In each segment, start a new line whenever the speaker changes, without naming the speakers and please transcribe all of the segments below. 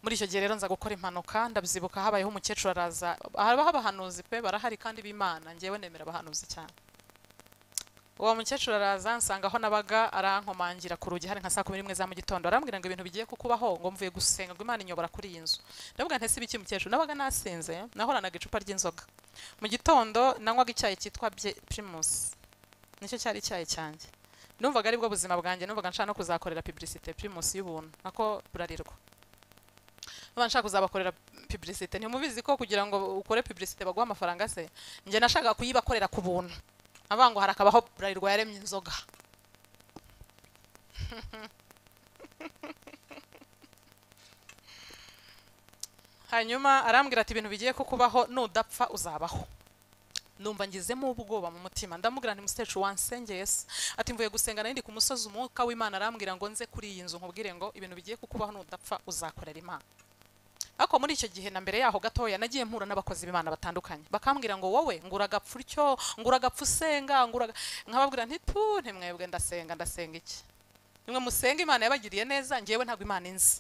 muri icyo gihe rero nza gukora impanuka ndabyibuka habayeho umukecuru araza haba abahanuzi pe barahari kandi b'imana ngewe nemera abahanuzi cyane uwo mukecuru araza nsanga aho nabaga arankomangira ku rugi hari nka saa kumi n'imwe za mu gitondo arambwira ngo ibintu bigiye kukubaho ngo mvuye gusenga ngo imana inyobora kuri iyi nzu ndavuga ntese ibiki mukecuru nabaga nasinze nahoranaga icupa ry'inzoga mu gitondo nanywaga icyayi cyitwa Bye- primus nicyo cyari icyayi cyanjye numvaga aribwo buzima bwanjye numvaga nshaka no kuzakorera publicité primus y'ubuntu nako burarirwa numva nshaka kuzabakorera publicité ntimubizi ko kugira ngo ukore publicité baguha amafaranga se njye nashakaga kuyibakorera ku buntu avuga ngo harakabaho burarirwa yaremye inzoga hanyuma arambwira ati ibintu bigiye kukubaho nudapfa uzabaho numva ngizemo ubwoba mu mutima ndamubwira nti musecu wansengeye se ati mvuye gusenga nari ndi ku musozi umwuka w'imana arambwira ngo nze kuri iyi nzu nkubwire ngo ibintu bigiye kukubaho nudapfa uzakorera imana ariko muri icyo gihe na mbere yaho gatoya nagiye mpura n'abakozi b'imana batandukanye bakambwira ngo wowe ngura agapfa utyo ngura agapfa usenga ngura aga- nkababwira nti tu ntimwebwe ndasenga ndasenga iki nimwe musenga imana yabagiriye neza ngewe ntabwo imana inzi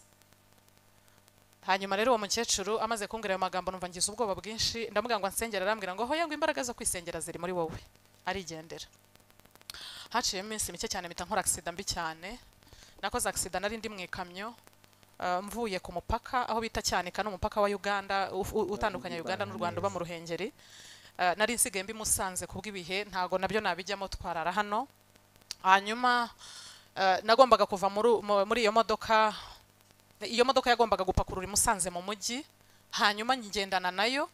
hanyuma rero uwo mukecuru amaze kumbwira ayo magambo numva ngize ubwoba bwinshi ndamubwira ngo ansengera arambwira ngo hoya ngo imbaraga zo kwisengera ziri muri wowe arigendera haciyemo iminsi mike cyane mpita nkora agisida mbi cyane nakoze agisida nari ndi mu ikamyo ah, mvuye ku mupaka aho bita cyanika ni umupaka wa uganda uf- u- utandukanya uganda n'u rwanda uba mu ruhengeri Ah, nari nsigaye mbi musanze kubw'ibihe ntago nabyo nabijyamo twarara hano hanyuma ah, nagombaga kuva muri u- mu- muri iyo modoka iyo modoka yagombaga gupakurura imusanze mu mujyi hanyuma ngendana nayo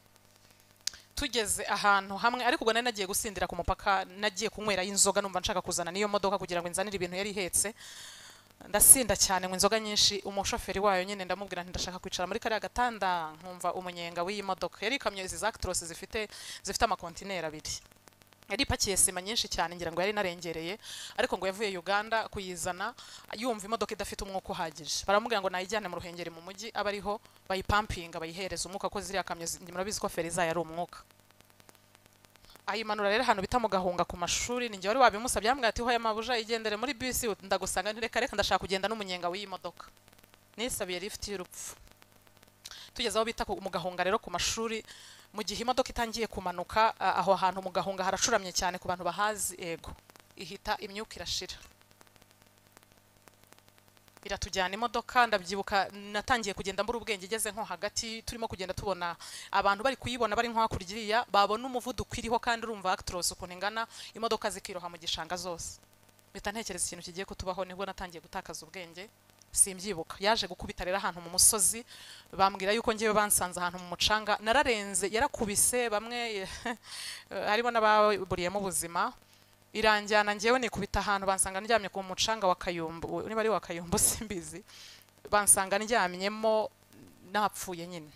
tugeze ahantu hamwe ariko ubwo nari nagiye gusindira ku mupaka nagiye kunywerayo inzoga numva nshaka kuzana n'iyo modoka kugira ngo inzanire ibintu yari ihetse ndasinda cyane ngo inzoga nyinshi umushoferi wayo nyine ndamubwira nti ndashaka kwicara muri kariya gatanda nkumva umunyenga w'iyi modoka yari ikamyo izi za Actros zifite zifite amakontineri abiri yari ipakiye sima nyinshi cyane ngira ngo yari narengereye ariko ngo yavuye Uganda kuyizana yumva imodoka idafite umwuka uhagije baramubwira ngo nayijyane mu ruhengeri mu mujyi abe ariho bayipampinga bayihereza umwuka ko ziriya kamyo zi- murabizi ko feri zayo ari umwuka ayimanura rero ahantu bita mu gahunga ku mashuri ni njye wari wabimusabye yambwira ati hoya mabuja igendere muri bisi ndagusanga nti reka reka ndashaka kugenda n'umunyenga w'iyi modoka nisabiye lift y'urupfu tugeze aho bita ku- mu gahunga rero ku mashuri mu gihe imodoka itangiye kumanuka a- aho hantu mu gahunga haracuramye cyane ku bantu bahazi ego ihita imyuka irashira iratujyana imodoka ndabyibuka natangiye kugenda mbura ubwenge igeze nko hagati turimo kugenda tubona abantu bari kuyibona bari nko hakurya iriya babona umuvuduko iriho kandi urumva actros ukuntu ingana imodoka zikiroha mu gishanga zose mpita ntekereza ikintu kigiye kutubaho nibwo natangiye gutakaza ubwenge simbyibuka yaje gukubita rero ahantu mu musozi bambwira yuko ngewe bansanze ahantu mu mucanga nararenze yarakubise bamwe harimo n'ababuriyemo ubuzima iranjyana ngewe nikubita ahantu bansanga ndyamye ku mucanga wa kayumbu u- niba ari wa kayumbu simbizi bansanga ndyamyemo napfuye nyine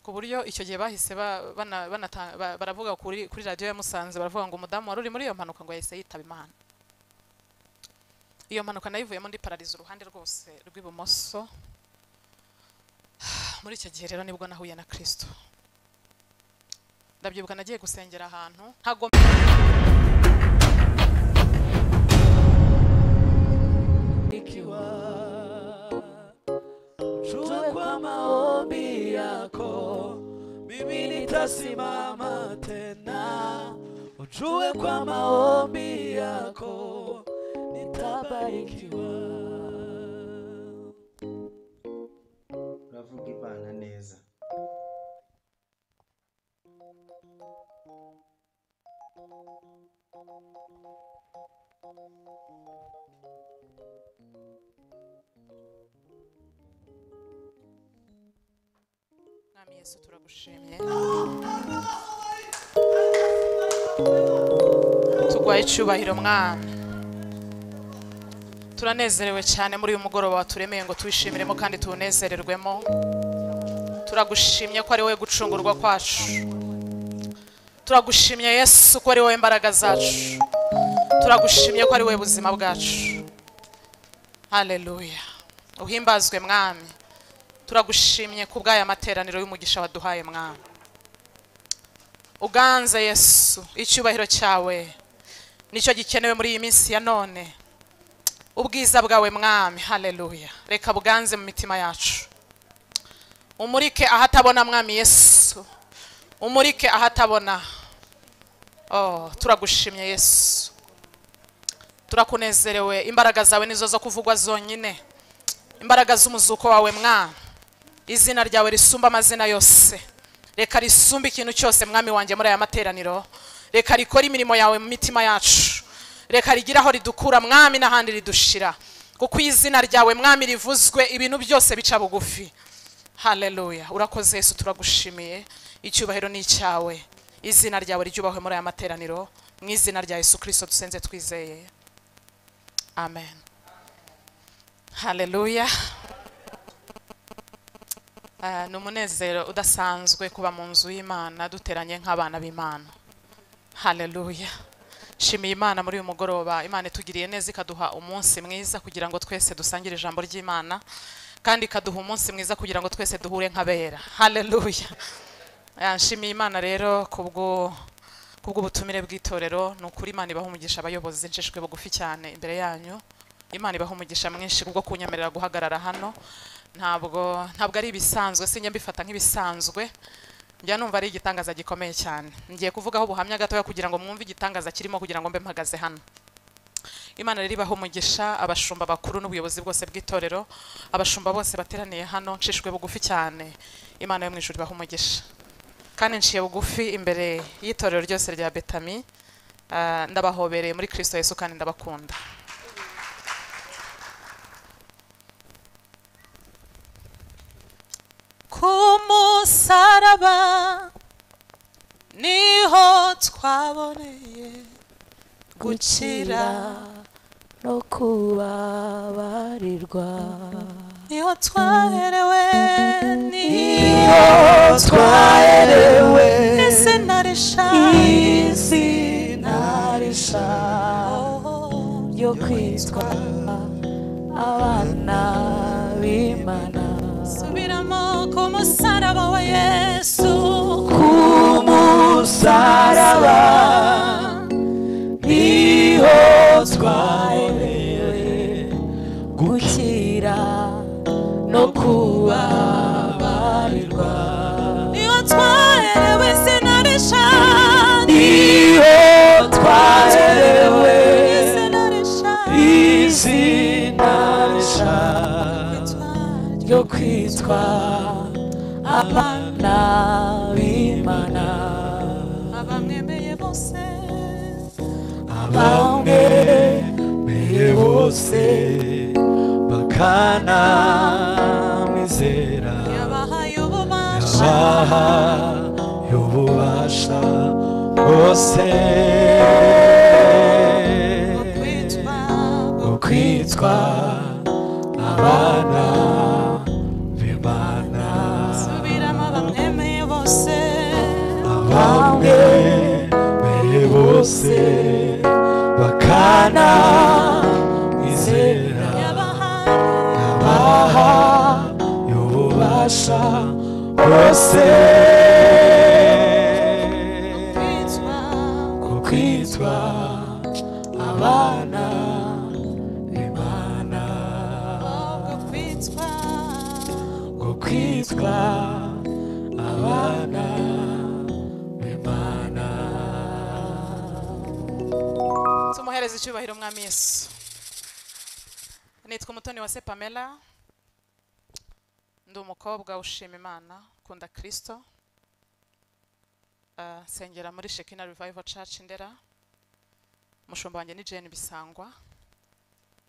ku buryo icyo gihe bahise ba- bana- banata- ba- baravuga kuri, kuri radiyo ya musanze baravuga ngo umudamu wari uri muri iyo mpanuka ngo yahise yitaba imana iyo mpanuka nayivuyemo ndi parariza uruhande rwose rw'ibumoso muri icyo gihe rero nibwo nahuye na kirisito ndabyibuka nagiye gusengera ahantu ntago
Tuwe kwa maombi yako, mimi nitasimama tena. Ujue kwa maombi yako, nitabarikiwa.
uravuga imana neza
mwami yesu turagushimye tugwaye icyubahiro mwami turanezerewe cyane muri uyu mugoroba waturemeye ngo tuwishimiremo kandi tuwunezererwemo turagushimye ko ari wowe gucungurwa kwacu turagushimye yesu ko ari wowe imbaraga zacu turagushimye ko ari wowe buzima bwacu haleluya uhimbazwe mwami turagushimye ku bw'aya materaniro y'umugisha waduhaye mwana uganze yesu icyubahiro cyawe nicyo gikenewe muri iyi minsi ya none ubwiza bwawe mwami haleluya reka buganze mu mitima yacu umurike ahatabona mwami yesu umurike ahatabona oh, turagushimye yesu turakunezerewe imbaraga zawe nizo zo kuvugwa zonyine imbaraga z'umuzuko wawe mwana izina ryawe risumba amazina yose reka risumba ikintu cyose mwami wanjye muri aya materaniro reka rikore imirimo yawe mu mitima yacu reka rigire aho ridukura mwami n'ahandi ridushira kuko izina ryawe mwami rivuzwe ibintu byose bica bugufi haleluya urakoze yesu turagushimiye icyubahiro ni icyawe izina ryawe ryubahwe muri aya materaniro mu izina rya yesu kirisito dusenze twizeye amen haleluya Ah, ni umunezero udasanzwe kuba mu nzu y'imana duteranye nk'abana b'imana haleluya shimiye imana muri uyu mugoroba imana itugiriye neza ikaduha umunsi mwiza kugira ngo twese dusangire ijambo ry'imana kandi ikaduha umunsi mwiza kugira ngo twese duhure nk'abera haleluya Ah, nshimiye imana rero kubwo kubw'ubutumire bw'itorero ni ukuri imana ibaha umugisha abayobozi nshishwe bugufi cyane imbere yanyu imana ibaha umugisha mwinshi kubwo kunyemerera guhagarara hano ntabwo ntabwo ari ibisanzwe sinjya mbifata nk'ibisanzwe njya numva ari igitangaza gikomeye cyane ngiye kuvugaho ubuhamya gatoya kugira ngo mwumve igitangaza kirimo kugira ngo mbe mpagaze hano imana rero ibaha umugisha abashumba bakuru n'ubuyobozi bwose bw'itorero abashumba bose bateraniye hano nshishwe bugufi cyane imana yo mu ijuru ibaha umugisha kandi nciye bugufi imbere y'itorero ryose rya betami Ah, ndabahobereye muri kristo yesu kandi ndabakunda ku musaraba niho twaboneye
gukira no kubabarirwa
niho twaherewe niho
iyo twaherewe
ese narishaye
izina risha ryo kwitwa abana b'imana
subiramo ku musaraba wa yesu
ku musaraba niho twaherewe gukira no kubabarirwa
niho twaherewe sinarishaye
niho twaherewe
sinarishaye
izina rishya ryo kwitwa abana b'imana
abamwemeye bose
bamwe meye bose bakanamwizera
yabahaye ububasha
baha y'ububasha bwose
bwo kwitwa
bwo kwitwa abana b'imana
gusubiramo abamwemeye bose
bamwe meye bose bakana izera
yabahaye
baha y'ububasha bose
kwitwa
ku kwitwa abana b'imana
bwo kwitwa
ku kwitwa abana b'imana
tumuhereze icyubahiro umwami yesu nitwa umutoni wa se pamela ndi umukobwa ushima imana ukunda kirisito Ah, nsengera muri shekina revival church ndera umushumba wanjye ni jane bisangwa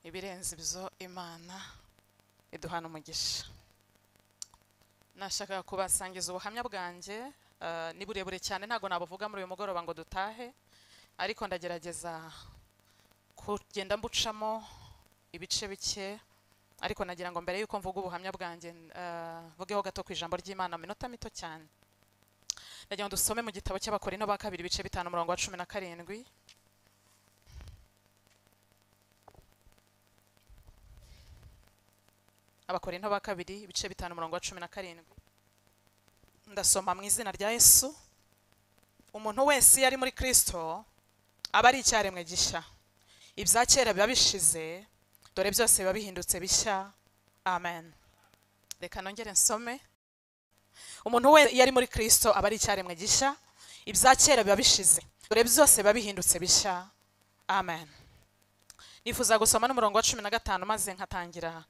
ibirenze ibyo imana iduhana umugisha nashakaga kubasangiza ubuhamya bwanjye ah, ni burebure cyane ntabwo nabuvuga muri uyu mugoroba ngo dutahe ariko ndagerageza kugenda mbucamo ibice bike ariko nagira ngo mbere yuko mvuga ubuhamya bwanjye eh, mvugeho gato ku ijambo ry'imana mu minota mito cyane ndagira ngo dusome mu gitabo cy'abakorino ba kabiri ibice bitanu umurongo wa cumi na karindwi abakorino ba kabiri ibice bitanu umurongo wa cumi na karindwi ndasoma mu izina rya yesu umuntu wese iyo ari muri kristo aba ari icyaremwe gishya ibya kera biba bishize dore byose biba bihindutse bishya amen reka nongere nsome umuntu we iyo ari muri kirisito aba ari icyaremwe gishya ibya kera biba bishize dore byose biba bihindutse bishya amen nifuza gusoma n'umurongo wa cumi na gatanu maze nkatangira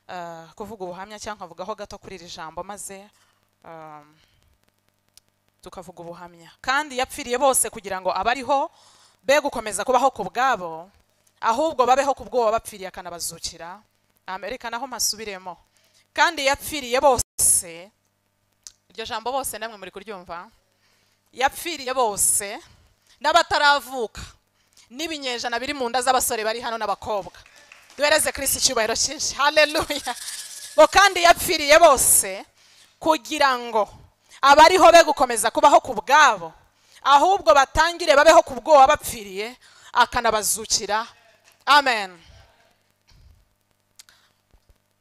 ah, kuvuga ubuhamya cyangwa nkavugaho gato kuri iri jambo maze um, tukavuga ubuhamya kandi yapfiriye bose kugira ngo abariho be gukomeza kubaho ku bwabo ahubwo babeho ku bwoba bapfiriye akanabazukira amerika naho mpasubiremo kandi yapfiriye bose iryo jambo bose namwe muri kuryumva yapfiriye bose n'abataravuka n'ibinyejana biri mu nda z'abasore bari hano n'abakobwa duhereze kirisi icyubahiro cyinshi haleluya bo kandi yapfiriye bose kugira ngo abariho be gukomeza kubaho ku bwabo ahubwo batangire babeho ku bwoba bapfiriye akanabazukira amen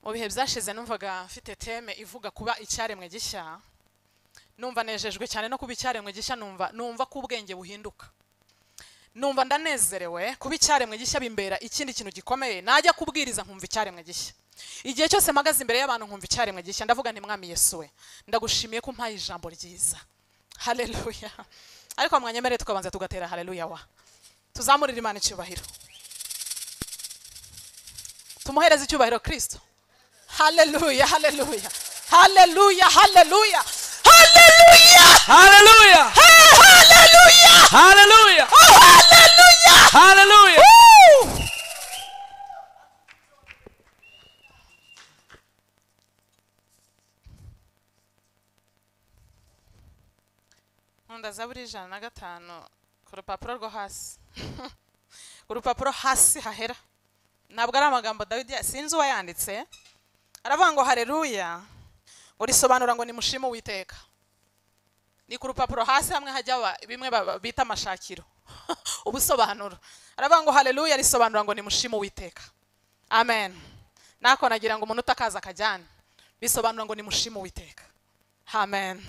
mu bihe byashize numvaga mfite teme ivuga kuba icyaremwe gishya numva nejejwe cyane no kuba icyaremwe gishya numva numva ko ubwenge buhinduka numva ndanezerewe kuba icyaremwe gishya bimbera ikindi kintu gikomeye najya kubwiriza nkumva icyaremwe gishya igihe cyose mpagaze imbere y'abantu nkumva icyaremwe gishya ndavuga nti mwami yesu we ndagushimiye ko umpaye ijambo ryiza haleluya ariko mwanyemerere tukabanza tugatera haleluya wa tuzamurire imana icyubahiro tumuhereze icyubahiro kirisito haleluya haleluya haleluya haleluya haleluya
Hallelujah!
Hey, haleluya
Hallelujah!
Oh, haleluya
Hallelujah!
nkunda zaburi ijana na gatanu ku rupapuro rwo hasi ku rupapuro hasi hahera ntabwo ari amagambo dawidi ya- sinzi uwayanditse aravuga ngo hareruya ngo risobanura ngo nimushime uwiteka ni ku rupapuro hasi hamwe hajya ba- bimwe ba- bita amashakiro ubusobanuro aravuga ngo hareruya risobanura ngo nimushime uwiteka amen nako nagira ngo umuntu utakaza akajyane bisobanura ngo nimushime uwiteka amen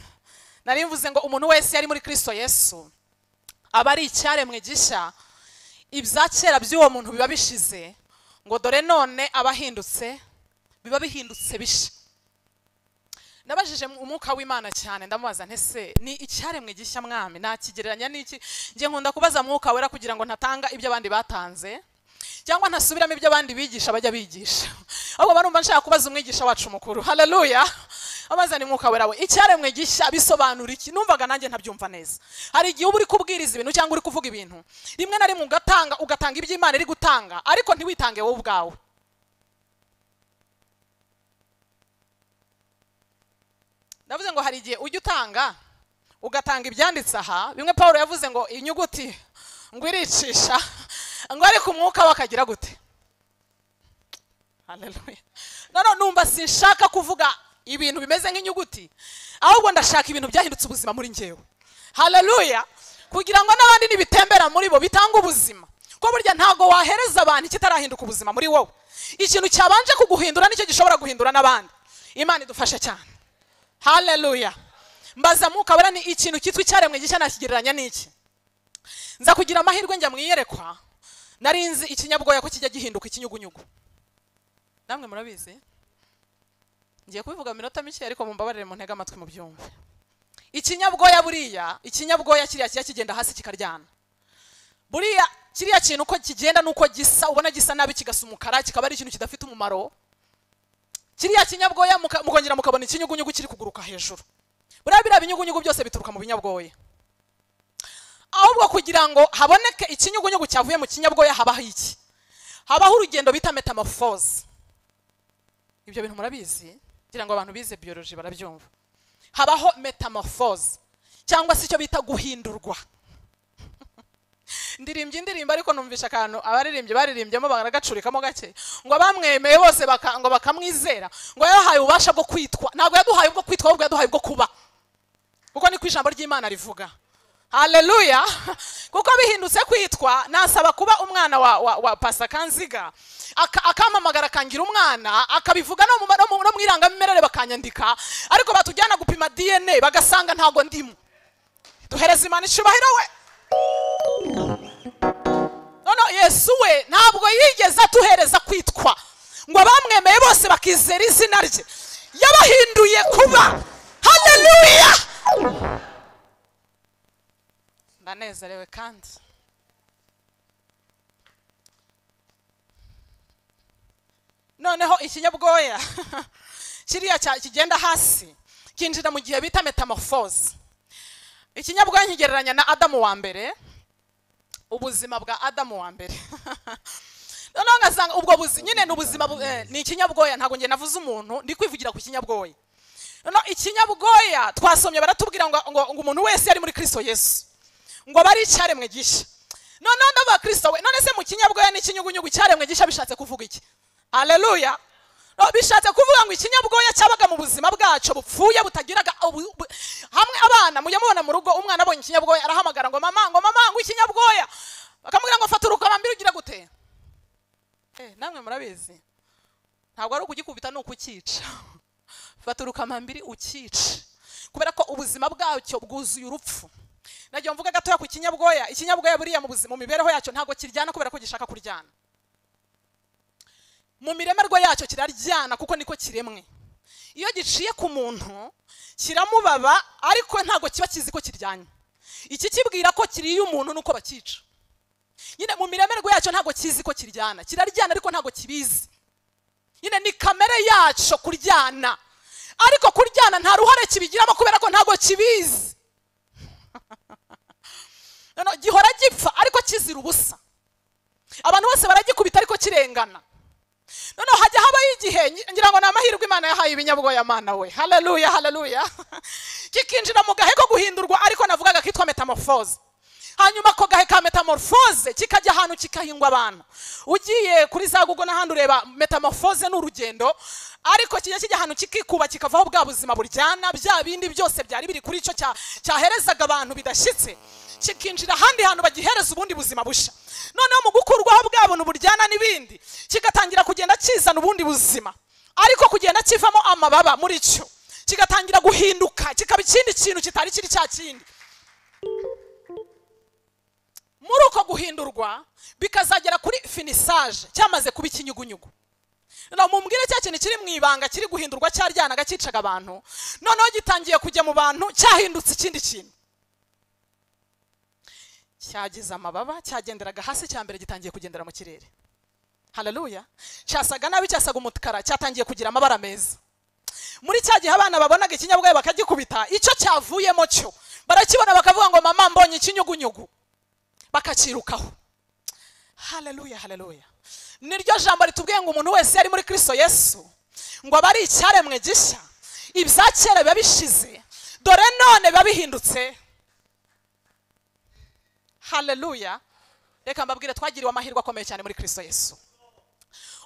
nari mvuze ngo umuntu wese yari muri kristo yesu aba ari icyaremwe gishya ibya kera by'uwo muntu biba bishize ngo dore none aba ahindutse biba bihindutse bishya nabajije mu- umwuka w'imana cyane ndamubaza ntese ni icyaremwe gishya mwami nakigereranya n'iki njye nkunda kubaza mwuka wera kugira ngo ntatanga ibyo abandi batanze cyangwa ntasubiramo ibyo abandi bigisha bajya bigisha ahubwo barumva nshaka kubaza umwigisha wacu mukuru haleluya abazana umwuka wera we icyaremwe gishya bisobanura iki numvaga nanjye ntabyumva neza hari igihe uba uri kubwiriza ibintu cyangwa uri kuvuga ibintu rimwe na rimwe ugatanga ugatanga ibyo imana iri gutanga ariko ntiwitange wowe ubwawe ndavuze ngo hari igihe ujya utanga ugatanga ibyanditse aha bimwe paul yavuze ngo inyuguti ngo iricisha ngo ariko umwuka we akagira gute Hallelujah. none numva sinshaka kuvuga ibintu bimeze nk'inyuguti ahubwo ndashaka ibintu byahindutse ubuzima muri njyewe haleluya kugira ngo n'abandi nibitembera muri bo bitanga ubuzima ko burya ntabwo wahereza abantu ikitarahinduka ubuzima muri wowe ikintu cyabanje kuguhindura nicyo gishobora guhindura n'abandi imana idufashe cyane haleluya mbaza mwuka wera ni ikintu cyitwa icyaremwe gishya nakigereranya n'iki nza kugira amahirwe njya mu iyerekwa nari nzi ikinyabwoya ko kijya gihinduka ikinyugunyugu namwe murabizi ngiye kubivuga mu minota mike ariko mumbabarire mu ntege amatwi mu byumve ikinyabwoya buriya ikinyabwoya kiriya kijya kigenda hasi kikaryana buriya kiriya kintu uko kigenda n'uko gisa ubona gisa nabi kigasa umukara kikaba ari ikintu kidafite umumaro kiriya kinyabwoya muka- mukongera mukabona ikinyugunyugu kiri kuguruka hejuru buriya biriya binyugunyugu byose bituruka mu binyabwoya ahubwo kugira ngo haboneke ikinyugunyugu cyavuye mu kinyabwoya habaho iki habaho urugendo bita metamorphose ibyo bintu murabizi kugira ngo abantu bize biology barabyumva habaho metamorphose cyangwa se icyo bita guhindurwa ndirimbye indirimbo ariko numvisha akantu abaririmbyi baririmbyemo baragacurikamo gake ngo abamwemeye bose baka, ngo bakamwizera ngo yahaye ububasha bwo kwitwa ntabwo yaduhaye ubwo kwitwa ahubwo yaduhaye ubwo kuba kuko niko ijambo ry'imana rivuga haleluya kuko bihindutse kwitwa nasaba kuba umwana wa, wa, wa pasa kanziga aka- akampamagara akangira umwana akabivuga no mu ma- no mu- no mu irangamimerere bakanyandika ariko batujyana gupima dna bagasanga ntago ndimo duhereza imana icyubahiro we none no yesu we ntabwo yigeze atuhereza kwitwa ngo abamwemeye bose bakizera izina rye yabahinduye kuba haleluya ndanezerewe kandi noneho ikinyabwoya kiriya cya- kigenda hasi kinjira mu gihe bita metamorphose ikinyabwoya nkigereranya na adamu wa mbere ubuzima bwa adamu wa mbere noneho ngasanga ubwo buzi nyine ni ubuzima bu- eh, ni ikinyabwoya ntabwo njye navuze umuntu ndi kwivugira ku kinyabwoya noneho ikinyabwoya twasomye baratubwira ngo ngo ngo umuntu wese yari muri kristo yesu ngo bari icyaremwe gishya noneho ndava kristo we none se mu kinyabwoya n'ikinyugunyugu cyaremwe gishya bishatse kuvuga iki haleluya No, bishatse kuvuga ngo ikinyabwoya cyabaga mu buzima bwacu bupfuye butagiraga ubu- bu- hamwe abana mujya mubona mu rugo umwana abonye ikinyabwoya arahamagara ngo mama ngo mama ngo ikinyabwoya bakamubwira ngo fata urukamambiri ugire gute Eh, namwe murabizi ntabwo ari ukugikubita ni ukucyica fata urukamambiri ukice kubera ko ubuzima bwacyo bwuzuye urupfu nagiye mvuga gatoya ku kinyabwoya ikinyabwoya buriya mu buzi- mu mibereho yacyo ntabwo kiryana kubera ko gishaka kuryana mu miremerwa yacyo kiraryana kuko niko kiremwe iyo giciye ku muntu kiramubaba ariko ntabwo kiba kizi ko kiryanye ikikibwira ko kiriye umuntu nuko bakica nyine mu miremerwa yacyo ntabwo kizi ko kiryana kiraryana ariko ntabwo kibizi nyine ni kamere yacyo kuryana ariko kuryana nta ruhare kibigiramo kubera ko ntabwo kibizi Noneho gihora gipfa ariko kizira ubusa abantu bose baragikubita ariko kirengana noneho hajya habaho igihe ngi- ngira ngo ni amahirwe imana yahaye ibinyabwoya mana we haleluya haleluya kikinjira mu gahe ko guhindurwa ariko navugaga kitwa metamorphose hanyuma ako gahe ka metamorphose kikajya ahantu kikahingwa abantu ugiye kuri za google n'ahandi ureba metamorphose ni urugendo ariko kijya kijya ahantu kikikuba kikavaho bwa buzima buryana bya bindi byose byari biri kuri icyo cya- cyaherezaga abantu bidashyitse kikinjira ahandi hantu bagihereza ubundi buzima busha noneho mu gukurwaho bwa buntu buryana n'ibindi kigatangira kugenda kizana ubundi buzima ariko kugenda kivamo amababa muri cyo kigatangira guhinduka kikaba ikindi kintu kitari kiri cya kindi muri uko guhindurwa bikazagera kuri finisaje cyamaze kuba ikinyugunyugu noneho mumbwire cya kintu kiri mu ibanga kiri guhindurwa cyaryanaga cyicaga abantu noneho gitangiye kujya mu bantu cyahindutse ikindi kintu cyagize amababa cyagenderaga hasi cya mbere gitangiye kugendera mu kirere haleluya cyasaga nabi cyasaga umukara cyatangiye kugira amabara meza muri cya gihe abana babonaga ikinyabwoya bakagikubita icyo cyavuyemo cyo barakibona bakavuga ngo mama mbonye ikinyugunyugu bakakirukaho haleluya haleluya niryo jambo ritubwiye ngo umuntu wese yari muri kristo yesu ngo aba ari icyaremwe gishya ibya kera biba bishize dore none biba bihindutse haleluya reka mbabwire twagiriwe amahirwe akomeye cyane muri kristo yesu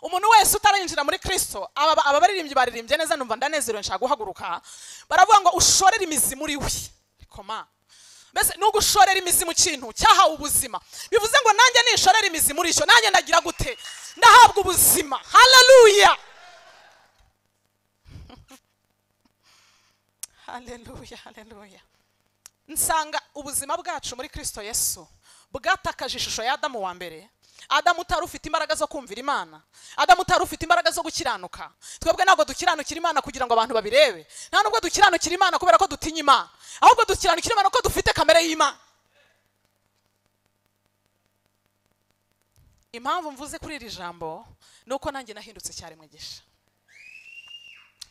umuntu wese utarinjira muri kristo aba aba baririmbyi baririmbye neza numva ndanezerewe nshaka guhaguruka baravuga ngo ushorere imizi muri we ariko ma mbese ni ugushorera imizi mu kintu cyahawe ubuzima bivuze ngo nanjye nishorera imizi muri cyo nanjye ndagira gute ndahabwa ubuzima haleluya haleluya haleluya nsanga ubuzima bwacu muri kristo yesu bwatakaje ishusho ya adamu wa mbere adamu utari ufite imbaraga zo kumvira imana adamu utari ufite imbaraga zo gukiranuka twebwe ntabwo dukiranukira imana kugira ngo abantu babirebe nta nubwo dukiranukira imana kubera ko dutinya imana ahubwo dukiranukira imana kuko dufite kamere y'imana impamvu mvuze kuri iri jambo ni uko nanjye nahindutse cyaremwe gisha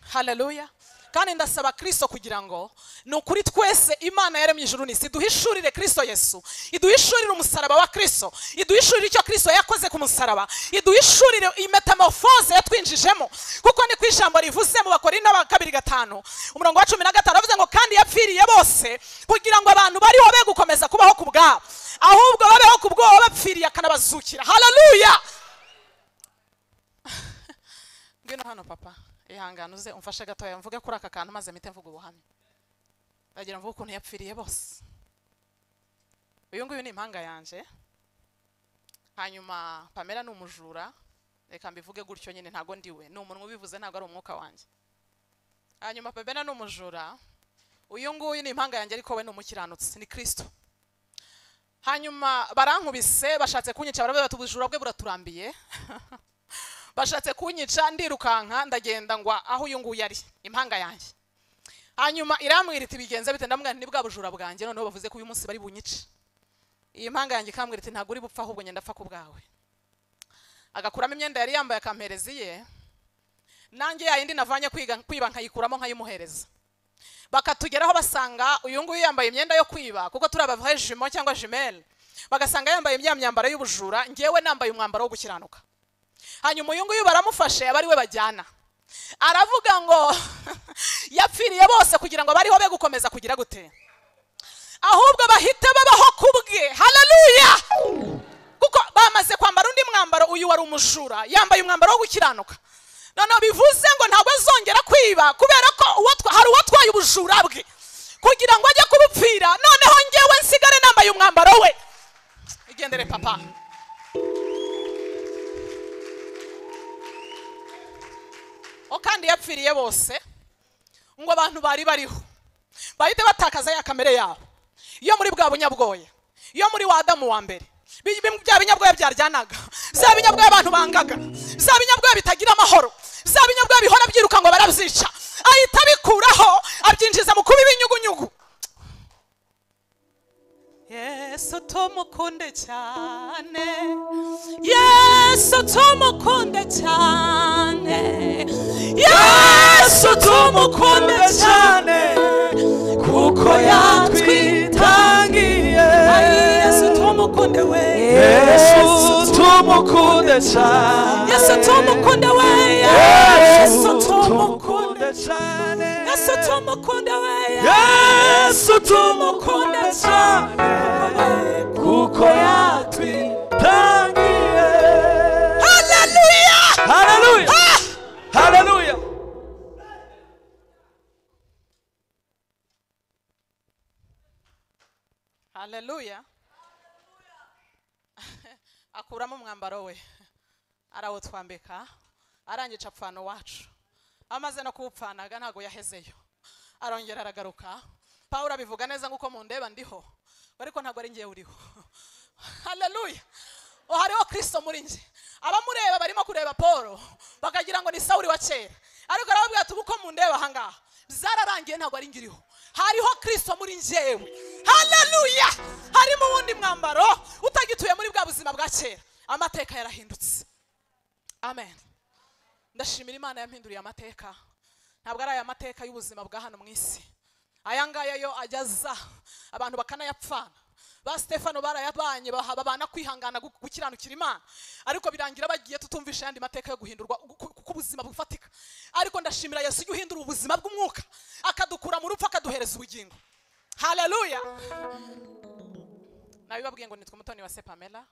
haleluya kandi ndasaba kristo kugira ngo ni ukuri twese imana yaremye ijuru n'isi duhishurire kristo yesu iduhishurire umusaraba wa kristo iduhishurire icyo kristo yakoze ku musaraba iduhishurire iyi metamorphose yatwinjijemo kuko ni ku ijambo rivuze mu bakorinto ba kabiri gatanu umurongo wa cumi na gatanu avuze ngo kandi yapfiriye bose kugira ngo abantu bariho be gukomeza kubaho ku bwabo ahubwo babeho ku bwoba bapfiriye akanabazukira haleluya ngwino hano papa ihangane uze umfashe gatoya mvuge kuri aka kantu maze mpite mvuga ubuhamya ndagira mvuge ukuntu yapfiriye bose uyu nguyu ni impanga yanjye hanyuma pamela ni umujura reka mbivuge gutyo nyine ntabwo ndiwe ni umunwa ubivuze ntabwo ari umwuka wanjye hanyuma pamela ni umujura uyu nguyu ni impanga yanjye ariko we ni umukiranutsi ni kristo hanyuma barankubise bashatse kunyica baravuga bati ubujura bwe buraturambiye bashatse kunyica ndirukanka ndagenda ngwa aho uyu nguyu ari impanga yanjye hanyuma irambwira iti bigenze bite ndamubwira nti ni bwa bujura bwanjye noneho bavuze ko uyu munsi bari bunyice iyi mpanga yanjye ikambwira iti ntabwo uri bupfa ahubwo ngenda apfa ku bwawe agakuramo imyenda yari yambaye akampereza iye nanjye ya yindi navanye kwiga kwiba nkayikuramo nkayimuhereza bakatugeraho basanga uyu nguyu yambaye imyenda yo kwiba kuko turi abavaye jimo cyangwa jimele bagasanga yambaye ya myambaro y'ubujura ngewe nambaye umwambaro wo gukiranuka hanyuma uyu nguyu baramufashe aba ari we bajyana aravuga ngo yapfiriye bose kugira ngo bariho be gukomeza kugira gute ahubwo bahita babaho kubwe haleluya kuko bamaze kwambara undi mwambaro uyu wari umujura yambaye umwambaro wo gukiranuka noneho bivuze ngo ntabwo azongera kwiba kubera ko uwo twa- hari uwatwaye ubujura bwe kugira ngo ajye kubupfira noneho ngewe nsigare nambaye umwambaro we igendere papa o kandi yapfiriye bose ngo abantu bari bariho bahite batakaza ya kamere yabo yo muri bwa bunyabwoya yo muri wa adamu wa mbere Bi- bi- bya binyabwoya byaryanaga bya binyabwoya abantu bangaga bya binyabwoya bitagira amahoro bya binyabwoya bihora byiruka ngo barabyica ahita abikuraho abyinjiza mu kuba ibinyugunyugu yesu tumukunde cyane yesu tumukunde cyane yesu tumukunde cyane
kuko yatwitangiye
yesu tumukunde we
yesu tumukunde cyane
yesu tumukunde we yesu
yesu
tumukunde
tumukunde cyane
yesu tumukunde we
yesu tumukunde cyane kuko yatwitangiye
haleluya
haleluya haleluya
haleluya akuramo umwambaro we arawutwambika arangica apfana uwacu amaze no kuwupfanaga ntabwo yahezeyo arongera aragaruka pawulo abivuga neza nk'uko mundeba ndiho ariko ntabwo ari ngewe uriho haleluya o hariho kristo muri nge abamureba barimo kureba paul bakagira ngo ni sawuli wa kera ariko arababwira ati ubu uko mundeba ahangaha byararangiye ntabwo ari ngiriho hariho kristo muri ngewe haleluya harimo uwundi mwambaro utagituye muri bwa buzima bwa kera amateka yarahindutse amen ndashimira imana yampinduriye amateka ntabwo ari aya mateka y'ubuzima bwa hano mu isi aya ngaya yo ageza abantu bakanayapfana ba stefano barayabanye baha- babana kwihangana gu- gukiranukira imana ariko birangira bagiye tutumvisha ayandi mateka yo guhindurwa gu- ku- ku- k'ubuzima bufatika ariko ndashimira yesu ujya uhindura ubuzima bw'umwuka akadukura mu rupfu akaduhereza ubugingo haleluya nabibabwiye ngo nitwa umutoni wa se pamela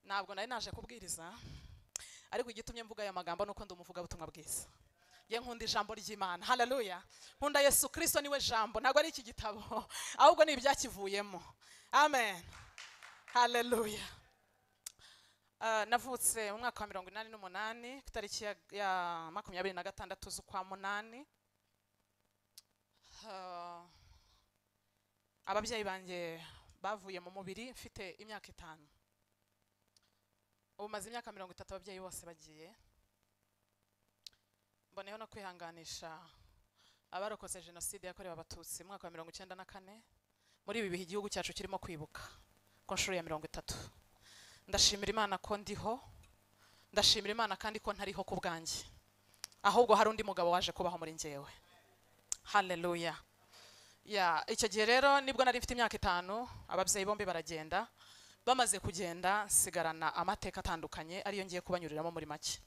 ntabwo nari naje kubwiriza ariko igitumye mvuga aya magambo nuko ndi umuvugabutumwa bwiza ye nkunda ijambo ry'imana haleluya nkunda yesu kirisito niwe jambo ntabwo ari iki gitabo ahubwo ni ibyakivuyemo amen haleluya Ah, navutse mu mwaka wa mirongo inani n'umunani ku tariki ya- ya makumyabiri na gatandatu z'ukwa munani Ah, ababyeyi banjye bavuye mu mubiri mfite imyaka itanu ubu maze imyaka mirongo itatu ababyeyi bose bagiye mboneyeho no kwihanganisha abarokotse jenoside yakorewe abatutsi mu mwaka wa mirongo icyenda na kane muri ibi bihe igihugu cyacu kirimo kwibuka ku nshuro ya mirongo itatu ndashimira imana ko ndiho ndashimira imana kandi ko ntariho ku bwanjye ahubwo hari undi mugabo waje kubaho muri ngewe haleluya ya icyo gihe rero nibwo nari mfite imyaka itanu ababyeyi bombi baragenda bamaze kugenda nsigarana amateka atandukanye ariyo ngiye kubanyuriramo muri make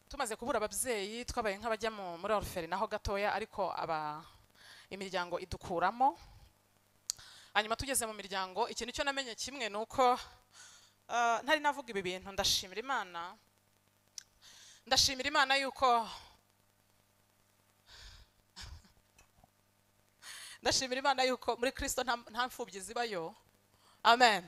tumaze kubura ababyeyi twabaye nk'abajya mu- muri oruferi naho gatoya ariko aba imiryango idukuramo hanyuma tugeze mu miryango ikintu cyo namenye kimwe ni uko ah, ntari navuga ibi bintu ndashimira imana ndashimira imana yuko ndashimira imana yuko muri kirisito nta nta mfubyi zibayo amen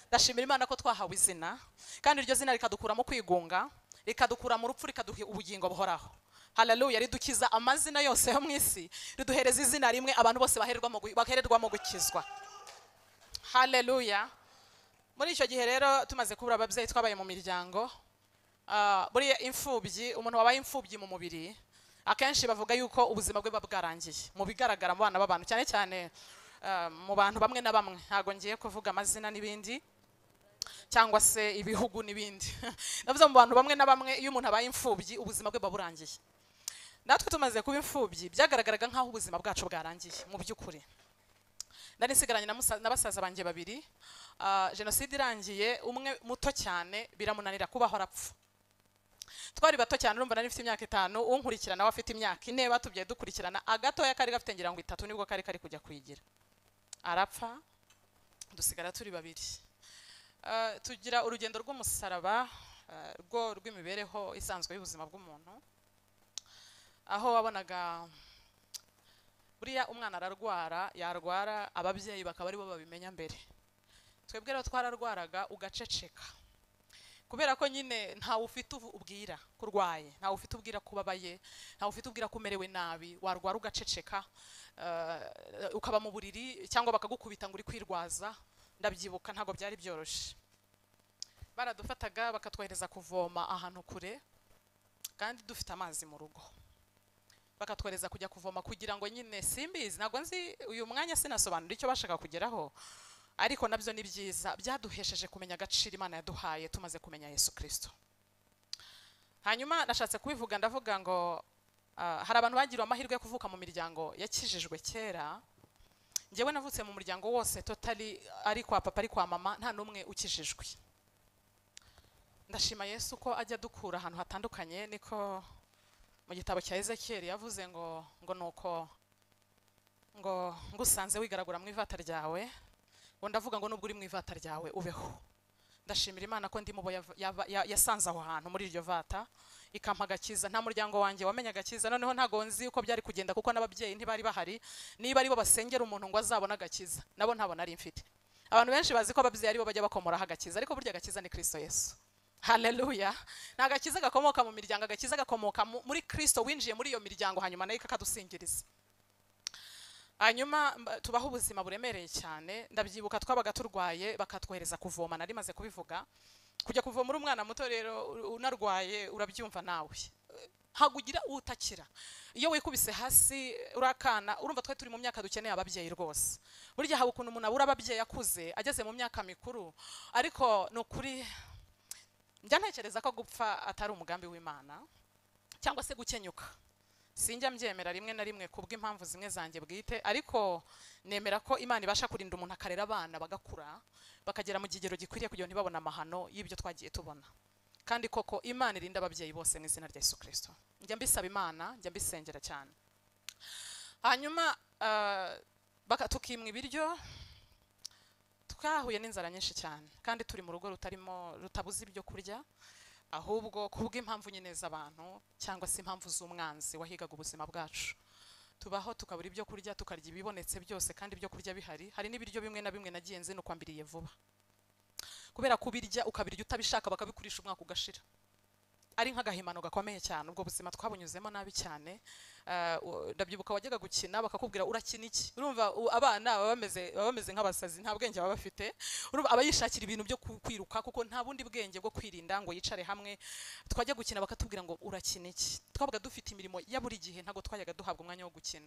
ndashimira imana ko twahawe izina kandi iryo zina rikadukura mu kwigunga rikadukura mu rupfu rikaduha ubugingo buhoraho haleluya ridukiza amazina yose yo mu isi riduhereza izina rimwe abantu bose bahererwamo gu- bahererwamo gukizwa haleluya muri icyo gihe rero tumaze kubura ababyeyi twabaye mu miryango ah, buriya imfubyi umuntu wabaye imfubyi mu mubiri akenshi bavuga yuko ubuzima bwe buba bwarangiye mu bigaragara mu bana b'abantu cyane cyane ah, mu bantu bamwe na bamwe ntabwo ngiye kuvuga amazina n'ibindi cyangwa se ibihugu n'ibindi navuze mu bantu bamwe na bamwe iyo umuntu abaye imfubyi ubuzima bwe buba burangiye natwe tumaze kuba imfubyi byagaragaraga nk'aho ubuzima bwacu bwarangiye mu by'ukuri nari nsigaranye na musa- na basaza banjye babiri Ah, jenoside irangiye umwe muto cyane biramunanira kubaho arapfa twari bato cyane urumva nari mfite imyaka itanu unkurikirana we afite imyaka ine batubyaye dukurikirana agatoya kari gafite ngira ngo itatu nibwo kari kari kujya kwigira arapfa dusigara turi babiri Ah, tugira urugendo rw'umusaraba ah, rwo rw'imibereho isanzwe y'ubuzima bw'umuntu aho wabonaga buriya umwana ararwara yarwara ababyeyi bakaba aribo babimenya mbere twebwe rero twararwaraga ugaceceka kubera ko nyine ntawe ufite ubu- ubwira ko urwaye ntawe ufite ubwira ko ubabaye ntawe ufite ubwira ko umerewe nabi warwara ugaceceka eh, ukaba mu buriri cyangwa bakagukubita ngo uri kwirwaza ndabyibuka ntabwo byari byoroshye baradufataga bakatwohereza kuvoma ahantu kure kandi dufite amazi mu rugo bakatwohereza kujya kuvoma kugira ngo nyine simbizi ntabwo nzi uyu mwanya sinasobanura icyo bashaka kugeraho ariko nabyo ni byiza byaduhesheje kumenya agaciro imana yaduhaye tumaze kumenya yesu kirisito hanyuma nashatse kubivuga ndavuga ngo ah, hari abantu bagiriwe amahirwe yo kuvuka mu miryango yakijijwe kera njyewe navutse mu muryango wose totali ari kwa papa ari kwa mama nta n'umwe ukijijwe ndashima yesu ko ajya adukura ahantu hatandukanye niko mu gitabo cya ezekiyeli yavuze ngo ngo nuko ngo ngusanze wigaragura mu ivata ryawe ngo ndavuga ngo nubwo uri mu ivata ryawe ubeho ndashimira imana ko ndimo yasanze aho hantu muri iryo vata ikampa agakiza nta muryango wanjye wamenye agakiza noneho ntabwo nzi uko byari kugenda kuko n'ababyeyi ntibari bahari niba aribo basengera umuntu ngo azabone agakiza nabo ntabona ari mfite abantu benshi bazi ko ababyeyi aribo bajya bakomoraho agakiza ariko burya agakiza ni kristo yesu haleluya nta gakiza gakomoka mu miryango agakiza gakomoka mu- muri kristo winjiye muri iyo miryango hanyuma nayo kakadusingiriza hanyuma mba- tubaho ubuzima buremereye cyane ndabyibuka twabaga turwaye bakatwohereza kuvoma nari maze kubivuga kujya kuvoma uri umwana muto rero u- unarwaye urabyumva nawe ntabwo ugira utakira iyo wikubise hasi urakana urumva twe turi mu myaka dukeneye ababyeyi rwose burya haba ukuntu umuntu abura ababyeyi akuze ageze mu myaka mikuru ariko ni ukuri njya ntekereza ko gupfa atari umugambi w'imana cyangwa se gukenyuka sinjya mbyemera rimwe na rimwe ku bw'impamvu zimwe zanjye bwite ariko nemera ko imana ibasha kurinda umuntu akarera abana bagakura bakagera mu kigero gikwiriye kugira ngo ntibabone amahano y'ibyo twagiye tubona kandi koko imana irinda ababyeyi bose mu izina rya yesu kirisito njya mbisaba imana njya mbisengera cyane hanyuma ah, baka- tukimwa ibiryo twahuye n'inzara nyinshi cyane kandi turi mu rugo rutarimo rutabuze ibyo kurya ahubwo ku bw'impamvu nyine z'abantu cyangwa se impamvu z'umwanzi wahigaga ubuzima bwacu tubaho tukabura ibyo kurya tukarya ibibonetse byose kandi ibyo kurya bihari hari n'ibiryo bimwe na bimwe nagiye nzinukwambiriye vuba kubera kubirya ukabirya utabishaka bakabikurisha umwaka ugashira ari nk'agahimano gakomeye cyane ubwo buzima twabunyuzemo nabi cyane Eh, u- ndabyibuka wajyaga gukina bakakubwira urakina iki urumva u- abana baba bameze baba bameze nk'abasazi nta bwenge baba bafite urumva aba yishakira ibintu byo ku- kwiruka kuko nta bundi bwenge bwo kwirinda ngo yicare hamwe twajya gukina bakatubwira ngo urakina iki twabaga dufite imirimo ya buri gihe ntabwo twajyaga duhabwa umwanya wo gukina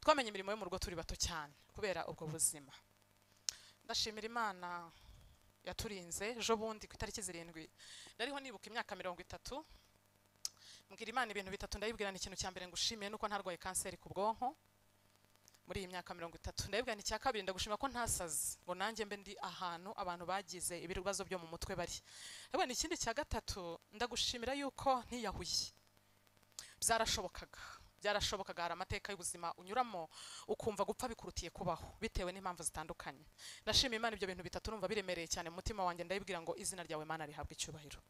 twamenye imirimo yo mu rugo turi bato cyane kubera ubwo buzima ndashimira imana yaturinze ejo bundi ku itariki zirindwi ndariho nibuka imyaka mirongo itatu mbwira imana ibintu bitatu ndayibwirana ikintu cya mbere ngushimiye nuko ntarwaye kanseri ku bwonko muri iyi myaka mirongo itatu ndayibwirana icya kabiri ndagushimira ko ntasaze ngo nanjye mbe ndi ahantu abantu bagize ibibazo byo mu mutwe bari ndabona ikindi cya gatatu ndagushimira yuko ntiyahuye byarashobokaga byarashobokaga hari amateka y'ubuzima unyuramo ukumva gupfa bikurutiye kubaho bitewe n'impamvu zitandukanye ndashima imana ibyo bintu bitatu urumva biremereye cyane mu mutima wanjye ndayibwira ngo izina ryawe mana rihabwe icyubahiro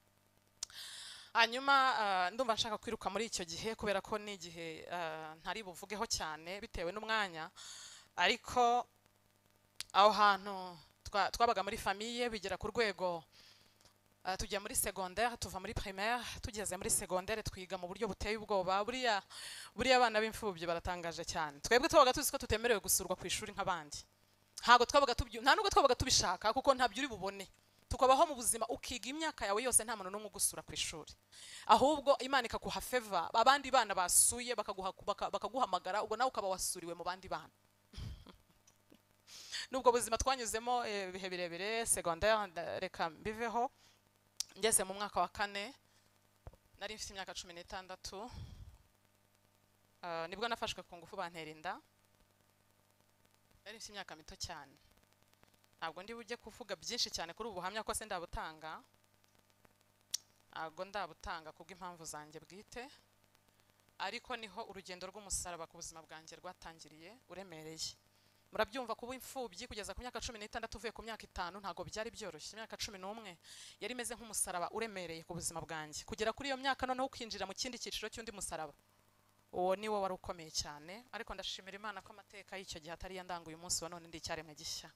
hanyuma ah, ndumva nshaka kwiruka muri icyo gihe kubera ko ni igihe ah, ntari buvugeho cyane bitewe n'umwanya ariko aho hantu twa- twabaga muri famiye bigera ku rwego ah, tujya muri secondaire tuva muri primaire tugeze muri secondaire twiga mu buryo buteye ubwoba buriya buriya abana b'imfubyi baratangaje cyane twebwe twabaga tuzi ko tutemerewe gusurwa ku ishuri nk'abandi ntabwo twabaga tubyi nta nubwo twabaga tubishaka kuko ntabyo uri bubone tukabaho mu buzima ukiga imyaka yawe yose nta muntu n'umwe ugusura ku ishuri ahubwo imana ikaguha feva abandi bana basuye bakaguha baka- bakaguhamagara ubwo nawe ukaba wasuriwe mu bandi bana nubwo buzima twanyuzemo eh, ibihe birebire secondaire nda- reka mbiveho ngeze mu mwaka wa kane nari mfite imyaka cumi n'itandatu Ah, nibwo nafashwe ku ngufu bantera inda nari mfite imyaka mito cyane ntabwo ndi bujye kuvuga byinshi cyane kuri ubu buhamya ko se ndabutanga ntabwo ndabutanga kubw'impamvu zanjye bwite ariko niho urugendo rw'umusaraba ku buzima bwanjye rwatangiriye uremereye murabyumva kuba imfubyi kugeza ku myaka cumi n'itandatu uvuye ku myaka itanu ntabwo byari byoroshye imyaka cumi n'umwe yari imeze nk'umusaraba uremereye ku buzima bwanjye kugera kuri iyo myaka noneho ukinjira mu kindi cyiciro cy'undi musaraba uwo ni wo wari ukomeye cyane ariko ndashimira imana ko amateka y'icyo gihe atari yandanguye umunsi wa none ndi icyaremwe gishya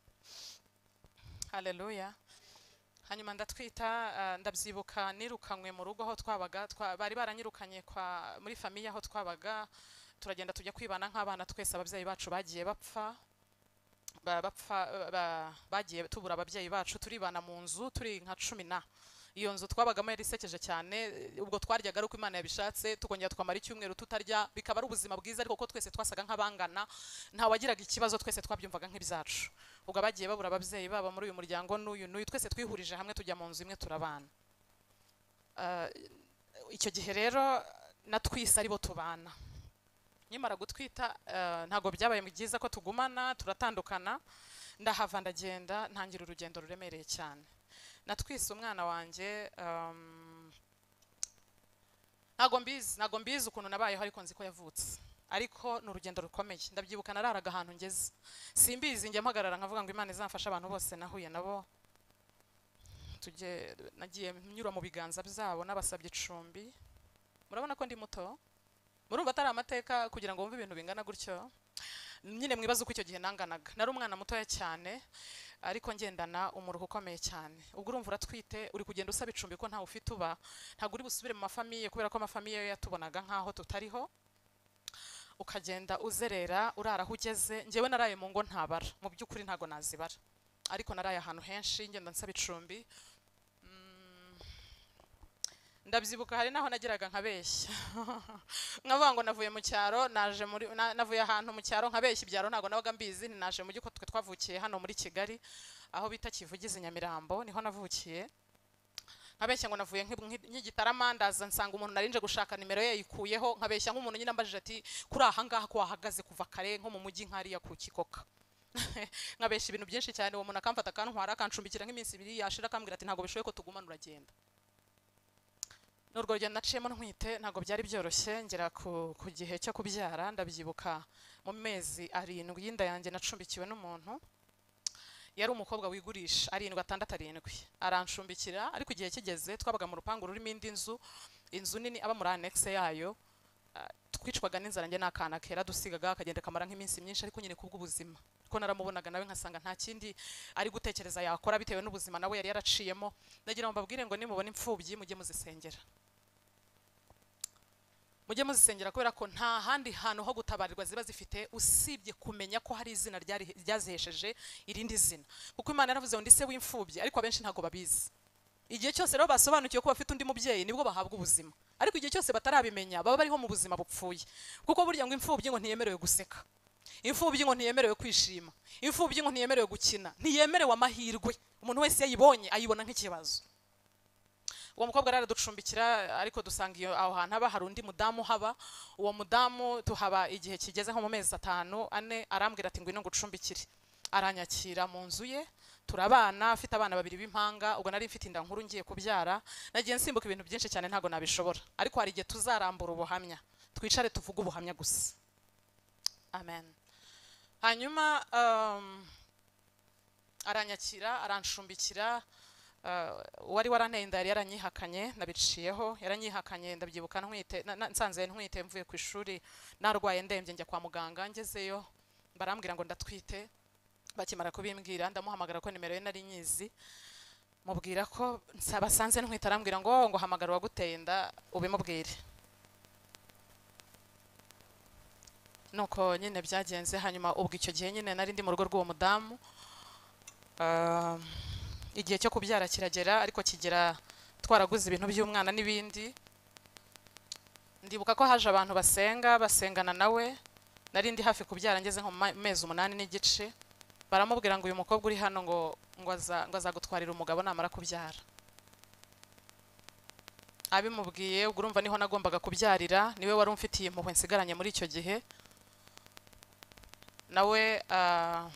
haleluya hanyuma ndatwita ah, ndabyibuka nirukanywe mu rugo aho twabaga twa- bari baranyirukanye kwa muri famiye aho twabaga turagenda tujya kwibana nk'abana twese ababyeyi bacu bagiye bapfa ba- bapfa ba- bagiye tubura ababyeyi bacu turibana mu nzu turi nka cumi na iyo nzu twabagamo yari isekeje cyane eh, ubwo twaryaga ari uko imana yabishatse tukongera tukamara icyumweru tutarya bikaba ari ubuzima bwiza ariko ko twese twasaga nk'abangana nta wagiraga ikibazo twese twabyumvaga nk'ibyacu ubwo abagiye babura ababyeyi babo muri uyu muryango n'uyu n'uyu twese twihurije hamwe tujya mu nzu imwe turabana Ah, icyo gihe rero natwise aribo tubana nkimara gutwita eh, ntabwo byabaye byiza ko tugumana turatandukana ndahava ndagenda ntangira urugendo ruremereye cyane natwise umwana wanjye um, ntabwo mbizi ntabwo mbizi ukuntu nabayeho ariko nzi ko yavutse ariko ni urugendo rukomeye ndabyibuka nararaga ahantu ngeze simbizi njya mpagarara nkavuga ngo imana izamfashe abantu bose nahuye nabo tujye nagiye nyura mu biganza byabo nabasabye icumbi murabona ko ndi muto murumva atari amateka kugira ngo wumve ibintu bingana gutyo nyine mwibaze uko icyo gihe nanganaga nari umwana mutoya cyane ariko ngendana umuruho ukomeye cyane ubwo urumva uratwite uri kugenda usaba icumbi ko ntawe ufite uba ntabwo uri busubire mu mafamiye kubera ko amafamiye yo yatubonaga nk'aho tutariho ukagenda uzerera urara aho ugeze njyewe naraye mu ngo ntabara mu by'ukuri ntabwo nazibara ariko naraye ahantu henshi ngenda nsaba icumbi Mm. ndabyibuka hari naho nageraga nkabeshya nkavuga ngo navuye mu cyaro naje muri na- navuye ahantu mu cyaro nkabeshya ibyaro ntabwo nabaga mbizi naje mu giko twe twavukiye hano muri kigali aho bita kivugize nyamirambo niho navukiye nkabeshya ngo navuye nk'i- nk'i- nk'igitarama ndaza nsanga umuntu narinje gushaka nimero ye yikuyeho nkabeshya nk'umuntu nyine ambajije ati kuri aha ngaha ko wahagaze kuva kare nko mu mujyi nk'ariya ku kikoka nkabeshya ibintu byinshi cyane uwo muntu akamfata akantwara akancumbikira nk'iminsi ibiri yashira akambwira ati ntabwo bishoboye ko tugumana uragenda ni urwo rugendo naciyemo ntwite ntabwo byari byoroshye ngera ku, ku gihe cyo kubyara ndabyibuka mu mezi arindwi y'inda yanjye nacumbikiwe n'umuntu yari umukobwa wigurisha arindwi atandatu arindwi arancumbikira ariko igihe kigeze twabaga mu rupangu rurimo indi nzu inzu nini aba muri annexe yayo ah, twicwaga n'inzara njye n'akana kera dusigaga akagenda kamara nk'iminsi myinshi ariko nyine kubw'ubuzima kuko naramubonaga nawe nkasanga nta kindi ari gutekereza yakora bitewe n'ubuzima nawe yari yaraciyemo ndagira ngo mbabwire ngo nimubona imfubyi mujye muzisengera mujye muzisengera kubera ko nta handi hantu ho gutabarirwa ziba zifite usibye kumenya ko hari izina ryari- ryazihesheje irindi zina kuko imana yaravuze ngo ndi se w'imfubyi ariko abenshi ntabwo babizi igihe cyose rero basobanukiwe ko bafite undi mubyeyi nibwo bahabwa ubuzima ariko igihe cyose batarabimenya baba bariho mu buzima bupfuye kuko burya ngo imfubyi ngo ntiyemerewe guseka imfubyi ngo ntiyemerewe kwishima imfubyi ngo ntiyemerewe gukina ntiyemerewe amahirwe umuntu wese iyo ayibonye ayibona nk'ikibazo uwo mukobwa rero araducumbikira ariko dusanga iyo aho hantu haba hari undi mudamu uhaba uwo mudamu tuhaba igihe kigeze nko mu mezi atanu ane arambwira ati ngwino ngucumbikire aranyakira mu nzu ye turabana afite abana babiri b'impanga ubwo nari mfite inda nkuru ngiye kubyara nagiye nsimbuka ibintu byinshi cyane ntabwo nabishobora ariko hari igihe tuzarambura ubuhamya twicare tuvuge ubuhamya gusa amen hanyuma um, aranyakira arancumbikira uh, uwari waranteye inda yari yaranyihakanye nabiciyeho yaranyihakanye ndabyibuka ntwite na- na- nsanze ntwite mvuye ku ishuri narwaye ndembye njya kwa muganga ngezeyo barambwira ngo ndatwite bakimara kubimbwira ndamuhamagara ko nimero ye nari nyizi mubwira ko nsa- basanze ntwite arambwira ngo ngo hamagara uwaguteye inda ubimubwire nuko nyine byagenze hanyuma ubwo icyo gihe nyine nari ndi mu rugo rw'uwo mudamu Ah, igihe cyo kubyara kiragera ariko kigera twaraguze ibintu by'umwana n'ibindi ndibuka ko haje abantu basenga basengana nawe nari ndi hafi kubyara ngeze nko mu ma- mezi umunani n'igice baramubwira ngo uyu mukobwa uri hano ngo ngo aza- ngo azagutwarira umugabo namara kubyara abimubwiye ubwo urumva niho nagombaga kubyarira niwe wari umfitiye impuhwe nsigaranye muri icyo gihe nawe ah,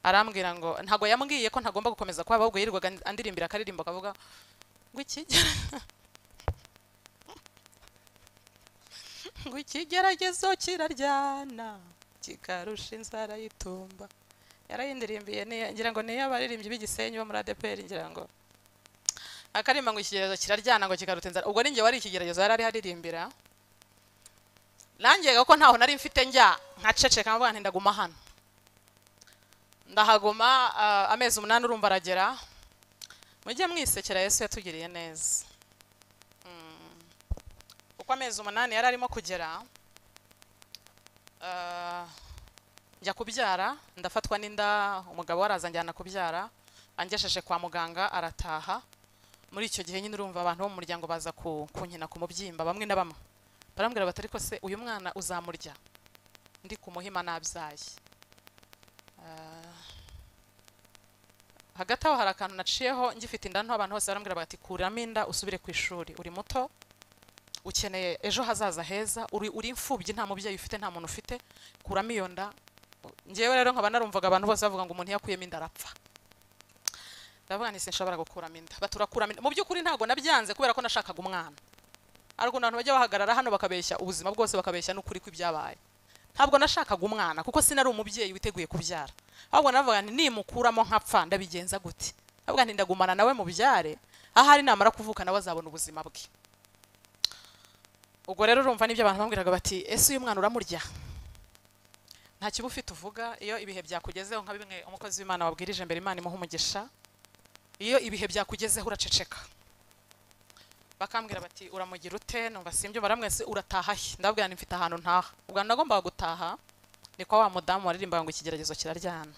arambwira ngo ntago yambwiye ko ntagomba gukomeza kwaba ahubwo yirirwaga andirimbira akaririmbo akavuga ngo ikigera ngo ikigeragezo kiraryana kikarusha inzara y'itumba yarayindirimbiye ni- ngira ngo niyo abaririmbyi b'igisenyi bo muri adeperi ngira ngo akarimba ngo ikigeragezo kiraryana ngo kikaruta inzara ubwo ninjye wari ikigeragezo yari ari aririmbira nanjye ko ntaho nari mfite njya nkaceceka mvuga nti ndaguma hano ndahaguma ah, amezi umunani urumva aragera mujye mwisekera yesu yatugiriye neza Mm. uko amezi umunani yari arimo kugera ah, njya kubyara ndafatwa n'inda umugabo we arazanjyana kubyara angesheje kwa muganga arataha muri icyo gihe nyine urumva abantu bo mu muryango baza ku- kunkina ku mubyimba bamwe na bamwe barambwira bati ariko se uyu mwana uzamurya ndi ku muhima nabyaye hagati aho hari akantu naciyeho ngifite inda nto abantu bose barambwira bati kuramo inda usubire ku ishuri uri muto ukeneye ejo hazaza heza uri uri imfubyi nta mubyeyi ufite nta muntu ufite kuramo iyo nda ngewe rero nkaba narumvaga abantu bose bavuga ngo umuntu iyo akuyemo inda arapfa ndavuga nti sinshobora gukuramo inda baturakuramo inda mu by'ukuri ntabwo nabyanze kubera ko nashakaga umwana ariko abantu bajya bahagarara hano bakabeshya ubuzima bwose bakabeshya n'ukuri kw'ibyabaye ntabwo nashakaga umwana kuko sinari umubyeyi witeguye kubyara ahubwo navuga nti nimukuramo nkapfa ndabigenza gute ndavuga nti ndagumana nawe mu byare ahari namara kuvuka nawe azabona ubuzima bwe ubwo rero urumva n'ibyo abantu bambwiraga bati ese uyu mwana uramurya nta kiba ufite uvuga iyo ibihe byakugezeho nka bimwe umukozi w'imana wabwirije mbere imana imuha umugisha iyo ibihe byakugezeho uraceceka bakambwira bati uramugira ute numva simbyo baramwese urataha he ndababwira nti mfite ahantu ntaha ubwo nagombaga gutaha ni kwa wa mudamu waririmbaga ngo ikigeragezo kiraryana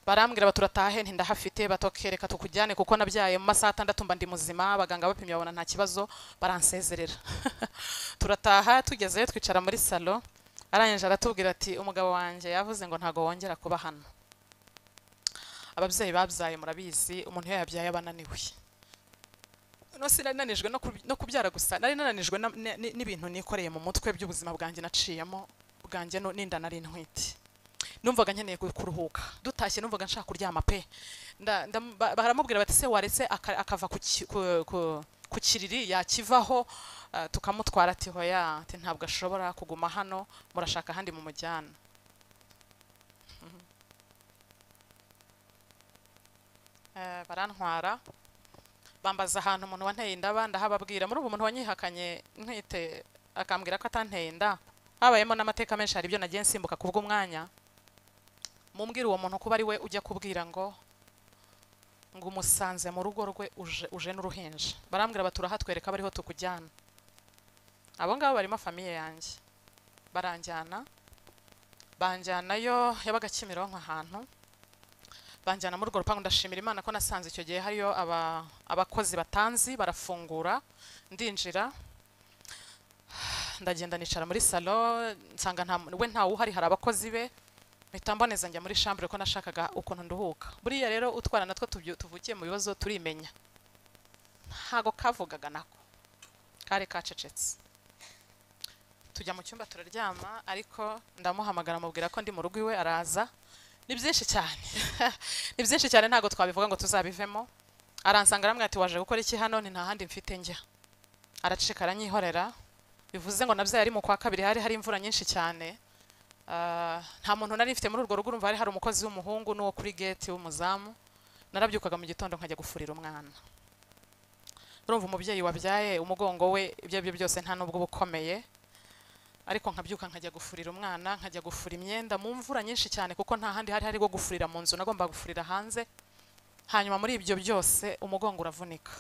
barambwira bati urataha he nti ndahafite batokereka tukujyane kuko nabyaye mu masaha atandatu mba ndi muzima abaganga bapimye babona nta kibazo baransezerera turataha tugezeyo twicara muri salo arangije aratubwira ati umugabo wanjye yavuze ngo ntago wongera kuba hano ababyeyi babyaye murabizi umuntu iyo yabyaye aba ananiwe no sinari nanijwe no kuby- no kubyara gusa nari nananijwe na- ni- ni- n'ibintu nikoreye mu mutwe by'ubuzima bwanjye naciyemo bwanjye no- n'inda nari ntwite numvaga nkeneye ku- kuruhuka dutashye numvaga nshaka kuryama pe Nda- ndam- ba- baramubwira bati se waretse aka- akava ku ki- ku- ku- ku kiriri yakivaho ah, tukamutwara ati hoya ati ntabwo ashobora kuguma hano murashaka ahandi mu mujyana Mhm. Eh, barantwara bambaza ahantu umuntu wanteye indaba ndahababwira muri ubu muntu wanyihakanye ntwite akambwira ko atanteye inda habayemo n'amateka menshi hari ibyo nagiye nsimbuka ku bw'umwanya mumbwira uwo muntu kuba ari we ujya kubwira ngo ngo umusanze mu rugo rwe uje, uje n'uruhinja barambwira bati urahatwereka bariho tukujyana abo ngabo barimo famiye yanjye baranjyana banjyanayo yabaga kimironko ahantu banjyana muri urwo rupangu ndashimira imana ko nasanze icyo gihe hariyo aba- abakozi batanzi barafungura ndinjira ndagenda nicara muri salo nsanga nta we ntawe uhari hari abakozi be mpita mboneza njya muri shambure ko nashakaga ukuntu nduhuka buriya rero utwara natwo tubyu- tuvukiye mu bibazo turimenya ntago kavugaga nako kari kacecetse tujya mu cyumba turaryama ariko ndamuhamagara mubwira ko ndi mu rugo iwe araza ni byinshi cyane ni byinshi cyane ntabwo twabivuga ngo tuzabivemo aransanga aramwe ati waje gukora iki hano ni nta handi mfite njya araceceka aranyihorera bivuze ngo nabyo yari mu kwa kabiri hari hari imvura nyinshi cyane Ah, nta muntu nari mfite muri urwo rugo urumva hari hari umukozi w'umuhungu n'uwo kuri gate w'umuzamu narabyukaga mu gitondo nkajya gufurira umwana urumva umubyeyi wabyaye umugongo we ibyo ari byo byose nta n'ubwo uba ukomeye ariko nkabyuka nkajya gufurira umwana nkajya gufura imyenda mu mvura nyinshi cyane kuko nta handi hari hari bwo gufurira mu nzu nagombaga gufurira hanze hanyuma muri ibyo byose umugongo uravunika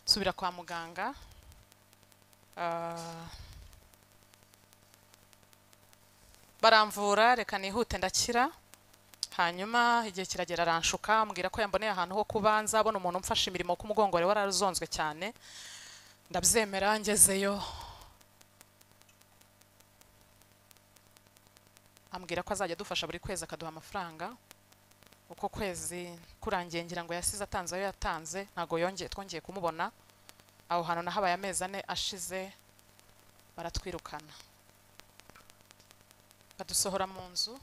nsubira kwa muganga Ah, baramvura reka nihute ndakira hanyuma igihe kiragera aranshuka ambwira ko yamboneye ahantu ho kuba nzabona umuntu umfasha imirimo ku mugongo wari warazonzwe cyane ndabyemera ngezeyo ambwira ko azajya adufasha buri kwezi akaduha amafaranga uko kwezi kurangiye ngira ngo yasize atanze ayo yatanze ntabwo yongeye twongeye kumubona aho hantu nahabaye amezi ane ashize baratwirukana badusohora mu nzu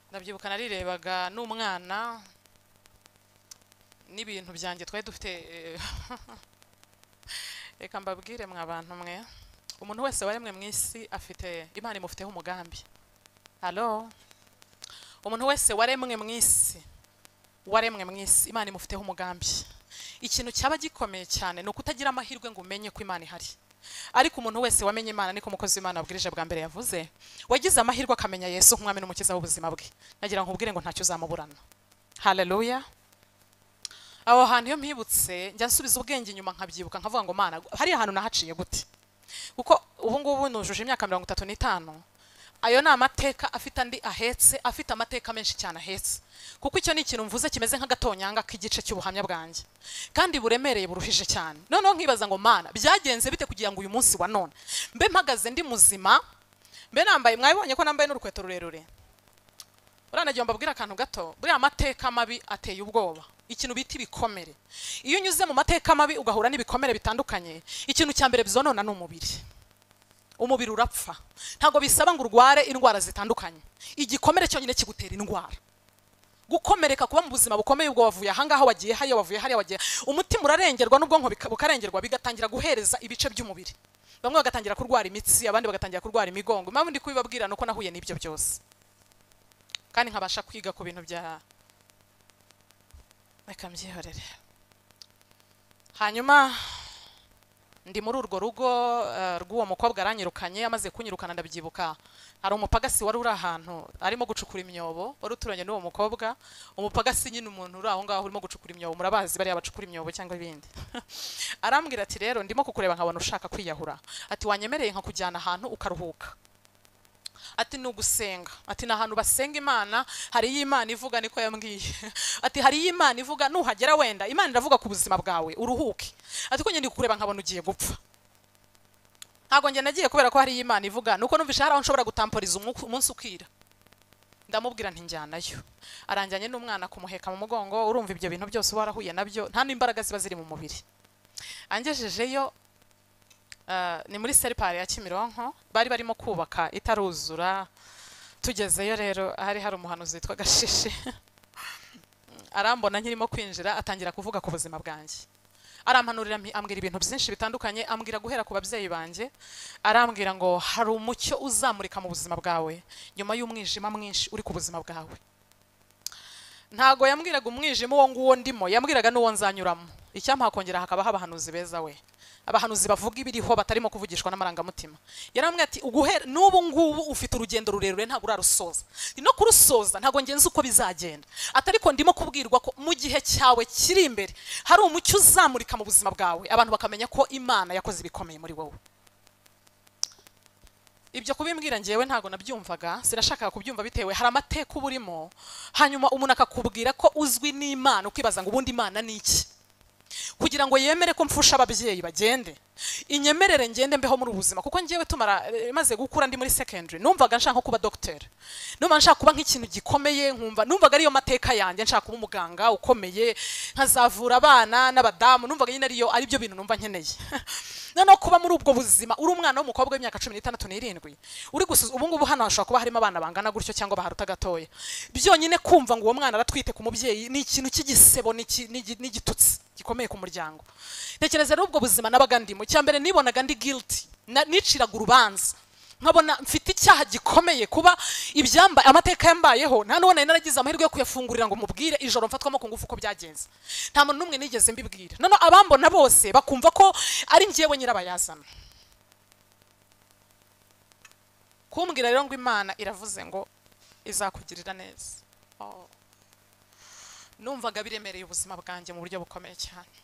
ndabyibuka narirebaga n'umwana n'ibintu byanjye twari dufite eh, reka mbabwire mwa bantu mwe umuntu wese waremwe mu isi afite imana imufiteho umugambi halo umuntu wese waremwe mu isi waremwe mu isi imana imufiteho umugambi ikintu cyaba gikomeye cyane ni ukutagira amahirwe ngo umenye ko imana ihari ariko umuntu wese wamenye imana niko umukozi w'imana wabwirije bwa mbere yavuze wagize amahirwe akamenya yesu nk'umwami n'umukiza w'ubuzima bwe nagira ngo nkubwire ngo ntacyo uzamuburana haleluya aho hantu iyo mpibutse njya nsubiza ubwenge inyuma nkabyibuka nkavuga ngo mana hariya hantu nahaciye gute kuko ubu ngubu nujuje imyaka mirongo itatu n'itanu ayo ni amateka afite andi ahetse afite amateka menshi cyane ahetse kuko icyo ni ikintu mvuze kimeze nk'agatonyanga k'igice cy'ubuhamya bwanjye kandi buremereye buruhije cyane noneho nkibaza ngo mana byagenze bite kugira ngo uyu munsi wa none mbe mpagaze ndi muzima mbe nambaye mwabibonye ko nambaye n'urukweto rurerure uranagira mbabwire akantu gato buriya amateka mabi ateye ubwoba ikintu bita ibikomere iyo unyuze mu mateka mabi ugahura n'ibikomere bitandukanye ikintu cya mbere bizonona ni umubiri umubiri urapfa ntabwo bisaba ngo urware indwara zitandukanye igikomere cyonyine kigutera indwara gukomereka kuba mu buzima bukomeye ubwo wavuye ahangaha wagiye hariya wavuye hariya wagiye umutima urarengerwa n'ubwonko bika- bukarengerwa bigatangira guhereza ibice by'umubiri bamwe bagatangira kurwara imitsi abandi bagatangira kurwara imigongo impamvu ndi kubibabwira ni uko nahuye n'ibyo byose kandi nkabasha kwiga ku bintu bya reka mbyihorere hanyuma ndi muri urwo rugo eh, rw'uwo mukobwa aranyirukanye amaze kunyirukana ndabyibuka hari umupagasi wari uri ahantu arimo gucukura imyobo wari uturanye n'uwo mukobwa umupagasi nyine umuntu uri aho ngaho urimo gucukura imyobo murabazi bariya bacukura imyobo cyangwa ibindi arambwira ati rero ndimo kukureba nkabona ushaka kwiyahura ati wanyemereye nkakujyana ahantu ukaruhuka ati ni ugusenga ati ni ahantu basenga imana hariyo imana ivuga niko yambwiye ati hariyo imana ivuga nuhagera wenda imana iravuga ku buzima bwawe uruhuke ati ko njye ndi kukureba nkabona ugiye gupfa ntabwo njye nagiye kubera ko hariyo imana ivuga nuko numvise hari aho nshobora gutamporiza umwuka- umunsi ukira ndamubwira ntijyanayo aranjyanye n'umwana kumuheka mu mugongo urumva ibyo bintu byose uba warahuye nabyo nta n'imbaraga ziba ziri mu mubiri angejejeyo eh, ni muri seripari ya kimironko bari barimo kubaka itaruzura tugezeyo rero hari hari umuhanuzi witwa gashishe arambona nkirimo kwinjira atangira kuvuga ku buzima bwanjye arampanurira ambi- ambwira ibintu byinshi bitandukanye ambwira guhera ku babyeyi banjye arambwira ngo hari umucyo uzamurika mu buzima bwawe nyuma y'umwijima mwinshi uri ku buzima bwawe ntago yambwiraga umwijima uwo nguwo ndimo yambwiraga n'uwo nzanyuramo icyampa hakongera hakabaho abahanuzi beza we abahanuzi bavuga ibiriho batarimo kuvugishwa n'amarangamutima yarambwira ati uguhera n'ubu ngubu ufite urugendo rurerure ntabwo urarusoza no kurusoza ntabwo ngenzi uko bizagenda atariko ndimo kubwirwa ko mu gihe cyawe kiri imbere hari umucyo uzamurika mu buzima bwawe abantu bakamenya ko imana yakoze ibikomeye muri wowe ibyo kubimbwira ngewe ntabwo nabyumvaga sinashakaga kubyumva bitewe hari amateka uba urimo hanyuma umuntu akakubwira ko uzwi n'imana ukibaza ngo ubundi imana ni iki kugira ngo yemere ko mfusha ababyeyi bagende inyemerere ngende mbeho muri ubu buzima kuko ngewe tumara eh, maze gukura ndi muri secondary numvaga nshaka kuba dogiteri numva nshaka kuba nk'ikintu gikomeye nkumva numvaga ariyo mateka yanjye nshaka kuba umuganga ukomeye nkazavura abana n'abadamu numvaga nyine ariyo aribyo bintu numva nkeneye noneho kuba muri ubwo buzima uri umwana w'umukobwa w'imyaka cumi n'itandatu n'irindwi uri gusuza ubu ngubu hano hashobora kuba harimo abana bangana gutyo cyangwa baharuta gatoya byonyine kumva ngo uwo mwana aratwite ku mubyeyi ni ikintu cy'igisebo ni iki- ni igi- ni igitutsi gikomeye ku muryango tekereza rero ubwo buzima nabaga ndimo icya mbere nibonaga ndi guilty na- niciraga urubanza nkabona mfite icyaha gikomeye kuba ibyamba amateka yambayeho nta n'uwo nari naragize amahirwe yo kuyafungurira ngo mubwire ijoro mfatwamo ku ngufu uko byagenze nta muntu n'umwe nigeze mbibwira noneho abambona bose bakumva ko ari njyewe nyirabayazana kumbwira rero ngo imana iravuze ngo izakugirira neza Oh. numvaga biremereye ubuzima bwanjye mu buryo bukomeye cyane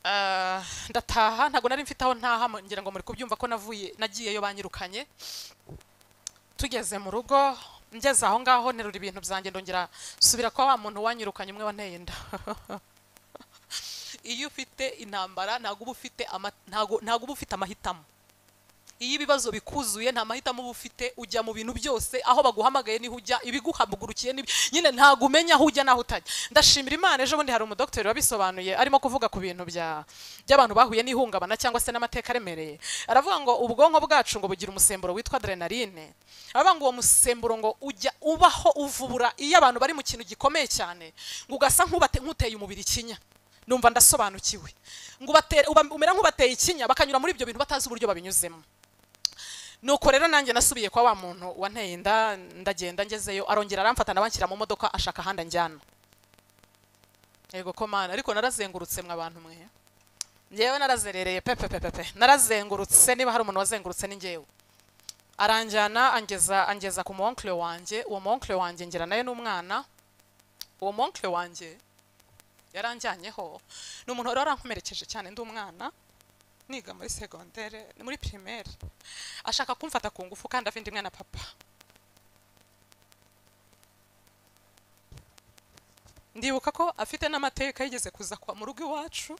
Ah, ndataha ntabwo nari mfite aho ntaha mu- ngira ngo muri kubyumva ko navuye nagiyeyo banyirukanye tugeze mu rugo ngeze aho ngaho nterura ibintu byanjye ndongera subira kwa wa muntu wanyirukanye umwe wanteye inda iyo ufite intambara ntabwo uba ufite ama- ntabwo ntabwo uba ufite amahitamo iyo ibibazo bikuzuye nta mahitamo uba ufite ujya mu bintu byose aho baguhamagaye niho ujya ibiguhagurukiye n'ib- nyine ntabwo umenya aho ujya n'aho utajya ndashimira imana ejo bundi hari umudogiteri wabisobanuye arimo kuvuga ku bintu bya by'abantu bahuye n'ihungabana cyangwa se n'amateka aremereye aravuga ngo ubwonko bwacu ngo bugira umusemburo witwa adrenaline aravuga ngo uwo musemburo ngo ujya ubaho uvubura iyo abantu bari mu kintu gikomeye cyane ngo ugasa nk'ubate- nk'uteye umubiri ikinya numva ndasobanukiwe ngo ubatere- uba- umera nk'ubateye ikinya bakanyura muri ibyo bintu batazi uburyo babinyuzemo nuko rero nanjye nasubiye kwa wa muntu wanteye inda ndagenda ngezeyo arongera aramfata nabanshyira mu modoka ashaka ahandi anjyana yego ko mana ariko narazengurutse mwe abantu mwe ngewe narazerereye pepepepepe narazengurutse niba hari umuntu wazengurutse ni ngewe aranjyana angeza angeza ku monkle wanjye uwo monkle wanjye ngira nawe n'umwana uwo monkle wanjye yaranjyanyeho ni umuntu wari warankomerekeje cyane ndi umwana niga muri segondere muri primaire ashaka kumfata ku ngufu kandi avindimwe na papa ndibuka ko afite n'amateka yigeze kuza kwa mu rugo iwacu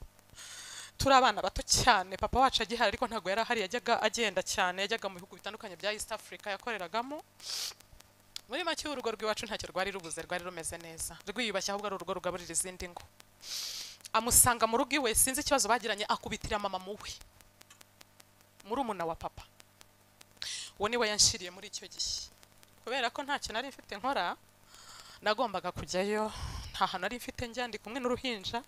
turi abana bato cyane papa wacu agihari ariko ntabwo yari ahari yajyaga agenda cyane yajyaga mu bihugu bitandukanye bya east africa yakoreragamo muri make urugo rw'iwacu ntacyo rwari rubuze rwari rumeze neza rwiyubashye ahubwo ari urugo rugaburira izindi ngo amusanga mu rugo iwe sinzi ikibazo bagiranye akubitira mama mu we murumuna wa papa uwo niwe yanshiriye muri icyo gihe kubera ko ntacyo nari mfite nkora nagombaga kujyayo nta hantu nari mfite njya ndi kumwe n'uruhinja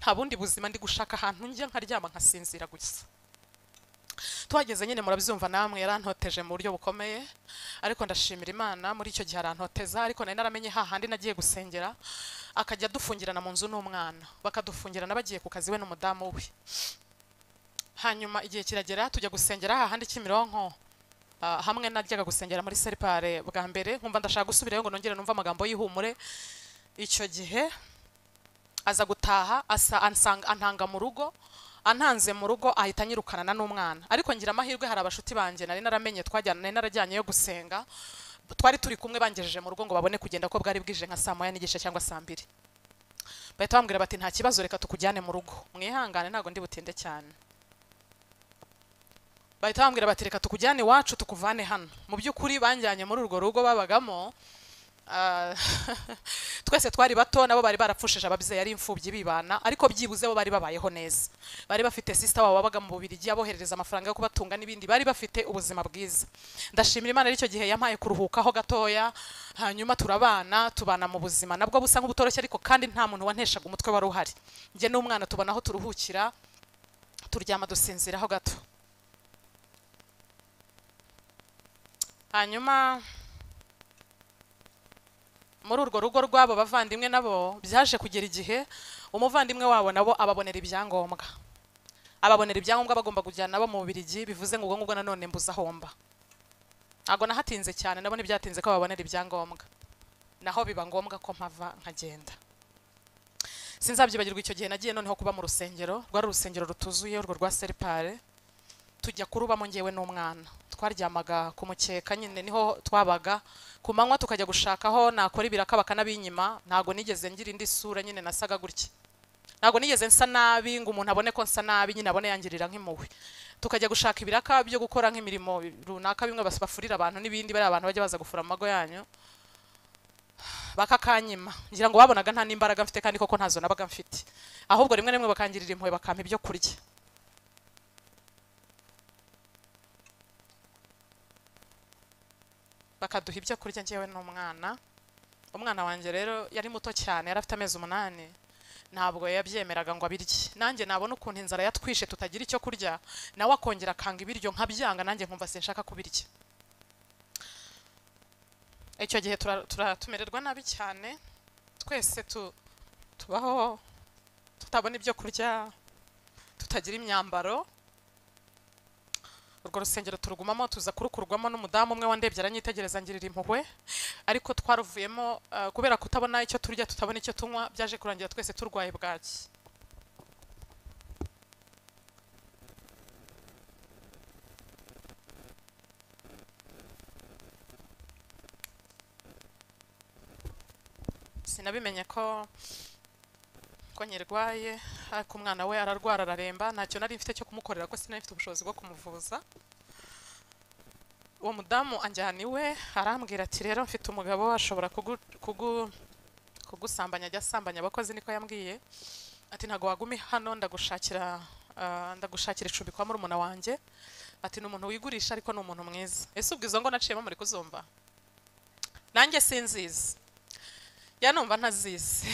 nta bundi buzima ndi gushaka ahantu njya nkaryama nkasinzira gusa tuhageze nyine murabyumva namwe yarantoteje mu buryo bukomeye ariko ndashimira imana muri icyo gihe arantoteza ariko nari naramenye hahandi nagiye gusengera akajya adufungirana mu nzu n'umwana bakadufungirana bagiye ku kazi we n'umudamu we hanyuma igihe kiragera tujya gusengera hahandi kimironko Ah, hamwe najyaga gusengera muri seripare bwa mbere nkumva ndashaka gusubirayo ngo nongere numve amagambo y'ihumure icyo gihe aza gutaha asa ansanga antanga mu rugo antanze mu rugo ahita anyirukana n'umwana ariko ngira amahirwe hari abashuti banjye nari naramenye twajyana nari narajyanye yo gusenga twari turi kumwe bangejeje mu rugo ngo babone kugenda ko bwari bwije nka saa moya n'igice cyangwa saa mbiri bahita bambwira bati nta kibazo reka tukujyane mu rugo mwihangane ntabwo ndi butinde cyane bahita bambwira bati reka tukujyane iwacu tukuvane hano mu by'ukuri banjyanye muri urwo rugo babagamo ah, twese twari bato nabo bari barapfushije ababyeyi ari imfubyi bibana ariko byibuze bo bari babayeho neza bari bafite sisita wabo wabaga mu bubirigi aboherereza amafaranga yo kubatunga n'ibindi bari bafite ubuzima bwiza ndashimira imana aricyo gihe yampaye kuruhukaho gatoya hanyuma turabana tubana mu buzima nabwo busa nk'ubutoroshye ariko kandi nta muntu wanteshaga umutwe wari uhari njye n'umwana tubona aho turuhukira turyama dusinziraho gato hanyuma muri urwo rugo rw'abo bavandimwe nabo byaje kugera igihe umuvandimwe wabo nabo ababonera ibyangombwa ababonera ibyangombwa bagomba kujyana nabo mu Bubiligi bivuze ngo ubwo ngubwo nanone mbuze ahomba ntabwo nahatinze cyane nabo ntibyatinze ko babonera ibyangombwa naho biba ngombwa ko mpava nkagenda sinzabyibagirwa icyo gihe nagiye noneho kuba mu rusengero rwari urusengero rutuzuye urwo rwa seripare tujya kurubamo ngewe n'umwana twaryamaga ku mukeka nyine niho twabaga ku manywa tukajya gushaka aho nakora ibiraka bakanabinyima ntabwo nigeze ngira indi sura nyine nasaga gutya ntabwo nigeze nsa nabi ngo umuntu abone ko nsa nabi nyine abone yangirira nk'impuhwe tukajya gushaka ibiraka byo gukora nk'imirimo runaka bimwe bas- bafurira abantu n'ibindi bariya abantu bajya baza gufura mu mago yanyu bakakanyima ngira ngo babonaga nta n'imbaraga mfite kandi koko ntazo nabaga mfite ahubwo rimwe na rimwe bakangirira impuhwe bakampa ibyo kurya bakaduha ibyo kurya njyewe n'umwana umwana wanjye rero yari muto cyane yari afite amezi umunani ntabwo yabyemeraga ngo abirye nanjye nabona ukuntu inzara yatwishe tutagira icyo kurya nawe akongera akanga ibiryo nkabyanga nanjye nkumva sinshaka kubirya icyo gihe tura- tura- tumererwa nabi cyane twese tu- tubaho tutabona ibyo kurya tutagira imyambaro urwo rusengero turugumamo tuza kurukurwamo n'umudamu umwe wandebye aranyitegereza ngirira impuhwe ariko twaruvuyemo eh, kubera kutabona icyo turya tutabona icyo tunywa byaje kurangira twese turwaye bwaki sinabimenye ko ko nyirwaye ariko umwana we ararwara araremba ntacyo nari mfite cyo kumukorera ko sinari mfite ubushobozi bwo kumuvuza uwo mudamu anjyana iwe arambwira ati rero mfite umugabo ashobora kugu, kugu, kugusambanya ajya asambanya abakozi niko yambwiye ati ntabwo wagumi hano ndagushakira ah, ndagushakira icumbi kwa murumuna wanjye ati ni umuntu wigurisha ariko ni umuntu mwiza ese ubwo izo ngo naciyemo muri kuzumva nanjye sinzizi ya numva ntazizi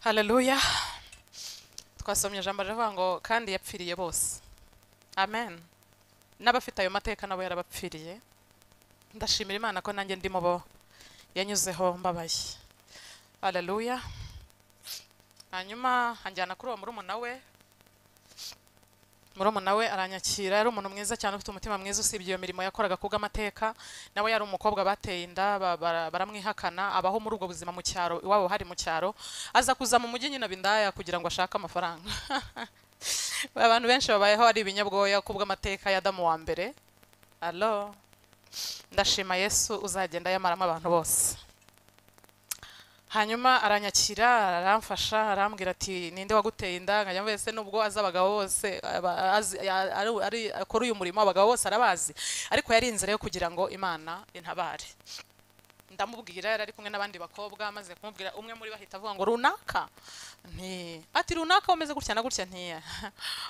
haleluya twasomye ijambo riravuga ngo kandi yapfiriye bose amen n'abafite ayo mateka nabo yarabapfiriye ndashimira imana ko nanjye ndimo bo yanyuzeho mbabaye haleluya hanyuma anjyana kuri uwo murumuna we murumuna we aranyakira yari umuntu mwiza cyane ufite umutima mwiza usibye iyo mirimo yakoraga kubw'amateka nawe yari umukobwa bateye inda ba- bara- baramwihakana abaho muri ubwo buzima mu cyaro iwabo hari mu cyaro aza kuza mu mujyi nyine aba indaya kugira ngo ashake amafaranga abantu benshi babayeho ari ibinyabwoya kubw'amateka ya Adamu wa mbere alo ndashima yesu uzagenda yamaramo abantu bose hanyuma aranyakira aramfasha arambwira ati ninde waguteye inda nkajya mvuga ese nubwo azi abagabo bose aba- azi- a- ari- ari- akora uyu murimo abagabo bose arabazi ariko yari inzira yo kugira ngo imana intabare ndamubwira yari ari kumwe n'abandi bakobwa maze kumubwira umwe muri bo ahita avuga ngo runaka nti ati runaka umeze gutya na gutya ntiya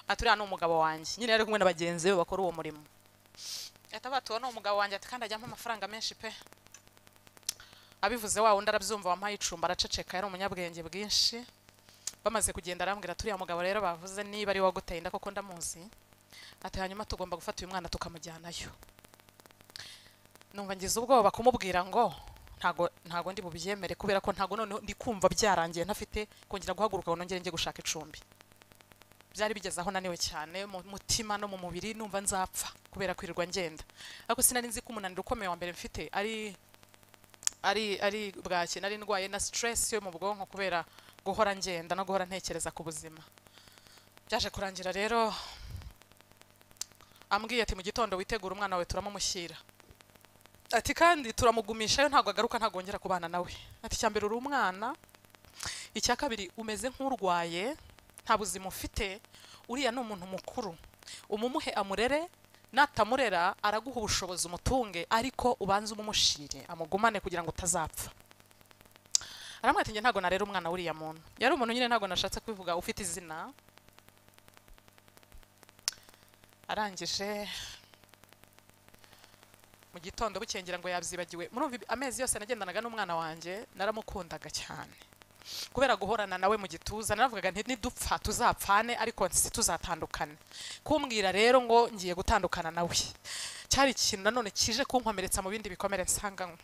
ati uriya ni umugabo wanjye nyine yari ari kumwe na bagenzi be bakora uwo murimo ahita avuga ati uwo ni umugabo wanjye ati kandi ajyamo amafaranga menshi pe abivuze wa wundi arabyumva wampaye icumba araceceka yari umunyabwenge bwinshi bamaze kugenda arambwira turiya mugabo rero bavuze niba ari uwaguteye inda koko ndamuzi ati hanyuma tugomba gufata uyu mwana tukamujyanayo numva ngize ubwoba kumubwira ngo ntago ntago ndi bubyemere kubera ko ntago noneho ndi kumva byarangiye ntafite kongera guhaguruka ngo nongere njye gushaka icumbi byari bigeze aho naniwe cyane mu mutima no mu mubiri numva nzapfa kubera kwirirwa ngenda ariko sinari nzi ko umunaniro ukomeye wa mbere mfite ari ari ari bwake nari ndwaye na stress yo mu bwonko kubera guhora ngenda no guhora ntekereza ku buzima byaje kurangira rero ambwiye ati mu gitondo witegura umwana wawe turamumushyira ati kandi turamugumishayo ntabwo agaruka ntagongera kubana nawe ati icya mbere uri umwana icya kabiri umeze nk'urwaye nta buzima ufite uriya ni umuntu mukuru umumuhe amurere natamurera araguha ubushobozi umutunge ariko ubanze umumushyire amugumane kugira ngo utazapfa aramwira ati njye ntabwo narera umwana w'uriya muntu yari umuntu nyine ntabwo nashatse kwivuga ufite izina arangije mu gitondo bukengera ngo yabyibagiwe murumva ibi- amezi yose nagendanaga n'umwana wanjye naramukundaga cyane kubera guhorana nawe mu gituza naravugaga nti nidupfa tuzapfane ariko si tuzatandukane kumbwira rero ngo ngiye gutandukana nawe cyari ikintu nanone kije kunkomeretsa mu bindi bikomere nsanganywe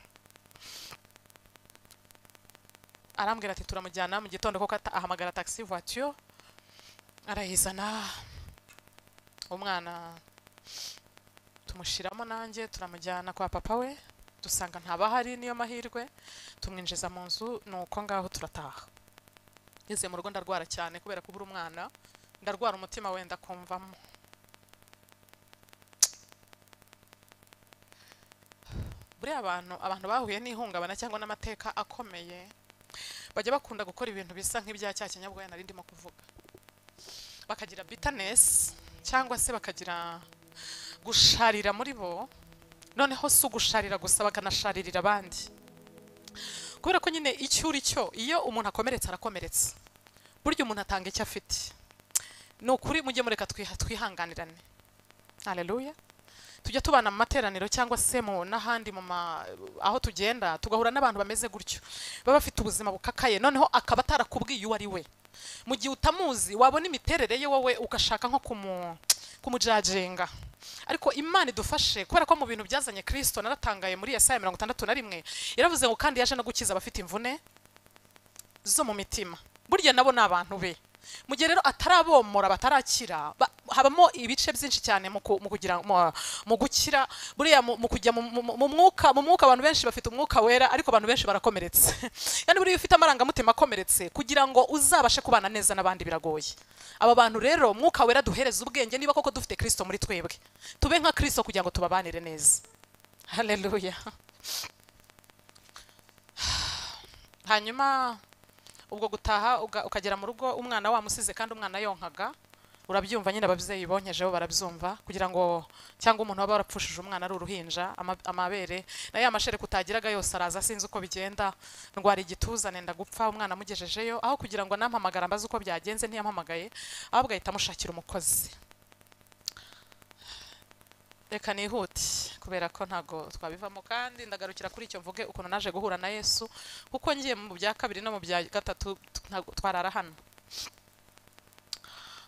arambwira ati turamujyana mu gitondo koko ata- ahamagara taxi voiture arayizana umwana tumushyiramo nanjye turamujyana kwa papa we dusanga ntabahari niyo mahirwe tumwinjiza mu nzu ni uko ngaho turataha ngeze mu rugo ndarwara cyane kubera kubura umwana ndarwara umutima wenda kumvamo buriya abantu abantu bahuye n'ihungabana cyangwa n'amateka akomeye bajya bakunda gukora ibintu bisa nk'ibya cya kinyabwoya nari ndimo kuvuga bakagira bitanesi cyangwa se bakagira gusharira muri bo noneho si ugusharira gusa bakanasharirira abandi kubera ko nyine icyo uri cyo iyo umuntu akomeretse arakomeretsa burya umuntu atanga icyo afite ni ukuri mujye mureka twiha- twihanganirane haleluya tujya tubana mu materaniro cyangwa se mu n'ahandi mu ma, aho tugenda tugahura n'abantu bameze gutyo baba bafite ubuzima bukakaye noneho akaba atarakubwiye uwo ari we mu gihe utamuzi wabona imiterere ye wowe ugashaka nko kumu kumujajenga ariko imana idufashe kubera ko mu bintu byazanye kirisito naratangaye muri yesaya mirongo itandatu na rimwe yaravuze ngo kandi yaje no gukiza abafite imvune zo mu mitima burya nabo ni abantu be mu gihe rero atarabomora batarakira ba- habamo ibice byinshi cyane mu ku- mu kugira mu- mu gukira buriya mu mu kujya mu- mu mu mwuka mu mwuka abantu benshi bafite umwuka wera ariko abantu benshi barakomeretse yani buriya ufite amarangamutima akomeretse kugira ngo uzabashe kubana neza n'abandi biragoye aba bantu rero umwuka wera duhereza ubwenge niba koko dufite kirisito muri twebwe tube nka kirisito kugira ngo tubabanire neza haleluya hanyuma ubwo gutaha uga- ukagera mu rugo umwana wamusize kandi umwana yonkaga urabyumva nyine ababyeyi bonkejeho barabyumva kugira ngo cyangwa umuntu waba warapfushije umwana ari uruhinja ama- amabere na ya mashereka utagiraga yose araza sinzi uko bigenda ndwara igituza nenda gupfa umwana amugejejeyo aho kugira ngo nampamagara mbaze uko byagenze ntiyampamagaye ahubwo ahita amushakira umukozi reka nihute kubera ko ntago twabivamo kandi ndagarukira kuri icyo mvuge ukuntu naje guhura na yesu kuko ngiye mu bya kabiri no mu bya gatatu t- ntago twarara hano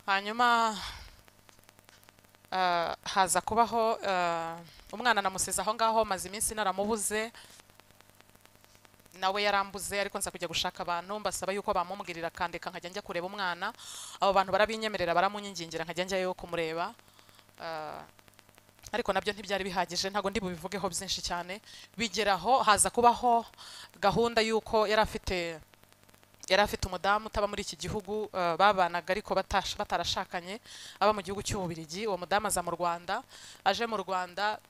hanyuma ah, haza kubaho ah, umwana namusize aho ngaho maze iminsi naramubuze nawe yarambuze ariko nza kujya gushaka abantu mbasaba yuko bamumbwirira akandika nkajya njya kureba umwana abo bantu barabinyemerera baramunyingingira nkajya njyayo kumureba ah, ariko nabyo ntibyari bihagije ntabwo ndi bubivugeho byinshi cyane bigeraho haza kubaho gahunda y'uko yari afite yari afite umudamu utaba muri iki gihugu eh, babanaga ariko batash- batarashakanye aba mu gihugu cy'ububirigi uwo mudamu aza mu rwanda aje mu rwanda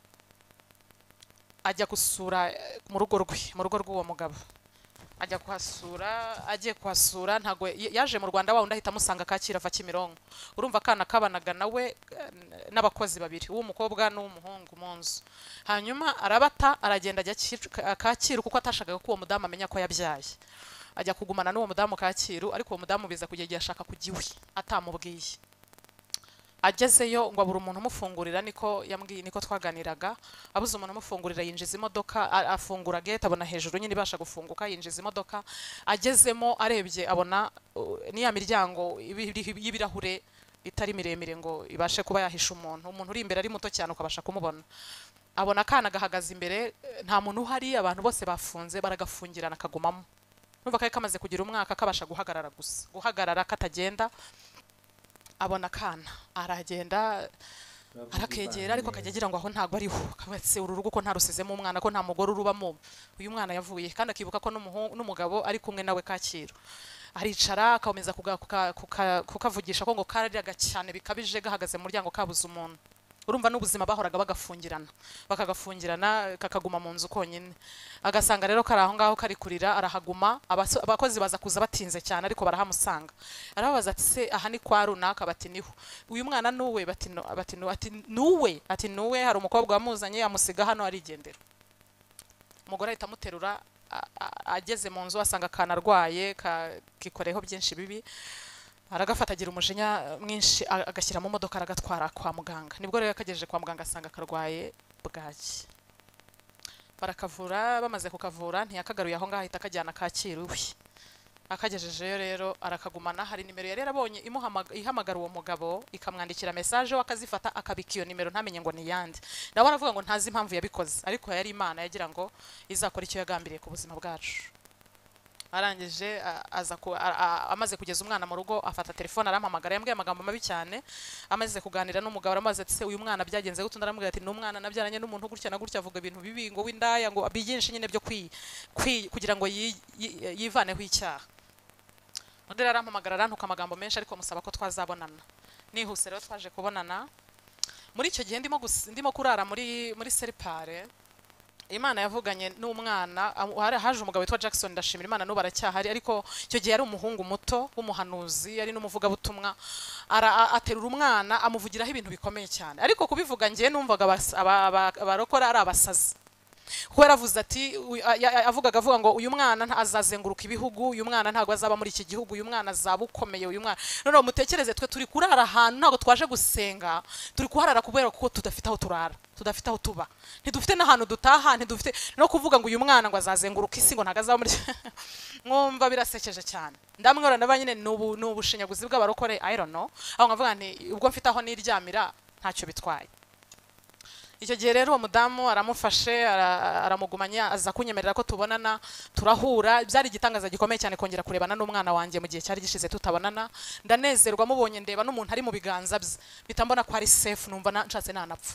ajya gusura eh, mu rugo rwe mu rugo rw'uwo mugabo ajya kuhasura agiye kuhasura ntabwo y- yaje mu rwanda wa wundi ahita amusanga kacyiru ava kimironko urumva akana kabanaga nawe eh, n'abakozi babiri uw'umukobwa n'uw'umuhungu mu nzu hanyuma arabata aragenda ajya Kicu- Ka- kacyiru kuko atashakaga ko uwo mudamu amenya ko yabyaye ajya kugumana n'uwo mudamu kacyiru ariko uwo mudamu biza kujya igihe ashaka kujya iwe atamubwiye agezeyo ngo abura umuntu umufungurira niko yambwiye niko twaganiraga abuze umuntu umufungurira yinjiza imodoka a- afungura gate abona hejuru nyine ibasha gufunguka yinjiza imodoka agezemo arebye abona uh, niya miryango ibi- iriho- y'ibirahure itari miremire ngo ibashe kuba yahisha umuntu umuntu uri imbere ari muto cyane ukabasha kumubona abona akana gahagaze imbere eh, nta muntu uhari abantu bose bafunze baragafungirana kagumamo numva kari kamaze kugira umwaka kabasha guhagarara gusa guhagarara katagenda abona akana aragenda arakegera ariko akajya agira ngo aho ntabwo ariho kabatse uru rugo ko ntarusizemo umwana ko nta mugore urubamo uyu mwana yavuye kandi akibuka ko n'umuhungu- n'umugabo ari kumwe nawe kacyiru aricara akomeza kuga- kuka- kuka- kukavugisha ko ngo karariyaga cyane bikabije gahagaze mu muryango kabuze umuntu urumva n'ubuzima bahoraga bagafungirana bakagafungirana kakaguma mu nzu konyine agasanga rero kari aho ngaho kari kurira arahaguma abaso- abakozi baza kuza batinze cyane ariko barahamusanga arababaza ati se aha ni kwa runaka bati niho uyu mwana ni uwe bati "No." Bati, "No." ati nuwe ati nuwe hari umukobwa wamuzanye amusiga hano arigendera umugore ahita amuterura a- a- ageze mu nzu asanga akana arwaye kakikoreyeho byinshi bibi aragafata agira umujinya mwinshi a- agashyira mu modoka aragatwara kwa muganga nibwo rero yakagejeje kwa muganga asanga karwaye bwaki barakavura bamaze kukavura ntiyakagaruye aho ngaho ahita akajyana kacyiru iwe akagejejeyo rero arakagumana hari nimero yari yarabonye imuhamaga- ihamagara uwo mugabo ikamwandikira message we akazifata akabika iyo nimero ntamenye ngo ni iyande nawe aravuga ngo ntazi impamvu yabikoze ariko yari imana yagira ngo izakora icyo yagambiriye ku buzima bwacu arangije a- aza ku- a- a- amaze kugeza umwana mu rugo afata telefone arampamagara yambwiye amagambo mabi cyane amaze kuganira n'umugabo aramaze ati se uyu mwana byagenze gute undi aramubwira ati ni umwana nabyaranye n'umuntu gutya na gutya avuga ibintu bibi ngo w'indaya ngo byinshi nyine byo kwi, kwi, kugira ngo yi- yi- yivaneho icyaha undi rero arampamagara arantuka amagambo menshi ariko musaba ko twazabonana nihuse rero twaje kubonana muri icyo gihe ndimo, gus- ndimo kurara muri, muri seripare imana yavuganye n'umwana am- hari- haje umugabo witwa jackson ndashimira imana n'ubu aracyahari ariko icyo gihe yari umuhungu muto w'umuhanuzi yari n'umuvugabutumwa Ara- a- aterura umwana amuvugiraho ibintu bikomeye cyane ariko kubivuga ngewe numvaga abas- aba- aba- abarokore ari abasazi kuko yaravuze ati uyu- a- ya- ya- avugaga avuga ngo uyu mwana nta- azazenguruka ibihugu uyu mwana ntabwo azaba muri iki gihugu uyu mwana azaba ukomeye uyu mwana noneho mutekereze twe turi kurara ahantu ntabwo twaje gusenga turi kuharara kubera kuko tudafite aho turara tudafite aho tuba ntidufite n'ahantu dutaha ntidufite no kuvuga ngo uyu mwana ngo azazenguruka isi ngo ntabwo azaba muri mwumva birasekeje cyane ndamwibona na ba nyine ni ubu- ni ubushinyaguzi bw'abarokore i don't know aho nkavuga nti ubwo mfite aho niryamira ntacyo bitwaye icyo gihe rero uwo mudamu aramufashe ara- aramugumanya aza kunyemerera ko tubonana turahura byari igitangaza gikomeye cyane kongera kurebana n'umwana wanjye mu gihe cyari gishize tutabonana ndanezerwa mubonye ndeba n'umuntu ari mu biganza bye mpita mbona ko ari safe numva na- nshatse nanapfa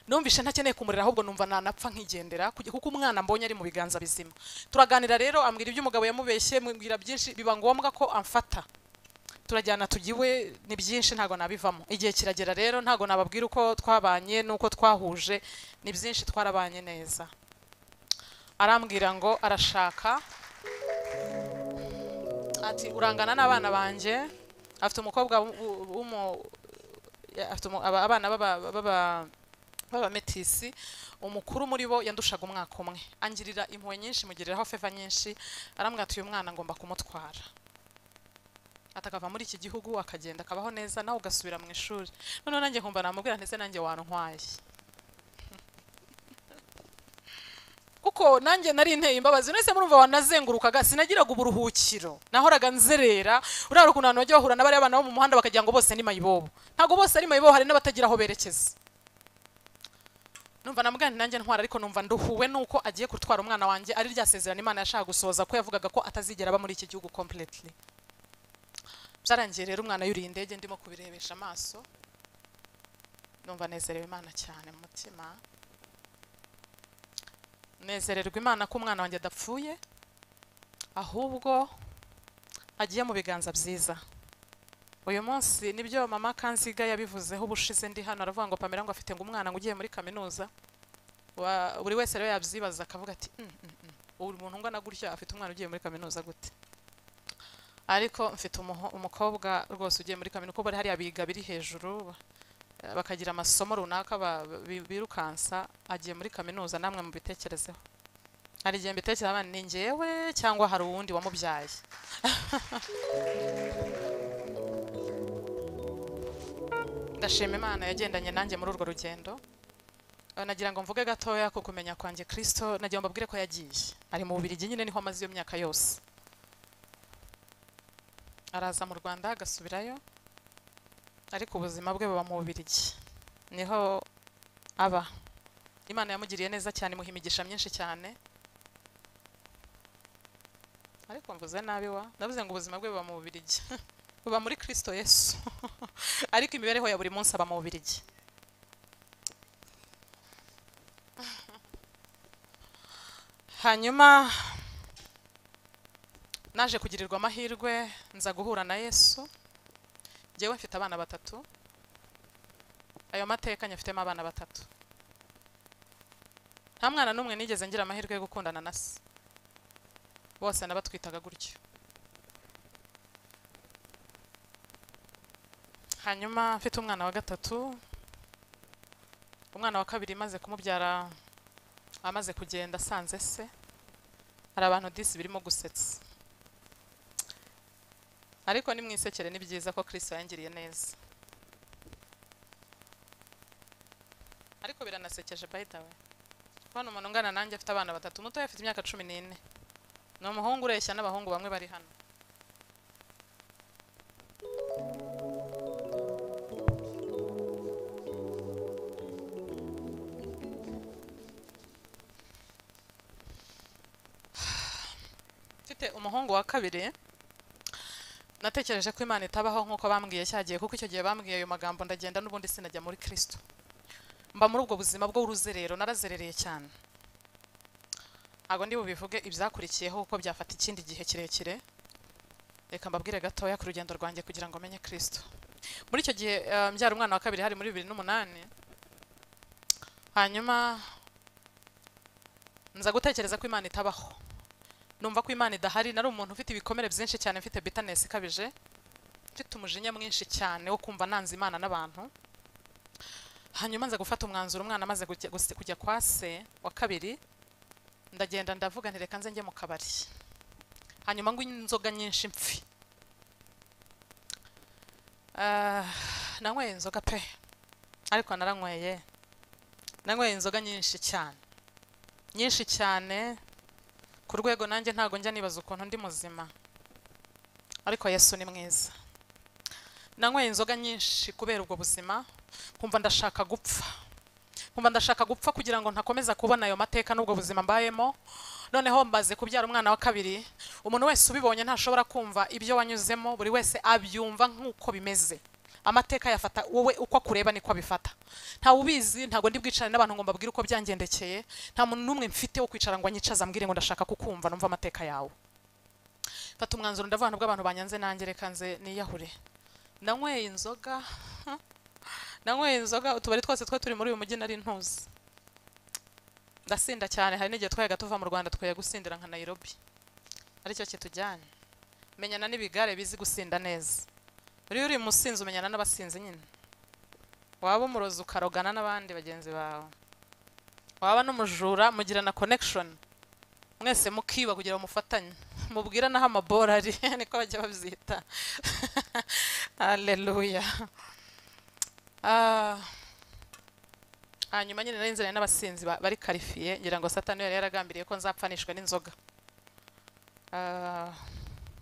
numvishe ntakeneye kumurera ahubwo numva nanapfa nkigendera kuko kuko umwana mbonye ari mu biganza bizima turaganira rero ambwira ibyo umugabo yamubeshye mubwira byinshi biba ngombwa ko amfata turajyana tujya iwe ni byinshi ntabwo nabivamo igihe kiragera rero ntabwo nababwira uko twabanye n'uko twahuje ni byinshi twarabanye neza arambwira ngo arashaka ati urangana n'abana banjye afite umukobwa w- w- w'umu ya- afite umu- aba- abana b'aba- b'aba- b'abametisi umukuru muri bo yandushaga umwaka umwe angirira impuhwe nyinshi mugiriraho feva nyinshi arambwira ati uyu mwana ngomba kumutwara atakava muri iki gihugu akagenda akabaho neza nawe ugasubira mu ishuri noneho nanjye nkumva namubwira ndetse nanjye wantwaye kuko nanjye nari nteye imbabazi mwese murumva wanazengurukaga sinagiraga uburuhukiro nahoraga nzerera urara ukuntu abantu bajya bahura n'abari abana bo mu muhanda bakagira ngo bose ni mayibobo ntabwo bose ari mayibobo hari n'abatagira aho berekeza numva namugana nanjye ntwara ariko numva nduhuwe nuko agiye gutwara umwana wanjye ari rya sezerano imana yashaka gusohoza ko yavugaga ko atazigera aba muri iki gihugu completely byarangiye rero umwana yuriye indege ndimo kubirebesha amaso numva nezerewe imana cyane mu mutima nezererwa imana ko umwana wanjye adapfuye ahubwo agiye mu biganza byiza uyu munsi nibyo mama kanziga yabivuzeho ubushize ndi hano aravuga ngo pamela ngo afite ngo umwana ngo ugiye muri kaminuza Wa- buri wese rero yabyibaza akavuga ati "Mm, mm, mm, ubu umuntu ungana gutya afite umwana ugiye muri kaminuza gute ariko mfite umuho- umukobwa rwose ugiye muri kaminuza uko bari hariya biga biri hejuru eh, bakagira amasomo runaka ba- bi- birukansa agiye muri kaminuza namwe mubitekerezeho hari igihe mbitekereza abana ni njyewe cyangwa hari uwundi wamubyaye ndashima imana yagendanye nanjye muri urwo rugendo Eh, nagira ngo mvuge gatoya ku kumenya kwanjye kirisito nagira ngo mbabwire ko yagiye ari mu bubirigi nyine niho amaze iyo myaka yose araza mu rwanda agasubirayo ariko ubuzima bwe buba mu bubirigi niho aba imana yamugiriye neza cyane imuha imigisha myinshi cyane ariko mvuze nabi wa ndavuze ngo ubuzima bwe buba mu bubirigi buba muri kirisito yesu ariko imibereho ya buri munsi aba mu bubirigi hanyuma naje kugirirwa amahirwe nza guhura na yesu njyewe mfite abana batatu ayo mateka nyafitemo abana batatu nta mwana n'umwe nigeze ngira amahirwe yo gukundana na se bose nabatwitaga gutyo hanyuma mfite umwana wa gatatu umwana wa kabiri maze kumubyara amaze kugenda asanze se hari abantu disi birimo gusetsa ariko ni mwisekere ni byiza ko Kristo yangiriye neza ariko biranasekeje by the way kubona umuntu ungana nanjye afite abana batatu mutoya afite imyaka cumi n'ine ni umuhungu ureshya n'abahungu bamwe bari hano mfite umuhungu wa kabiri natekereje ko imana itabaho nk'uko bambwiye cyagiye kuko icyo gihe bambwiye ayo magambo ndagenda n'ubundi sinajya muri kirisito mba muri ubwo buzima bw'uruzerero narazerereye cyane ntabwo ndi bubivuge ibyakurikiyeho kuko byafata ikindi gihe kirekire reka mbabwire gatoya ku rugendo rwanjye kugira ngo menye kirisito muri icyo gihe eh, mbyara umwana wa kabiri hari muri bibiri n'umunani hanyuma nza gutekereza ko imana itabaho numva ko imana idahari nari umuntu ufite ibikomere byinshi cyane mfite bitanesi ikabije mfite umujinya mwinshi cyane wo kumva nanze imana n'abantu hanyuma nza gufata umwanzuro umwana amaze kujya- guse- kujya kwa se wa kabiri ndagenda ndavuga nti reka nze njye mu kabari hanyuma ngo inzoga nyinshi mpfi Ah, nanyweye inzoga pe ariko naranyweye nanyweye inzoga nyinshi cyane nyinshi cyane ku rwego nanjye ntabwo njya nibaza ukuntu ndi muzima ariko yesu ni mwiza nanyweye inzoga nyinshi kubera ubwo buzima nkumva ndashaka gupfa nkumva ndashaka gupfa kugira ngo ntakomeza kubona ayo mateka n'ubwo buzima mbayemo noneho mbaze kubyara umwana wa kabiri umuntu wese ubibonye ntashobora kumva ibyo wanyuzemo buri wese abyumva nk'uko bimeze amateka yafata wowe uko akureba niko abifata ntawe ubizi ntabwo ndi bwicare n'abantu ngo mbabwire uko byangendekeye nta muntu n'umwe mfite wo kwicara ngo anyicaze ambwire ngo ndashaka kukumva numva amateka yawe mfata umwanzuro ndavuga nubwo abantu banyanze nanjye reka nze niyahure nanyweye inzoga nanyweye inzoga utubari twose twe turi muri uyu mujyi nari ntuzi ndasinda cyane hari n'igihe twayaga tuva mu rwanda twajya gusindira nka nayirobi aricyo kitujyanye menyana n'ibigare bizi gusinda neza buriya uri musinzi umenyana n'abasinzi nyine waba umurozi ukarogana n'abandi bagenzi bawe waba n'umujura mugirana connection mwese mukiba kugira ngo mufatanye mubwira n'aho amabora ari niko bajya babyita haleluya Ah. hanyuma nyine nari nziranye n'abasinzi ba- bari karifiye ngira ngo satani yari yaragambiriye ko nzapfanishwa n'inzoga Ah,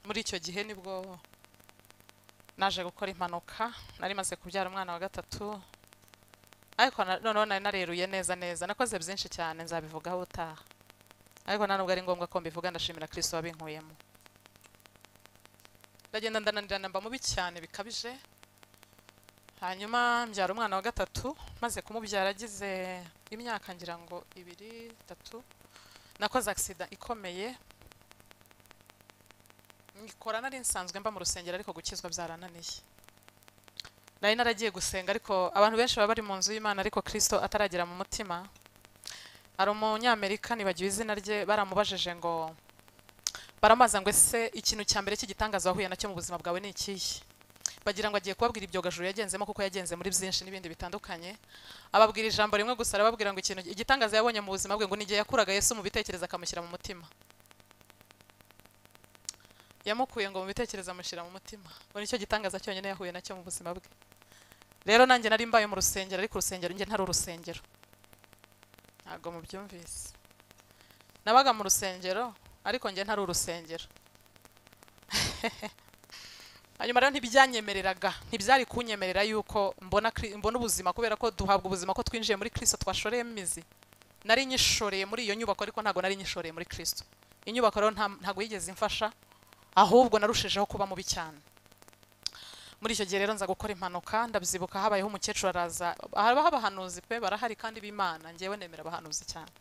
muri icyo gihe nibwo naje gukora impanuka nari maze kubyara umwana wa gatatu ariko na- noneho nari nareruye neza neza nakoze byinshi cyane nzabivugaho utaha ariko nta nubwo ari ngombwa ko mbivuga ndashimira kirisito wabinkuyemo ndagenda ndananirana mba mubi cyane bikabije hanyuma mbyara umwana wa gatatu maze kumubyara agize imyaka ngira ngo ibiri itatu nakoze agisida ikomeye nkikora nari nsanzwe mba mu rusengero ariko gukizwa byarananiye nari naragiye gusenga ariko abantu benshi baba bari mu nzu y'imana ariko kirisito ataragera mu mutima hari umunyamerika nibagiwe izina rye baramubajije ngo baramubaza ngo ese ikintu cya mbere cy'igitangaza wahuye nacyo mu buzima bwawe ni ikihe bagira ngo agiye kubabwira ibyogajuru yagenzemo kuko yagenze muri byinshi n'ibindi bitandukanye ababwira ijambo rimwe gusa arababwira ngo ikintu igitangaza yabonye mu buzima bwe ngo ni igihe yakuraga yesu mu bitekerezo akamushyira mu mutima yamukuye ngo mu bitekerezo amushyira mu mutima ngo nicyo gitangaza cyonyine yahuye nacyo mu buzima bwe rero nanjye nari mbaye mu rusengero ariko urusengero njye ntari urusengero ntabwo mubyumvise nabaga mu rusengero ariko njye ntari urusengero hanyuma rero ntibyanyemereraga ntibyari kunyemerera yuko mbona Kri- mbona ubuzima kubera ko duhabwa ubuzima ko twinjiye muri kirisito twashoreyemo imizi nari nyishoreye muri iyo nyubako ariko ntabwo nari nyishoreye muri kirisito inyubako rero nta- ntabwo yigeze imfasha ahubwo narushijeho kuba mubi cyane muri icyo gihe rero nza gukora impanuka ndabyibuka habayeho umukecuru araza haba abahanuzi pe barahari kandi b'imana ngewe nemera abahanuzi cyane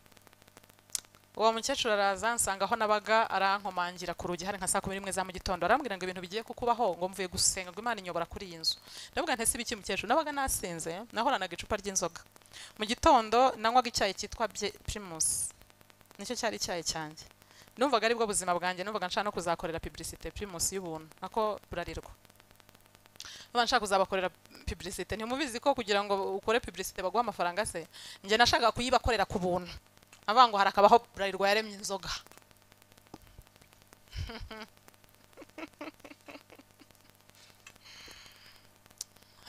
uwo mukecuru araza nsanga aho nabaga arankomangira ku rugi hari nka saa kumi n'imwe za mu gitondo arambwira ngo ibintu bigiye kukubaho ngo mvuye gusenga ngo imana inyobora kuri iyi nzu ndavuga ntese ibiki mukecuru nabaga nasinze nahoranaga icupa ry'inzoga mu gitondo nanywaga icyayi cyitwa Bye- primus nicyo cyari icyayi cyanjye numvaga aribwo buzima bwanjye numvaga nshaka no kuzakorera publicité primus y'ubuntu nako burarirwa numva nshaka kuzabakorera publicité ntimubizi ko kugira ngo ukore publicité baguha amafaranga se njye nashakaga kuyibakorera ku buntu avuga ngo harakabaho burarirwa yaremye inzoga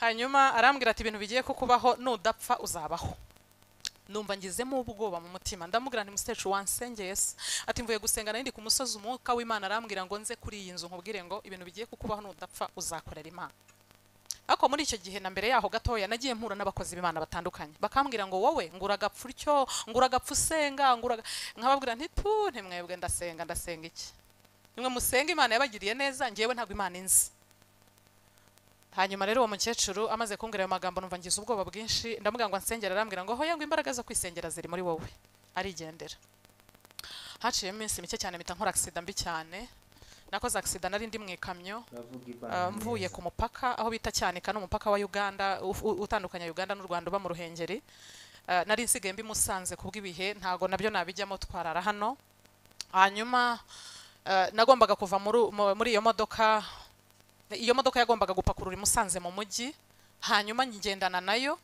hanyuma arambwira ati ibintu bigiye kukubaho nudapfa uzabaho numva ngizemo ubwoba mu mutima ndamubwira nti mukecuru wansengeye se ati mvuye gusenga nari ndi ku musozi umwuka w'imana arambwira ngo nze kuri iyi nzu nkubwire ngo ibintu bigiye kukubaho nudapfa uzakorera imana ariko muri icyo gihe na mbere yaho gatoya nagiye mpura n'abakozi b'imana batandukanye bakambwira ngo wowe ngura agapfa utyo ngura agapfa usenga ngura aga- nkababwira nti tu ntimwebwe ndasenga ndasenga iki nimwe musenga imana yabagiriye neza ngewe ntabwo imana inzi hanyuma rero uwo mukecuru amaze kumbwira ayo magambo numva ngize ubwoba bwinshi ndamubwira ngo ansengera arambwira ngo hoya ngo imbaraga zo kwisengera ziri muri wowe arigendera haciyemo iminsi mike cyane mpita nkora agisida mbi cyane nakoze agisida nari ndi mu ikamyo Ah, mvuye ku mupaka aho bita cyanika n'umupaka wa Uganda uf- u- utandukanya Uganda n'u Rwanda uba mu Ruhengeri Ah, nari nsigaye mbi musanze kubw'ibihe ntago nabyo nabijyamo twarara hano hanyuma ah, nagombaga kuva muri u- mu- muri iyo modoka iyo modoka yagombaga gupakurura i Musanze mu mujyi hanyuma ngendana nayo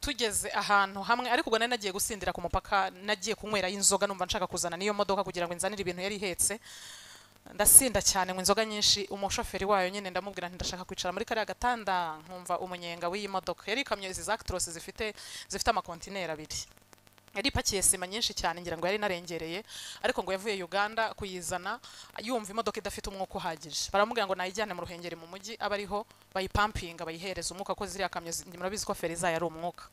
tugeze ahantu hamwe ariko ubwo nari nagiye gusindira ku mupaka nagiye kunywerayo inzoga numva nshaka kuzana n'iyo modoka kugira ngo inzanire ibintu yari ihetse ndasinda cyane ngo inzoga nyinshi umushoferi wayo nyine ndamubwira nti ndashaka kwicara muri kariya gatanda nkumva umunyenga w'iyi modoka yari ikamyo izi za Actros zifite zifite amakontineri abiri yari ipakiye sima nyinshi cyane ngira ngo yari narengereye ariko ngo yavuye Uganda kuyizana yumva imodoka idafite umwuka uhagije baramubwira ngo nayijyane mu ruhengeri mu mujyi aba ariho bayipampinga bayihereza umwuka ko ziriya kamyo zi- murabizi ko feri zayo ari umwuka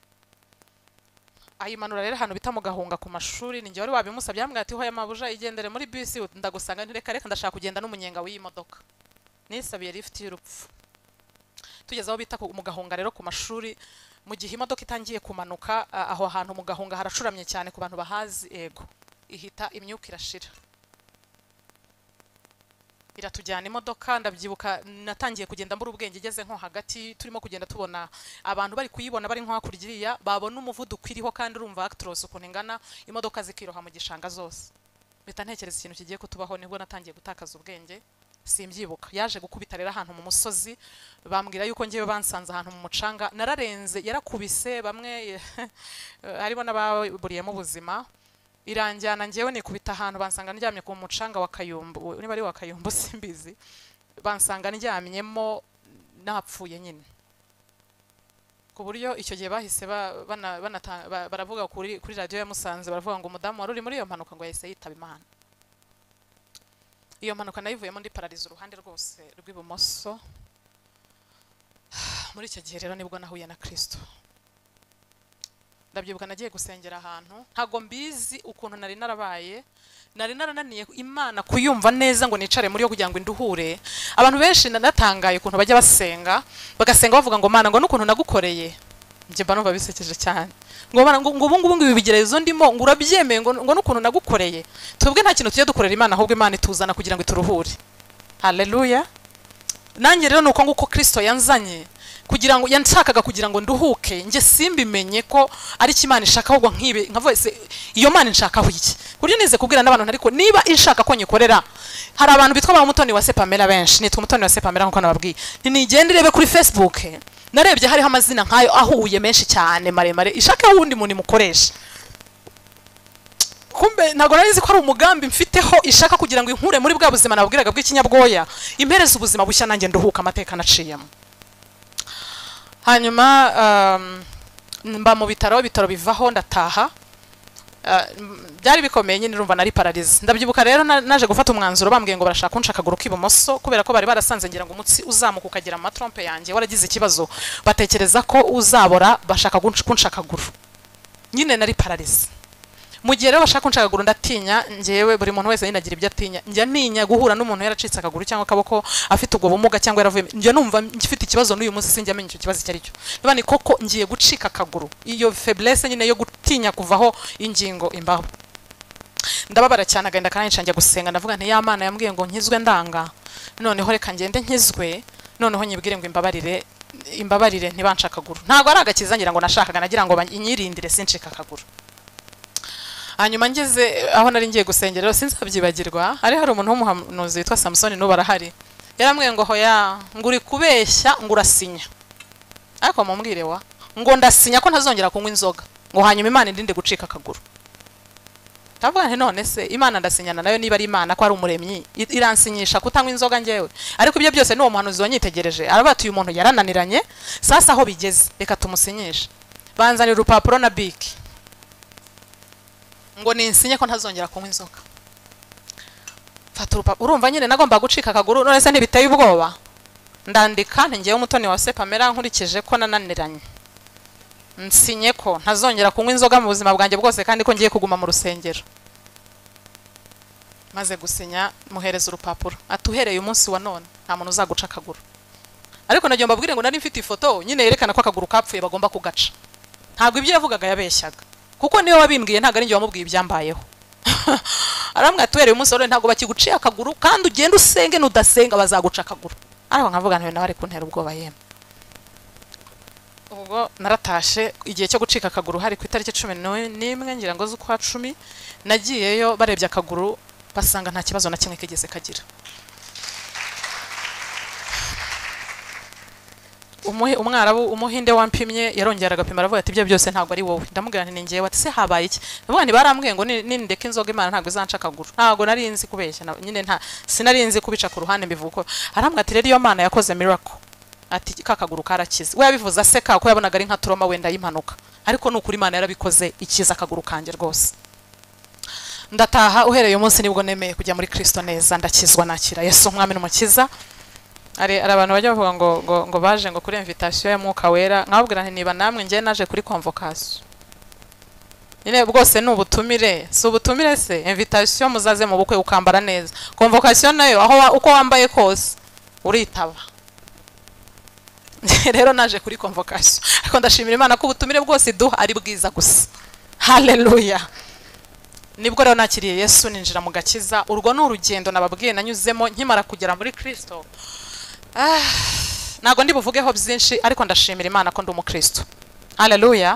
ayimanura rero ahantu bita mu gahunga ku mashuri ni njye wari wabimusabye yambwira ati hoya mabuja igendere muri bisi ndagusanga nti reka reka ndashaka kugenda n'umunyenga w'iyi modoka nisabiye lift y'urupfu tugeze aho bita ku- mu gahunga rero ku mashuri mu gihe imodoka itangiye kumanuka a- aho hantu mu gahunga haracuramye cyane ku bantu bahazi ego ihita imyuka irashira iratujyana imodoka ndabyibuka natangiye kugenda mbura ubwenge igeze nko hagati turimo kugenda tubona abantu bari kuyibona bari nko hakurya iriya babona umuvuduko iriho kandi urumva actros ukuntu ingana imodoka zikiroha mu gishanga zose mpita ntekereza ikintu kigiye kutubaho nibwo natangiye gutakaza ubwenge simbyibuka yaje gukubita rero ahantu mu musozi bambwira yuko ngewe bansanze ahantu mu mucanga nararenze yarakubise bamwe harimo n'ababuriyemo ubuzima iranjyana ngewe nikubita ahantu bansanga ndyamye ku mucanga wa kayumbu uwo- niba ari wa kayumbu simbizi bansanga ndyamyemo napfuye nyine ku buryo icyo gihe bahise ba- bana- banata- ba- baravuga kuri kuri radiyo ya musanze baravuga ngo umudamu wari uri muri iyo mpanuka ngo yahise yitaba imana iyo mpanuka nayivuyemo ndi parariza uruhande rwose rw'ibumoso muri icyo gihe rero nibwo nahuye na kirisito ndabyibuka nagiye gusengera ahantu ntabwo mbizi ukuntu nari narabaye nari narananiye imana kuyumva neza ngo nicare muri yo kugira ngo induhure abantu benshi na- natangaye ukuntu bajya basenga bagasenga bavuga ngo mana ngo n'ukuntu nagukoreye njye mba numva bisekeje cyane ngo Mana, ngo ngo ubu ngubu ngo ibi bigeragezo ndimo ngo urabyemeye ngo ngo n'ukuntu nagukoreye twebwe nta kintu tujya dukorera imana ahubwo imana ituzana kugira ngo ituruhure haleluya nanjye rero nuko nguko Kristo yanzanye kugira ngo yanshakaga kugira ngo nduhuke njye simbimenye ko ari cyo Imana ishaka ahubwo nkibe nkavuga se iyo Mana inshakaho iki buryo nize kubwira n'abantu ariko niba inshaka ko nyikorera hari abantu bitwa ba mutoni wa Sepamela benshi nitwa mutoni wa Sepamela nkuko nababwiye ninigende irebe kuri Facebook narebye hariho amazina nkayo ahuye menshi cyane maremare ishake wundi muntu imukoresha kumbe ntabwo nari nzi ko ari umugambi mfiteho ishaka kugira ngo inkure muri bwa buzima nabwiraga bw'ikinyabwoya impereze ubuzima bushya nanjye nduhuka amateka naciyemo hanyuma um, mba mu bitaro ibitaro bivaho ndataha Uh, m- byari bikomeye nyine urumva nari pararize ndabyibuka rero na- naje gufata umwanzuro bambwiye ngo barashaka kunca akaguru k'ibumoso kubera ko bari barasanze ngira ngo umutsi uzamuka ukagera mu matrompe yanjye waragize ikibazo batekereza ko uzabora bashaka kunca kunca akaguru nyine nari pararize mu gihe rero bashaka kunca akaguru ndatinya ngewe buri muntu wese nyine agira ibyo atinya njya ninya guhura n'umuntu yaracitse akaguru cyangwa akaboko afite ubwo bumuga cyangwa yaravuye njya numva ngifite ikibazo n'uyu munsi sinjya menya icyo kibazo icyo ari cyo niba ni koko ngiye gucika akaguru iyo faiblesse nyine yo gutinya kuvaho ingingo imbaho ndababara cyane agenda kanayica njya gusenga ndavuga nti ya mana yambwiye ngo nkizwe ndanga noneho reka ngende nkizwe noneho nyibwire ngo imbabarire imbabarire ntibanca akaguru ntabwo ari agakiza ngira ngo nashakaga nagira ngo ba- inyirindire sincika akaguru hanyuma ngeze aho nari ngiye gusengera rero sinzabyibagirwa hari hari umuntu w'umuhanuzi witwa samusoni n'ubu arahari yarambwiye ngo hoya ngo uri kubeshya ngo urasinya ariko mumbwire wa ngo ndasinya ko ntazongera kunywa inzoga ngo hanyuma imana irinde gucika akaguru ndavuga nti none se imana ndasinyana nayo niba ari imana ko ari umuremyi i- iransinyisha kutanywa inzoga njyewe ariko ibyo byose n'uwo muhanuzi wanyitegereje aravuga ati uyu muntu yarananiranye sasa aho bigeze reka tumusinyishe banzanira urupapuro na biki ngo ninsinye ko ntazongera kunywa inzoga mfata urupapuro urumva nyine nagomba gucika akaguru none se ntibiteye ubwoba ndandika nti ngewe umutoni wa sepamera nkurikije ko nananiranye nsinye ko ntazongera kunywa inzoga mu buzima bwanjye bwose kandi ko ngiye kuguma mu rusengero maze gusinya muhereza urupapuro ati uhereye umunsi wa none nta muntu uzaguca akaguru ariko nagiye mbabwire ngo nari mfite ifoto nyine yerekana ko akaguru kapfuye bagomba kugaca ntabwo ibyo yavugaga yabeshyaga kuko niwe wabimbwiye ntabwo ari njye wamubwiye ibyambayeho arambwira ati uhereye umunsi wa none ntabwo bakiguciye akaguru kandi ugenda usenge nudasenga bazaguca akaguru ariko nkavuga ntiwe nawe ari kuntera ubwoba yemwe ubwo naratashe igihe cyo gucika akaguru hari ku itariki cumi n'u- n'imwe ngira ngo z'ukwa cumi nagiyeyo barebye akaguru basanga nta kibazo na kimwe kigeze kagira umuhe umwarabu umuhinde wampimye yarongera agapima aravuga ati ibyo byose ntabwo ari wowe ndamubwira nti ni njyewe ati se habaye iki ndavuga nti barambwiye ngo ni- nindeka inzoga imana ntabwo izanca akaguru ntabwo nari nzi kubeshya na- nyine nta sinari nzi kubica ku ruhande mbivuga uko arambwira ati rero iyo mana yakoze miracle ati ka kaguru karakize we yabivuze aseka ko yabonaga ari nka turoma wenda y'impanuka ariko ni ukuri imana yarabikoze ikiza akaguru kanjye rwose ndataha uhereye umunsi nibwo nemeye kujya muri kristo neza ndakizwa nakira yesu umwami n'umukiza hari hari abantu bajya bavuga ngo ngo ngo baje ngo kuri invitation ya mwuka wera nkababwira nti niba namwe njye naje kuri convocation nyine bwose ni ubutumire si ubutumire se invitation muzaze mu bukwe ukambara neza convocation nayo aho wa- uko wambaye kose uritaba rero naje kuri convocation ariko ndashimira imana ko ubutumire bwose iduha ari bwiza gusa haleluya nibwo rero nakiriye yesu ninjira mu gakiza urwo ni urugendo nababwiye nanyuzemo nkimara kugera muri kristo Ah, ntabwo ndi buvugeho byinshi ariko ndashimira imana ko ndi umukristo haleluya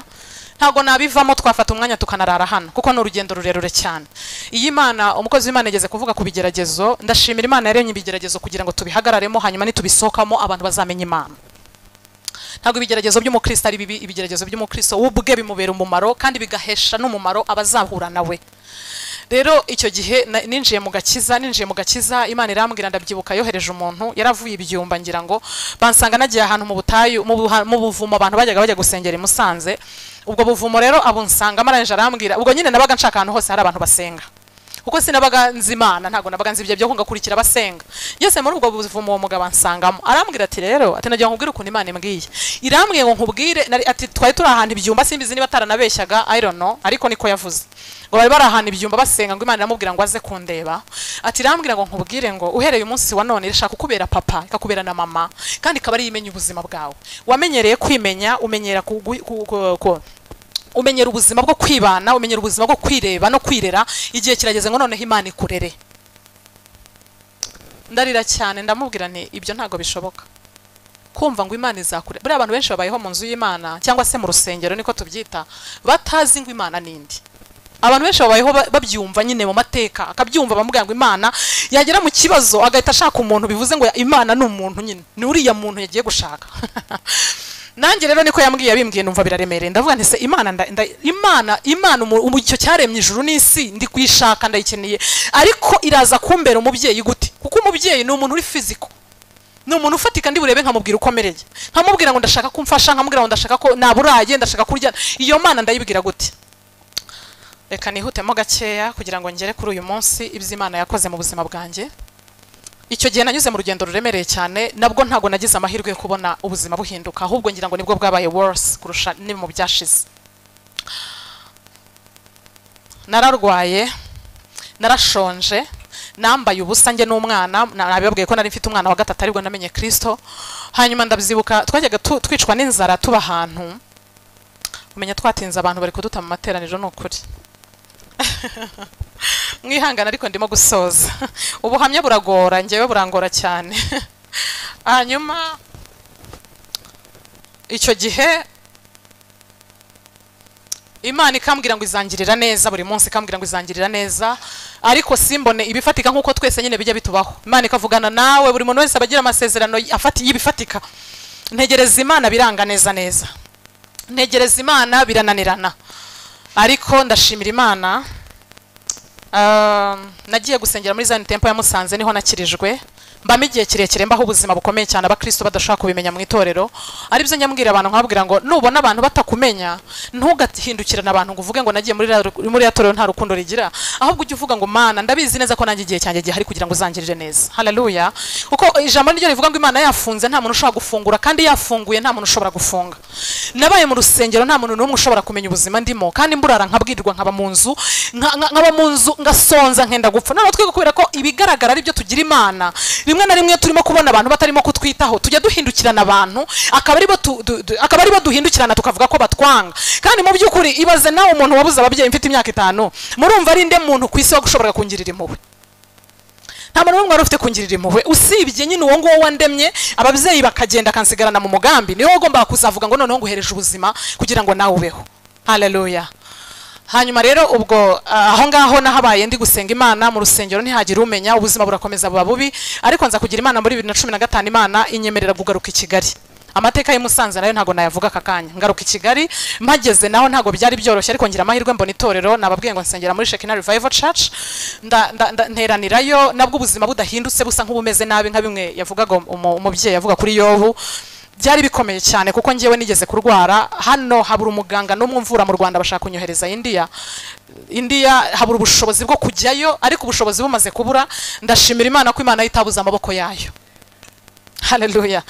ntabwo nabivamo twafata umwanya tukanarara hano kuko ni urugendo rurerure cyane iyi mana umukozi w'imana yageze kuvuga ku bigeragezo ndashimira imana yaremye ibigeragezo kugira ngo tubihagararemo hanyuma nitubisohokamo abantu bazamenya imana ntabwo ibigeragezo by'umukristo ari bibi ibigeragezo by'umukristo we ubwe bimubera umumaro kandi bigahesha n'umumaro abazahura nawe rero icyo gihe na- ninjiye mu gakiza ninjiye mu gakiza imana irambwira ndabyibuka yohereje umuntu yaravuye ibyumba ngira ngo bansanga nagiye ahantu mu butayu mu buha- mu buvumo abantu bajyaga bajya gusengera i musanze ubwo buvumo rero abunsangamo arangije arambwira ubwo nyine nabaga nshaka ahantu hose hari abantu basenga kuko sinabaga nzi imana ntabwo nabaga nzi ibyo byo ko ngakurikira abasenga ngeze muri ubwo buvumo uwo mugabo ansangamo arambwira ati rero ati nagira ngo nkubwire ukuntu imana imbwiye irambwiye ngo nkubwire nari- ati twari turi ahantu ibyumba simbizi niba ataranabeshyaga i don't know ariko niko yavuze ngo bari bari ahantu ibyumba basenga ngo imana iramubwira ngo aze kundeba ati irambwira ngo nkubwire ngo uhereye umunsi wa none irashaka kubera papa ikakubera na mama kandi ikaba ari yo imenya ubuzima bwawe wamenyereye kwimenya umenyera ku, ku, ku, ku, ku umenyera ubuzima bwo kwibana umenyera ubuzima bwo kwireba no kwirera igihe kirageze ngo noneho imana ikurere ndarira cyane ndamubwira nti ibyo ntabwo bishoboka kumva ngo imana izakure buriya abantu benshi babayeho mu nzu y'imana cyangwa se mu rusengero niko tubyita batazi ngo imana n'indi abantu benshi babayeho ba- babyumva nyine mu mateka akabyumva bamubwira ngo imana yagera mu kibazo agahita ashaka umuntu bivuze ngo imana ni umuntu nyine ni uriya muntu yagiye gushaka nanjye rero niko yambwiye yabimbwiye numva biraremereye ndavuga nti se imana nda- nda- imana imana umu- umu- icyo cyaremye ijuru n'isi ndi kuyishaka ndayikeneye ariko iraza kumbera umubyeyi gute kuko umubyeyi ni umuntu uri fiziko ni umuntu ufatika ndi burebe nkamubwira uko amereye nkamubwira ngo ndashaka ko umfasha nkamubwira ngo ndashaka ko naburaye ndashaka kurya iyo mana ndayibwira gute reka nihutemo gakeya kugira ngo ngere kuri uyu munsi ibyo imana yakoze mu buzima bwanjye icyo gihe nanyuze mu rugendo ruremereye cyane nabwo ntabwo nagize amahirwe yo kubona ubuzima buhinduka ahubwo ngira ngo nibwo bwabaye worse kurusha ni mu byashize nararwaye narashonje nambaye ubusa njye n'umwana na- nabibabwiye ko nari mfite umwana wa gatatu aribwo namenye kirisito hanyuma ndabyibuka twajyaga tu- twicwa n'inzara tuba ahantu umenya twatinze abantu bari kuduta mu materaniro ni ukuri mwihangane ariko ndimo gusoza ubuhamya buragora njyewe burangora cyane hanyuma icyo gihe imana ikambwira ngo izangirira neza buri munsi ikambwira ngo izangirira neza ariko simbone ibifatika nk'uko twese nyine bijya bitubaho imana ikavugana nawe buri muntu wese aba agira amasezerano afati- y'ibifatika ntegereza imana biranga neza neza ntegereza imana birananirana ariko ndashimira imana Um, nagiye gusengera muri Zion Temple ya Musanze niho nakirijwe mbamo igihe kirekire mbaho ubuzima bukomeye cyane abakristo badashobora kubimenya mu itorero aribyo nyambwira abantu nkababwira ngo nubona abantu batakumenya ntugahindukirane abantu ngo uvuge ngo nagiye muri ra- muri ya torero nta rukundo rigira ahubwo ujye uvuga ngo mana ndabizi neza ko nanjye igihe cyanjye gihari kugira ngo uzangirire neza haleluya kuko ijambo niryo rivuga ngo imana yafunze nta muntu ushobora gufungura kandi yafunguye nta muntu ushobora gufunga nabaye mu rusengero nta muntu n'umwe ushobora kumenya ubuzima ndimo kandi mburara nkabwirwa nkaba mu nzu nka- nka- nkaba mu nzu ngasonza nkenda gupfa none twiga kubera ko ibigaragara ari byo tugira imana rimwe na rimwe turimo kubona abantu batarimo kutwitaho tujya duhindukirana abantu akaba aribo tu- du- du- akaba aribo duhindukirana tukavuga ko batwanga kandi mu by'ukuri ibaze nawe umuntu wabuze ababyeyi mfite imyaka itanu murumva ari nde muntu ku isi wagushoboraga kungirira impuhwe nta muntu n'umwe wari ufite kungirira impuhwe usibye nyine uwo nguwo wandemye ababyeyi bakagenda akansigarana mu mugambi niwe wagombaga kuzavuga ngo noneho nguhereje ubuzima kugira ngo nawe ubeho haleluya hanyuma rero ubwo ah, aho ngaho nahabaye ndi gusenga imana mu rusengero ntihagira umenya ubuzima burakomeza buba bubi ariko nza kugira imana muri bibiri na cumi na gatanu imana inyemerera kugaruka i kigali amateka y'i Musanze nayo ntabwo nayavuga aka kanya ngaruka i kigali mpageze naho ntabwo byari byoroshye ariko ngira amahirwe mbona itorero nababwiye ngo nsengera muri shekina revival church nda, nda, nda, nteranirayo nabwo ubuzima budahindutse busa nk'ubumeze nabi nka bimwe yavugaga umu- umubyeyi avuga kuri yobu byari bikomeye cyane kuko njyewe nigeze kurwara hano habura umuganga n'umwe umvura mu rwanda bashaka kunyohereza indiya indiya habura ubushobozi bwo kujyayo ariko ubushobozi bumaze kubura ndashimira imana ko imana yo itabuze amaboko yayo haleluya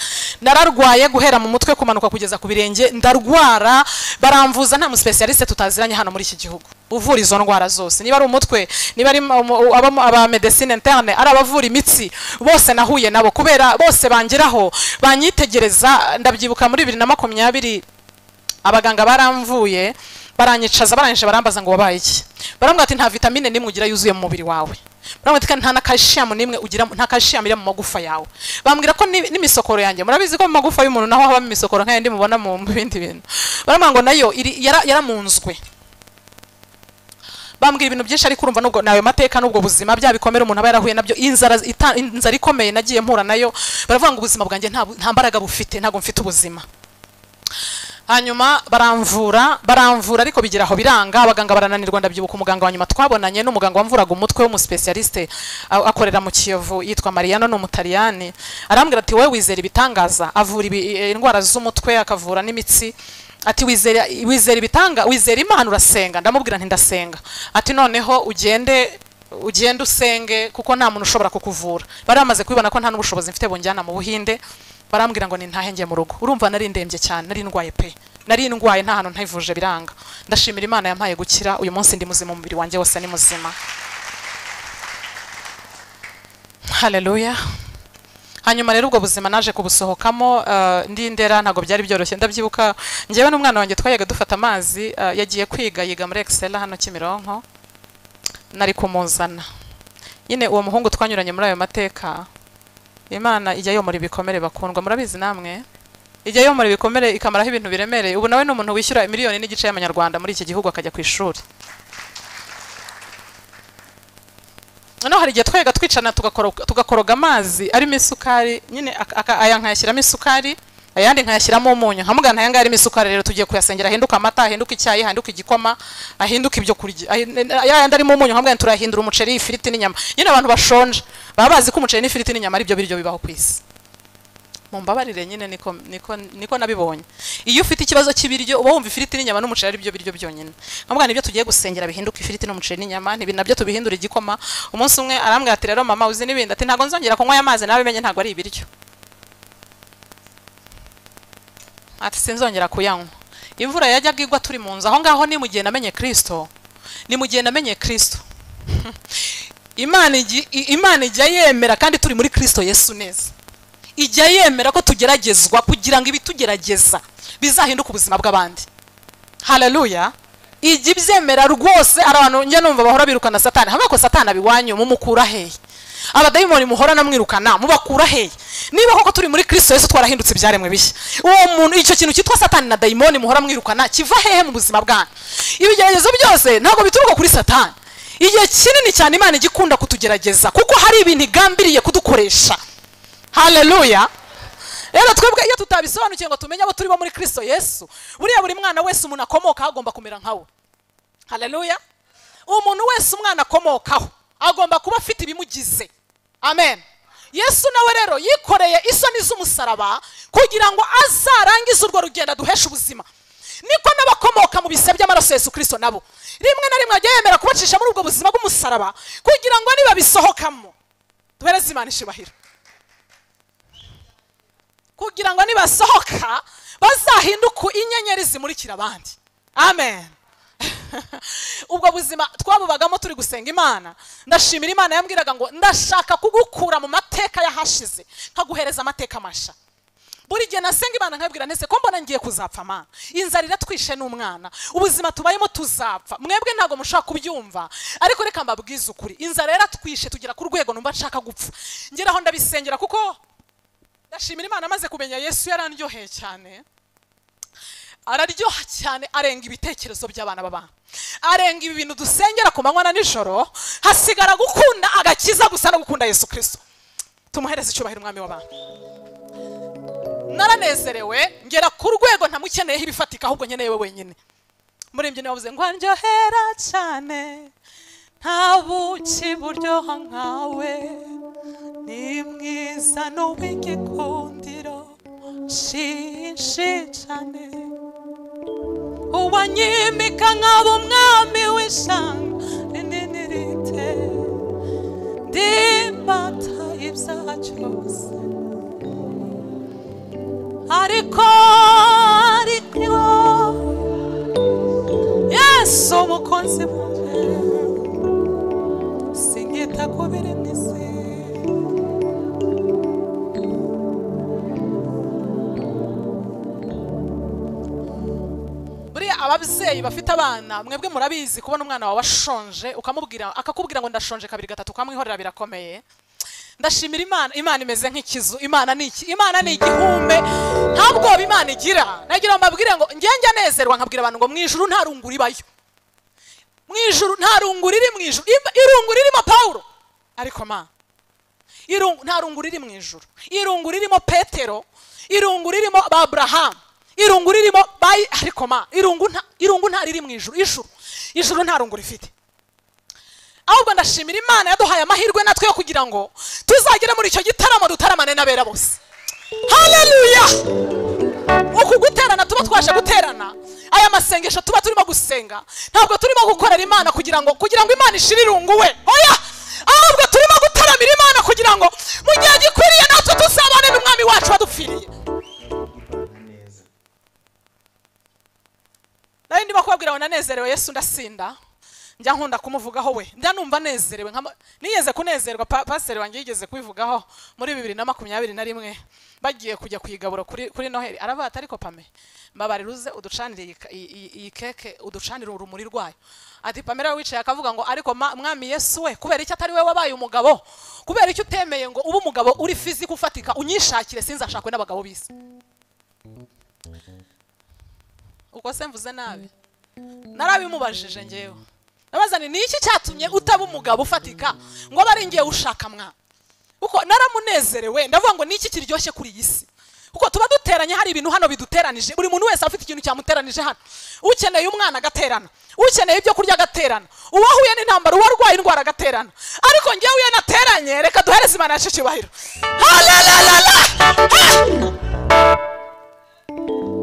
nararwaye guhera mu mutwe kumanuka kugeza ku birenge ndarwara baramvuza nta musipesiyaliste tutaziranye hano muri iki gihugu uvura izo ndwara zose niba ari umutwe niba ari mu- aba- aba medecine interne ari abavura imitsi bose nahuye nabo kubera bose bangeraho banyitegereza ndabyibuka muri bibiri na makumyabiri abaganga baramvuye baranyicaza barangije barambaza ngo wabaye iki barambwira ati nta vitamine n'imwe ugira yuzuye mu mubiri wawe barambwira ati kandi nta na calcium n'imwe ugira nta calcium iri mu magufa yawe bambwira ko ni- n'imisokoro yanjye murabizi ko mu magufa y'umuntu naho habamo imisokoro nk'ayandi mubona mu mu bindi bintu barambwira ngo nayo iri- yara- yaramunzwe bambwira ibintu byinshi ariko urumva nubwo nawe mateka n'ubwo buzima bya bikomere umuntu aba yarahuye nabyo inzara ita- inzara ikomeye nagiye mpura nayo baravuga ngo ubuzima bwanjye nta bu- nta mbaraga bufite ntabwo mfite ubuzima hanyuma baramvura baramvura ariko bigira aho biranga abaganga barananirwa ndabyibuka umuganga wa nyuma twabonanye n'umuganga wamvuraga umutwe w'umusipesiyaliste a- akorera mu kiyovu yitwa mariyano ni umutaliyani arambwira ati wowe wizera ibitangaza avura ibi, i- indwara z'umutwe akavura n'imitsi ati wizera, wizera ibitanga wizera imana urasenga ndamubwira nti ndasenga ati noneho ugende ugende usenge kuko nta muntu ushobora kukuvura bari bamaze kubibona ko nta n'ubushobozi mfite bunjyana mu buhinde barambwira ngo nintahe njye mu rugo urumva nari ndembye cyane nari ndwaye pe nari ndwaye nta hantu ntayivuje biranga ndashimira imana yampaye gukira uyu munsi ndi muzima umubiri wanjye wose ni muzima haleluya hanyuma rero ubwo buzima naje kubusohokamo eh, ndi ndera ntabwo byari byoroshye ndabyibuka njyewe n'umwana wanjye twayaga dufata amazi eh, yagiye kwiga yiga muri excella hano kimironko nari kumuzana nyine uwo muhungu twanyuranye muri ayo mateka imana ijya yomora ibikomere bakundwa murabizi namwe ijya yomora ibikomere ikamaraho ibintu biremereye ubu nawe ni umuntu wishyura miliyoni n'igice y'amanyarwanda muri iki gihugu akajya ku ishuri noneho hari igihe twajyaga twicana tugakoro- tugakoroga amazi arimo isukari nyine aka- aka- aya nkayashyiramo isukari ayandi nkayashyiramo umunyu nkamugana aya ngaya arimo isukari rero tugiye kuyasengera ahinduka amata ahinduka icyayi ahinduka igikoma ahinduka ibyo kurya ahin- ya yandi arimo umunyu nkamugana turayahindura umuceri ifiriti n'inyama nyine abantu bashonje baba bazi ko umuceri n'ifiriti n'inyama ari byo biryo bibaho ku isi mumbabarire nyine niko niko niko nabibonye iyo ufite ikibazo cy'ibiryo uba wumva ifiriti n'inyama n'umuceri ari byo biryo byonyine nkambwa nibyo tugiye gusengera bihinduka ifiriti n'umuceri n'inyama ntibi nabyo tubihindura igikoma umunsi umwe arambwira ati rero mama uzi n'ibindi ati ntabwo nzongera kunywa aya mazi nawe menye ntabwo ari ibiryo ati sinzongera kuyanywa imvura yajyaga igwa turi mu nzu aho ngaho ni mu gihe namenye kirisito ni mu gihe namenye kirisito imana igi- i- imana ijya yemera kandi turi muri kirisito yesu neza ijya yemera ko tugeragezwa kugira ngo ibitugerageza bizahinduke ubuzima bw'abandi haleluya ijya ibyemera rwose hari abantu njya numva bahora birukana satani hamwe ko satani abiwanyu mumukura hehe abadayimoni muhora namwirukana mubakura hehe niba koko turi muri kristo yesu twarahindutse ibyaremwe bishya uwo muntu icyo kintu cyitwa satani na dayimoni muhora mwirukana kiva hehe mu buzima bwanyu ibigeragezo byose ntabwo bituruka kuri satani igihe kinini cyane imana ijya ikunda kutugerageza kuko hari ibintu igambiriye kudukoresha haleluya rero twebwe iyo tutabisobanukiwe ngo tumenye abo turi bo muri kristo yesu buriya buri mwana wese umuntu akomokaho agomba kumera nkawe haleluya umuntu wese umwana akomokaho agomba kuba afite ibimugize amen yesu nawe rero yikoreye isoni z'umusaraba kugira ngo azarangize urwo rugendo aduheshe ubuzima niko n'abakomoka mu bise by'amaraso Yesu kirisito nabo rimwe na rimwe ajya yemera kubacisha muri ubwo buzima bw'umusaraba kugira ngo nibabisohokamo duhereze imana ishibahiro kugira ngo nibasohoka bazahinduke inyenyeri zimurikira abandi amen ubwo buzima twabubagamo turi gusenga imana ndashimira imana yambwiraga ngo ndashaka kugukura mu mateka y'ahashize nkaguhereza amateka masha buri gihe nasenga imana nkabwira ntese ko mbona ngiye kuzapfa mana inzara iratwishe n'umwana ubuzima tubayemo tuzapfa mwebwe ntabwo mushobora kubyumva ariko reka mbabwize ukuri inzara yaratwishe tugera ku rwego numva nshaka gupfa ngeraho ndabisengera kuko ndashimira imana amaze kumenya yesu yarandyoheye cyane araryoha cyane arenga ibitekerezo by'abana b'abana arenga ibi bintu dusengera ku manywa na nijoro hasigara gukunda agakiza gusa no gukunda yesu kirisito tumuhereze icyubahiro umwami w'abantu naranezerewe ngera ku rwego ntamukeneyeho ibifatika ahubwo nkeneye we wenyine murembye niwe wavuze ngo aryohera cyane nta buki buryoha nkawe ni mwiza n'uw'igikundiro shinshi cyane uwanyimika nkaba umwami w'ishanga rinini rite ndimbata ibyaha cyose ariko ariko yesu umukunzi wanjye sinkita ku biri mu isi buriya ababyeyi bafite abana mwebwe murabizi kubona umwana wawe ashonje ukamubwira akakubwira ngo ndashonje kabiri gatatu ukamwihorera birakomeye ndashimira imana imana imeze nk'ikizu imana ni iki imana ni igihume nta bwoba imana igira nagira ngo mbabwire ngo ngenge anezerwa nkabwira abantu ngo mu ijuru nta rungu ribayo mu ijuru nta rungu riri mu ijuru Im- irungu ririmo pawulo ariko ma irungu nta rungu riri mu ijuru irungu ririmo petero irungu ririmo ba aburahamu irungu ririmo ba ariko ma irungu nta irungu nta riri mu ijuru ijuru ijuru nta rungu rifite ahubwo ndashimira imana yaduhaye amahirwe natwe yo kugira ngo tuzagere muri icyo gitaramo dutaramane n'abera bose haleluya uku guterana tuba twaje guterana aya masengesho tuba turimo gusenga ntabwo turimo gukorera imana kugira ngo kugira ngo imana ishire irungu we oya ahubwo turimo gutaramira imana kugira ngo mu gihe gikwiriye natwe tuzabane n'umwami wacu wadupfiriye nari ndimo kubabwira ngo nanezerewe yesu ndasinda njya nkunda kumuvugaho we njya numva nezerewe nkama- nigeze kunezerwa pa- pasiteri wanjye yigeze kubivugaho muri bibiri na makumyabiri na rimwe bagiye kujya ku igaburo kuri, kuri noheli aravuga ati ariko pame mbabarira uze uducanire iyi ka- iyi- iyi iyi keke uducanire urumuri rwayo ati pamela wicaye akavuga ngo ariko ma- mwami yesu we kubera icyo atari we wabaye umugabo kubera icyo utemeye ngo ube umugabo uri fizika ufatika unyishakire sinzashakwe n'abagabo bisi uko se mvuze nabi narabimubajije ngewe ndabaza nti ni iki cyatumye utaba umugabo ufatika ngo abe ari ngewe ushaka mwa kuko naramunezerewe ndavuga ngo ni iki kiryoshye kuri iyi si kuko tuba duteranye hari ibintu hano biduteranije buri muntu wese afite ikintu cyamuteranije hano ukeneye umwana agaterana ukeneye ibyo kurya agaterana uwahuye n'intambara uwarwaye indwara agaterana ariko ngewe iyo nateranye reka duhereze imana yacu icyubahiro Halalalala! Ha!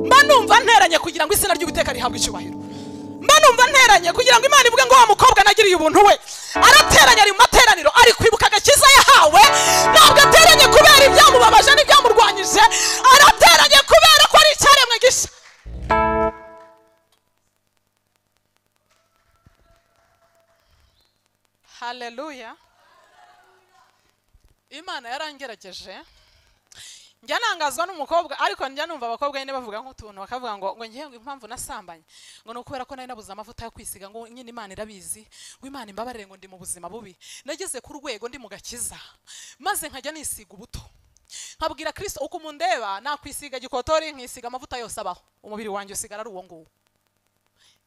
mba numva nteranye kugira ngo izina ry'ubuteka rihabwe icyubahiro mba numva nteranye kugira ngo imana ivuge ngo wa mukobwa nagiriye ubuntu we arateranye ari mu materaniro ari kwibuka agakiza yahawe ntabwo ateranye kubera ibyamubabaje n'ibyamurwanyije arateranye kubera ko ari icyaremwe gishya haleluya imana yarangerageje njya nangazwa n'umukobwa ariko njya numva abakobwa nyine bavuga nk'utuntu bakavuga ngo ngo ngewe impamvu nasambanye ngo ni ukubera ko nari nabuze amavuta yo kwisiga ngo nyine imana irabizi ngo imana imbabarire ngo ndi mu buzima bubi nageze ku rwego ndi mu gakiza maze nkajya nisiga ubuto nkabwira kirisito uko umundeba nakwisiga gikotori nkisiga amavuta yose abaho umubiri wanjye usigara ari uwo nguwo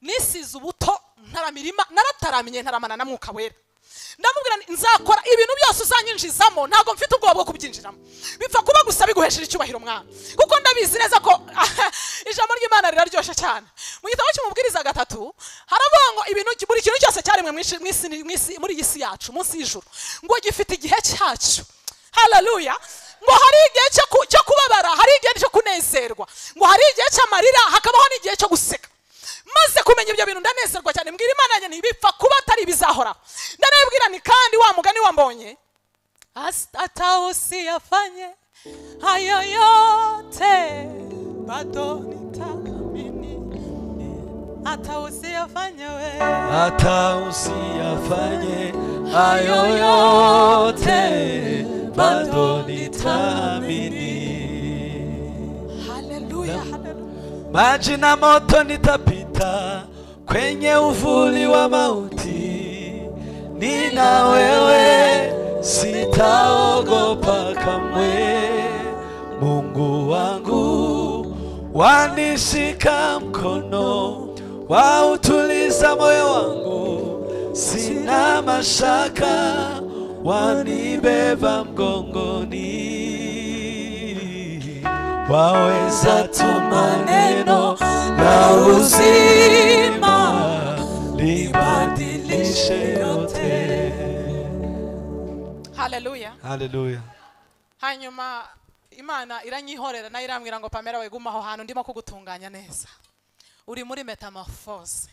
nisize ubuto ntaramirima narataramye ntaramana na mwuka wera ndamubwira nti, nzakora ibintu byose uzanyinjizamo ntabwo mfite ubwoba bwo kubyinjiramo bipfa kuba gusa biguhesheje icyubahiro mwana kuko ndabizi neza ko ijambo ry'imana riraryoshye cyane mu gitabo cy'umubwiriza gatatu haravuga ngo ibintu buri kintu cyose cyaremwe mu isi- mu isi- mu isi- muri iyi si yacu munsi y'ijuru ngo gifite igihe cyacyo haleluya ngo hari igihe cyo ku- cyo kubabara hari igihe cyo kunezerwa ngo hari igihe cy'amarira hakabaho n'igihe cyo guseka maze kumenya ibyo bintu ndanezerwa cyane mbwira imana yanjye ntibipfa kuba atari ibizahoraho ndanabibwira ni kandi wa mugani wambonye Hasta- hata usiyafanye hayo yote bado nitaamini hata usiyafanye we
hata usiyafanye hayo yote bado nitaamini
haleluya haleluya
maji na moto nitapita kwenye uvuli wa mauti nina wewe sitaogopa kamwe mungu wangu wanishika mkono wautuliza moyo wangu sina mashaka wanibeba mgongoni waweza tu maneno la uzima libadilishe yote.
haleluya
Haleluya.
hanyuma imana iranyihorera nayo irambwira ngo pamela wegume aho hantu ndimo kugutunganya neza uri muri metamorphose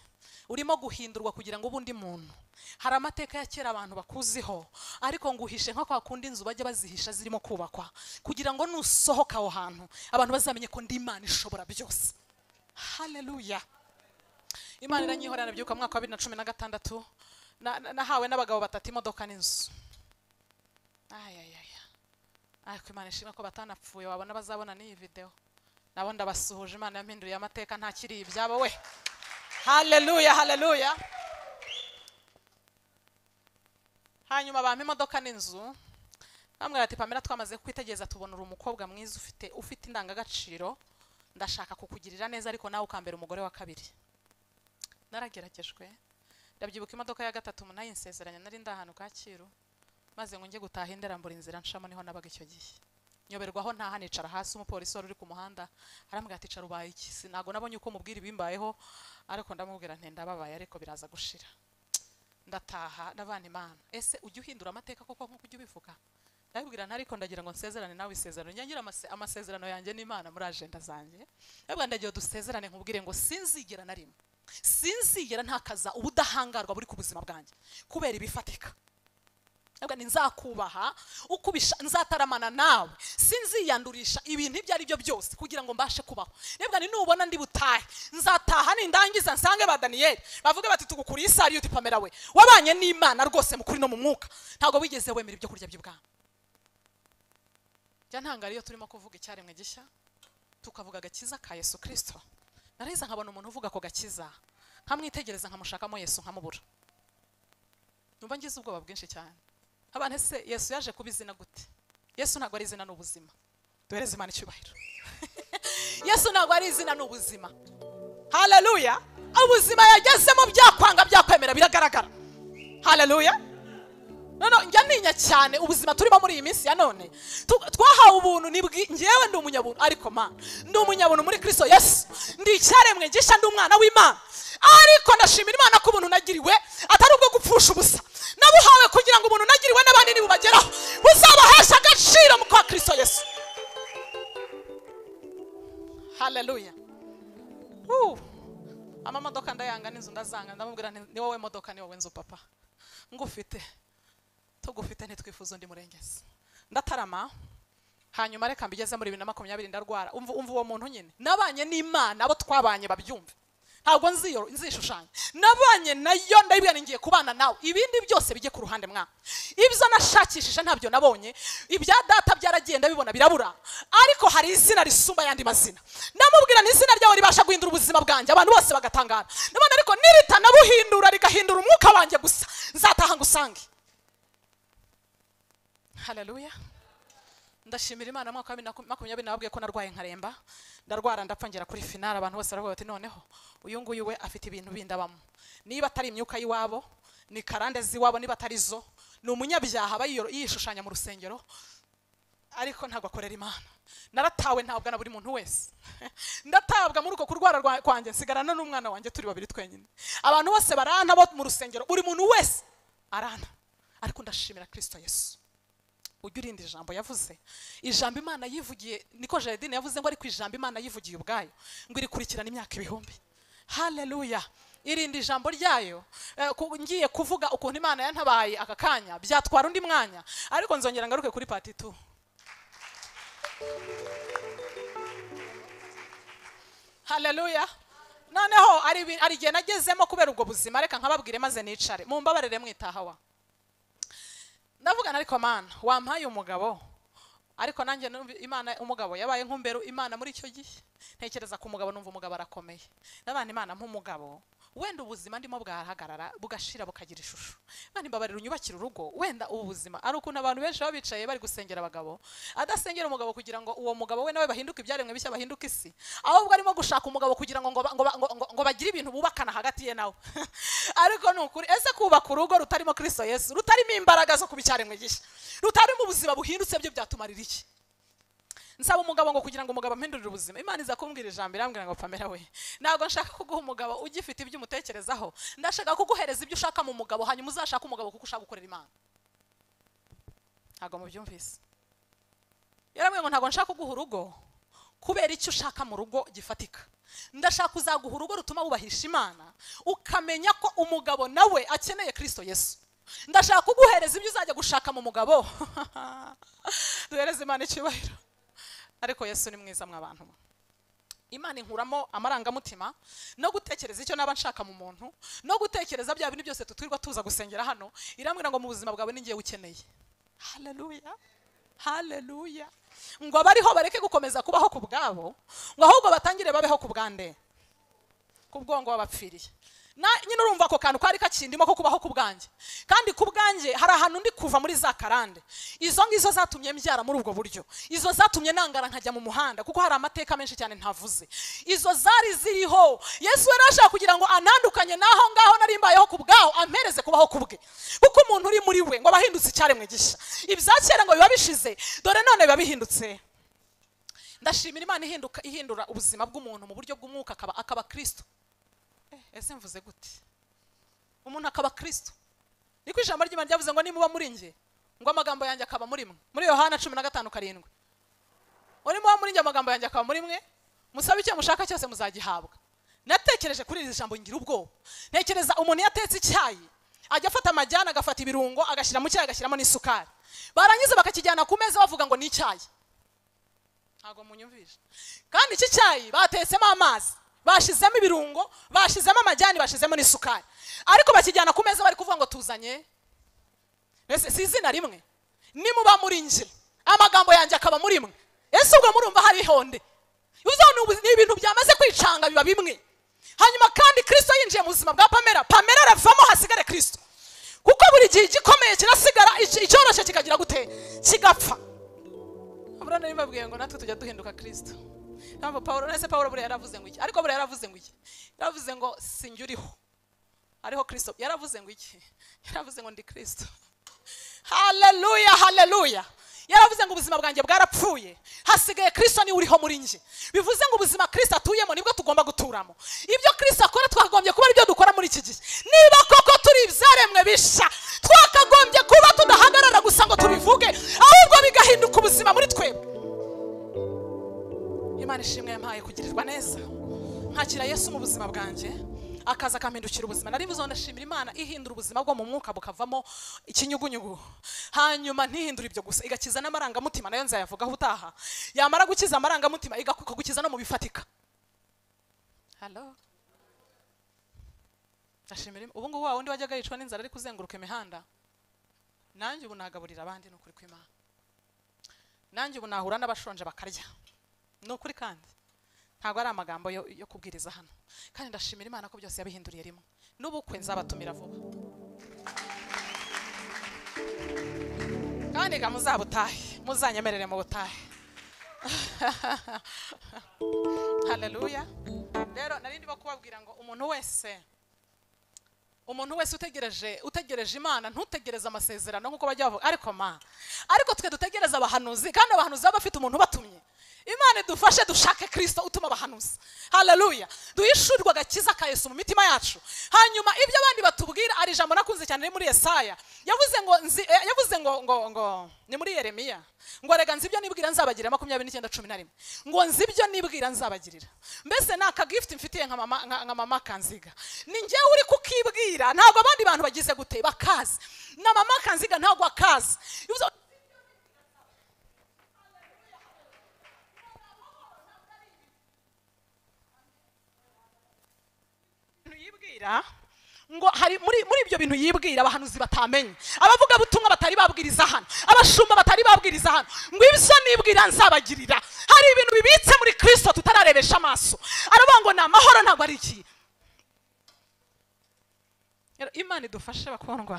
urimo guhindurwa kugira ngo ube undi muntu hari amateka ya kera abantu bakuziho ariko nguhishe nka kwa kundi inzu bajya bazihisha zirimo kubakwa kugira ngo nusohoka aho hantu abantu bazamenye ko ndi imana ishobora byose haleluya imana iranyihorera nabyuka mu mwaka wa bibiri na cumi na gatandatu na- na- nahawe n'abagabo batatu imodoka n'inzu ayayaya ariko imana ishimwe ko batanapfuye wabona bazabona n'iyi videwo nabo ndabasuhuje imana yampinduriye amateka ntakiri ibyabo we haleluya haleluya hanyuma bampa imodoka n'inzu bamwira ati pamela twamaze kwitegereza tubona uri umukobwa mwiza ufite ufite indangagaciro ndashaka kukugirira neza ariko nawe ukambera umugore wa kabiri narageragejwe ndabyibuka imodoka ya gatatu munayinsezeranya nari ndi ahantu Kacyiru maze ngo njye gutaha indera mbura inzira nshamo niho nabaga icyo gihe nyoberwaho ntaha nicara hasi umupolisi wari uri ku muhanda arambwira ati cara ubaye iki sinago nabonye uko mubwira ibimbayeho ariko ndamubwira nti ndababaye ariko biraza gushira ndataha ndavana imana ese ujya uhindura amateka koko nk'uko ujya ubivuga ndabibwira nti ariko ndagira ngo nsezerane nawe isezerano nyangira amase- amasezerano yanjye n'imana muri ajenda zanjye ndabwira ndagira dusezerane nkubwire ngo sinzigera na rimwe sinzigera ntakaza ubudahangarwa buri ku buzima bwanjye kubera ibifatika Ntabwo ni nzakubaha ukubisha nzataramana nawe sinziyandurisha ibintu ibyo ari byo byose kugira ngo mbashe kubaho nibwa ni nubona ndi butahe nzataha nindangiza nsange ba daniyeli bavuge bati tugukuriye isari uti pamela we wabanye n'imana rwose mu kuri no mu mwuka ntabwo wigeze wemera ibyo kurya by'ubwami jya ntangara iyo turimo kuvuga icyaremwe gishya tukavuga agakiza ka yesu kirisito nareza nkabona umuntu uvuga ako gakiza nkamwitegereza nkamushakamo yesu nkamubura numva ngize ubwoba bwinshi cyane abana ese yesu yaje kuba izina gute yesu ntabwo ari izina n'ubuzima duhereze imana icyubahiro yesu ntabwo ari izina n'ubuzima haleluya ubuzima yagezemo byakwanga byakwemera biragaragara haleluya none njya ntinya cyane ubuzima turimo muri iyi minsi ya none Tu- twahawe ubuntu nibwi ngewe ndi umunyabuntu ariko mana ndi umunyabuntu muri kristo yesu ndi icyaremwe gisha ndi umwana w'imana ariko ndashimira imana ko ubuntu nagiriwe atari ubwo gupfusha ubusa nabuhawe kugira ngo ubuntu nagiriwe n'abandi nibubageraho buzabahesha agaciro mu kwa kristo yesu haleluya Woo. amamodoka ndayanga n'inzu ndazanga ndamubwira nti, ni wowe modoka ni wowe nzu papa ngufite tugufite ntitwifuza undi murengezi ndatarama hanyuma reka mbigeze muri bibiri na makumyabiri ndarwara umva umva uwo muntu nyine nabanye n'imana abo twabanye babyumve ntabwo nziyo nzishushanya nabanye nayo ndabibwira ni ngiye kubana nawe ibindi byose bijye ku ruhande mwa ibyo nashakishije ntabyo nabonye ibya data byaragiye ndabibona birabura ariko hari izina risumba ayandi mazina ndamubwira ni izina ryawe ribasha guhindura ubuzima bwanjye abantu bose bagatangara ndabona ariko niritanabuhindura rigahindura umwuka wanjye gusa nzataha ngusange haleluya ndashimira imana mwaka wa bibiri na maku- makumyabiri nababwiye ko narwaye nkaremba ndarwara ndapfa ngera kuri finale abantu bose baravuga bati noneho uyu nguyu we afite ibintu bindi abamo niba atari imyuka y'iwabo ni karande z'iwabo niba atari zo ni umunyabyaha aba yiyo- yishushanya mu rusengero ariko ntabwo akorera imana naratawe ntabwa na buri muntu wese ndatabwa muri uko kurwara rwa- kwanjye nsigarana n'umwana wanjye turi babiri twenyine abantu bose barana bo mu rusengero buri muntu wese arana ariko ndashimira kirisito yesu ujya urinda ijambo yavuze ijambo imana yivugiye niko jaridine yavuze ngo ariko ijambo imana yivugiye ubwayo ngo irikurikirana imyaka ibihumbi haleluya irinda ijambo ryayo Eh, ku- ngiye kuvuga ukuntu imana yantabaye aka kanya byatwara undi mwanya ariko nzongera ngaruke kuri pati tu haleluya noneho hari ibi- hari igihe nagezemo kubera ubwo buzima reka nkababwire maze nicare mumbabarire mwitahawa ndavugana ariko mana wampaye umugabo ariko nanjye numva imana umugabo yabaye nk'umberu imana muri icyo gihe ntekereza ku mugabo numva umugabo arakomeye n'abana imana nk'umugabo wenda ubuzima ndimo bwahagarara bugashira bukagira ishusho imana imbabarira unyubakire urugo wenda ubu buzima ari ukuntu abantu benshi baba bicaye bari gusengera abagabo adasengera umugabo kugira ngo uwo mugabo we nawe bahinduke ibyaremwe bishya bahinduke isi ahubwo arimo gushaka umugabo kugira ngo ngo ba- ngo ba- ngo ngo- ngo bagire ibintu bubakana hagati ye nawe ariko ni ukuri ese kubaka urugo rutarimo kristo yesu rutarimo imbaraga zo kubicyaremwe gishya rutarimo ubuzima buhindutse byo byatumarira iki nsaba umugabo ngo kugira ngo umugabo ampindurire ubuzima imana iza kumbwira ijambo irambwira ngo pamela we ntabwo nshaka kuguha umugabo ugifite ibyo umutekerezaho ndashaka kuguhereza ibyo ushaka mu mugabo hanyuma uzashake umugabo kuko ushaka gukorera imana ntabwo mubyumvise yarambwiye ngo ntabwo nshaka kuguha urugo kubera icyo ushaka mu rugo gifatika ndashaka uzaguha urugo rutuma wubahisha imana ukamenya ko umugabo nawe akeneye kristo yesu ndashaka kuguhereza ibyo uzajya gushaka mu mugabo duhereze imana icyubahiro ariko yesu ni mwiza mw'abantu imana inkuramo amarangamutima no gutekereza icyo naba nshaka mu muntu no gutekereza bya bintu byose tutwirwa tuza gusengera hano irambwira ngo mu buzima bwawe ni ngewe ukeneye haleluya haleluya ngo abariho bareke gukomeza kubaho ku bwabo ngo ahubwo batangire babeho ku bwande ku bwongo wabapfiriye na nyine urumva ako kantu kari kakindimo ko kubaho ku bwanjye kandi ku bwanjye hari ahantu ndi kuva muri za karande izo ngizo zatumye mbyara muri ubwo buryo izo zatumye nangara nkajya mu muhanda kuko hari amateka menshi cyane ntavuze izo zari ziriho yesu yari ashaka kugira ngo anandukanye n'aho ngaho nari mbayeho ku bwaho ampereze kubaho ku bwe kuko umuntu uri muri we ngo aba ahindutse icyaremwe gishya ibya kera ngo biba bishize dore none biba bihindutse ndashimira imana ihinduka ihindura ubuzima bw'umuntu mu buryo bw'umwuka akaba akaba kristo Eh, ese mvuze gute umuntu akaba kristo niko ijambo ry'imana ryavuze ngo nimuba muri njye ngo amagambo yanjye akaba muri mwe muri yohana cumi na gatanu karindwi ngo nimuba muri njye amagambo yanjye akaba muri mwe musabe icyo mushaka cyose muzagihabwa natekereje kuri iri jambo ngira ubwoba ntekereza umuntu iyo atetse icyayi ajya afata amajyana agafata ibirungo agashyira mu cyayi agashyiramo n'isukari barangiza bakakijyana ku meza bavuga ngo ni icyayi ntabwo munyumvisha kandi iki cyayi batetsemo amazi bashizemo ibirungo bashizemo amajyani bashizemo n'isukari ariko bakijyana ku meza bari kuvuga ngo tuzanye mbese si izina rimwe nimuba muri njye amagambo yanjye akaba muri mwe ese ubwo murumva hari ihonde uzabona ubu- ni ibintu byamaze kwicanga biba bimwe hanyuma kandi kirisito yinjiye mu buzima bwa pamela pamela aravamo hasigare kirisito kuko buri gihe igikomeye kirasigara ic- icyoroshye kikagira gute kigapfa abura nari mbabwiye ngo natwe tujya duhinduka kirisito ntabwo paul nese paul buriya yaravuze ngo iki ariko buriya yaravuze ngo iki yaravuze ngo sinjye uriho ariho kirisito yaravuze ngo iki yaravuze ngo ndi kirisito haleluya haleluya yaravuze ngo ubuzima bwanjye bwarapfuye hasigaye kirisito niwe uriho muri njye bivuze ngo ubuzima kirisito atuyemo nibwo tugomba guturamo ibyo kirisito akora twakagombye kuba aribyo dukora muri iki gihe niba koko turi ibyaremwe bisha twakagombye kuba tudahagarara gusa ngo tubivuge ahubwo bigahinduka ubuzima muri twebwe imana ishimwe yampaye kugirirwa neza nkakira yesu mu buzima bwanjye akaza akampindukira ubuzima nari bizo ndashimira imana ihindura ubuzima bwo mu mwuka bukavamo ikinyugunyugu hanyuma ntihindura ibyo gusa igakiza n'amarangamutima nayo nzayavugaho utaha yamara gukiza amarangamutima igaku- ikagukiza no mu bifatika halo ndashimira Im- ubu ngubu wa wundi wajyaga yicwa n'inzara ari kuzenguruka imihanda nanjye ubu nagaburira abandi ni ukuri kw'imana nanjye ubu nahura n'abashonje bakarya ni ukuri kandi ntabwo ari amagambo yo, yo kubwiriza hano kandi ndashimira imana ko byose yabihinduriye rimwe n'ubukwe nzabatumira vuba kandi ga muzabutahe muzanyemerere mu butahe haleluya rero nari ndimo kubabwira ngo umuntu wese umuntu wese utegereje utegereje imana ntutegereze amasezerano nk'uko bajya bavuga ariko ma ariko twe dutegereze abahanuzi kandi abahanuzi baba bafite umuntu ubatumye imana idufashe dushake kirisito utuma abahanuzi haleluya duhishurwe agakiza ka yesu mu mitima yacu hanyuma ibyo abandi batubwira ari ijambo nakunze cyane riri muri yesaya yavuze ngo nzi- eh, yavuze ngo ngo ngo ni muri yeremiya ngo rega nzi ibyo nibwira nzabagirira makumyabiri n'icyenda cumi na rimwe ngo nzi ibyo nibwira nzabagirira mbese ni akagifuti mfitiye nka mama- nka nka mama kanziga ni njyewe uri kukibwira ntabwo abandi bantu bagize gute bakazi na mama kanziga ntabwo akazi Bivuze ngo ibintu yibwira ngo hari muri muri ibyo bintu yibwira abahanuzi batamenye abavuga butumwa batari babwiriza hano abashumba batari babwiriza hano ngo ibyo nibwira nzabagirira hari ibintu bibitse muri Kristo tutararebesha amaso aravuga ngo ni amahoro ntabwo ari iki Rero imana idufashe bakundwa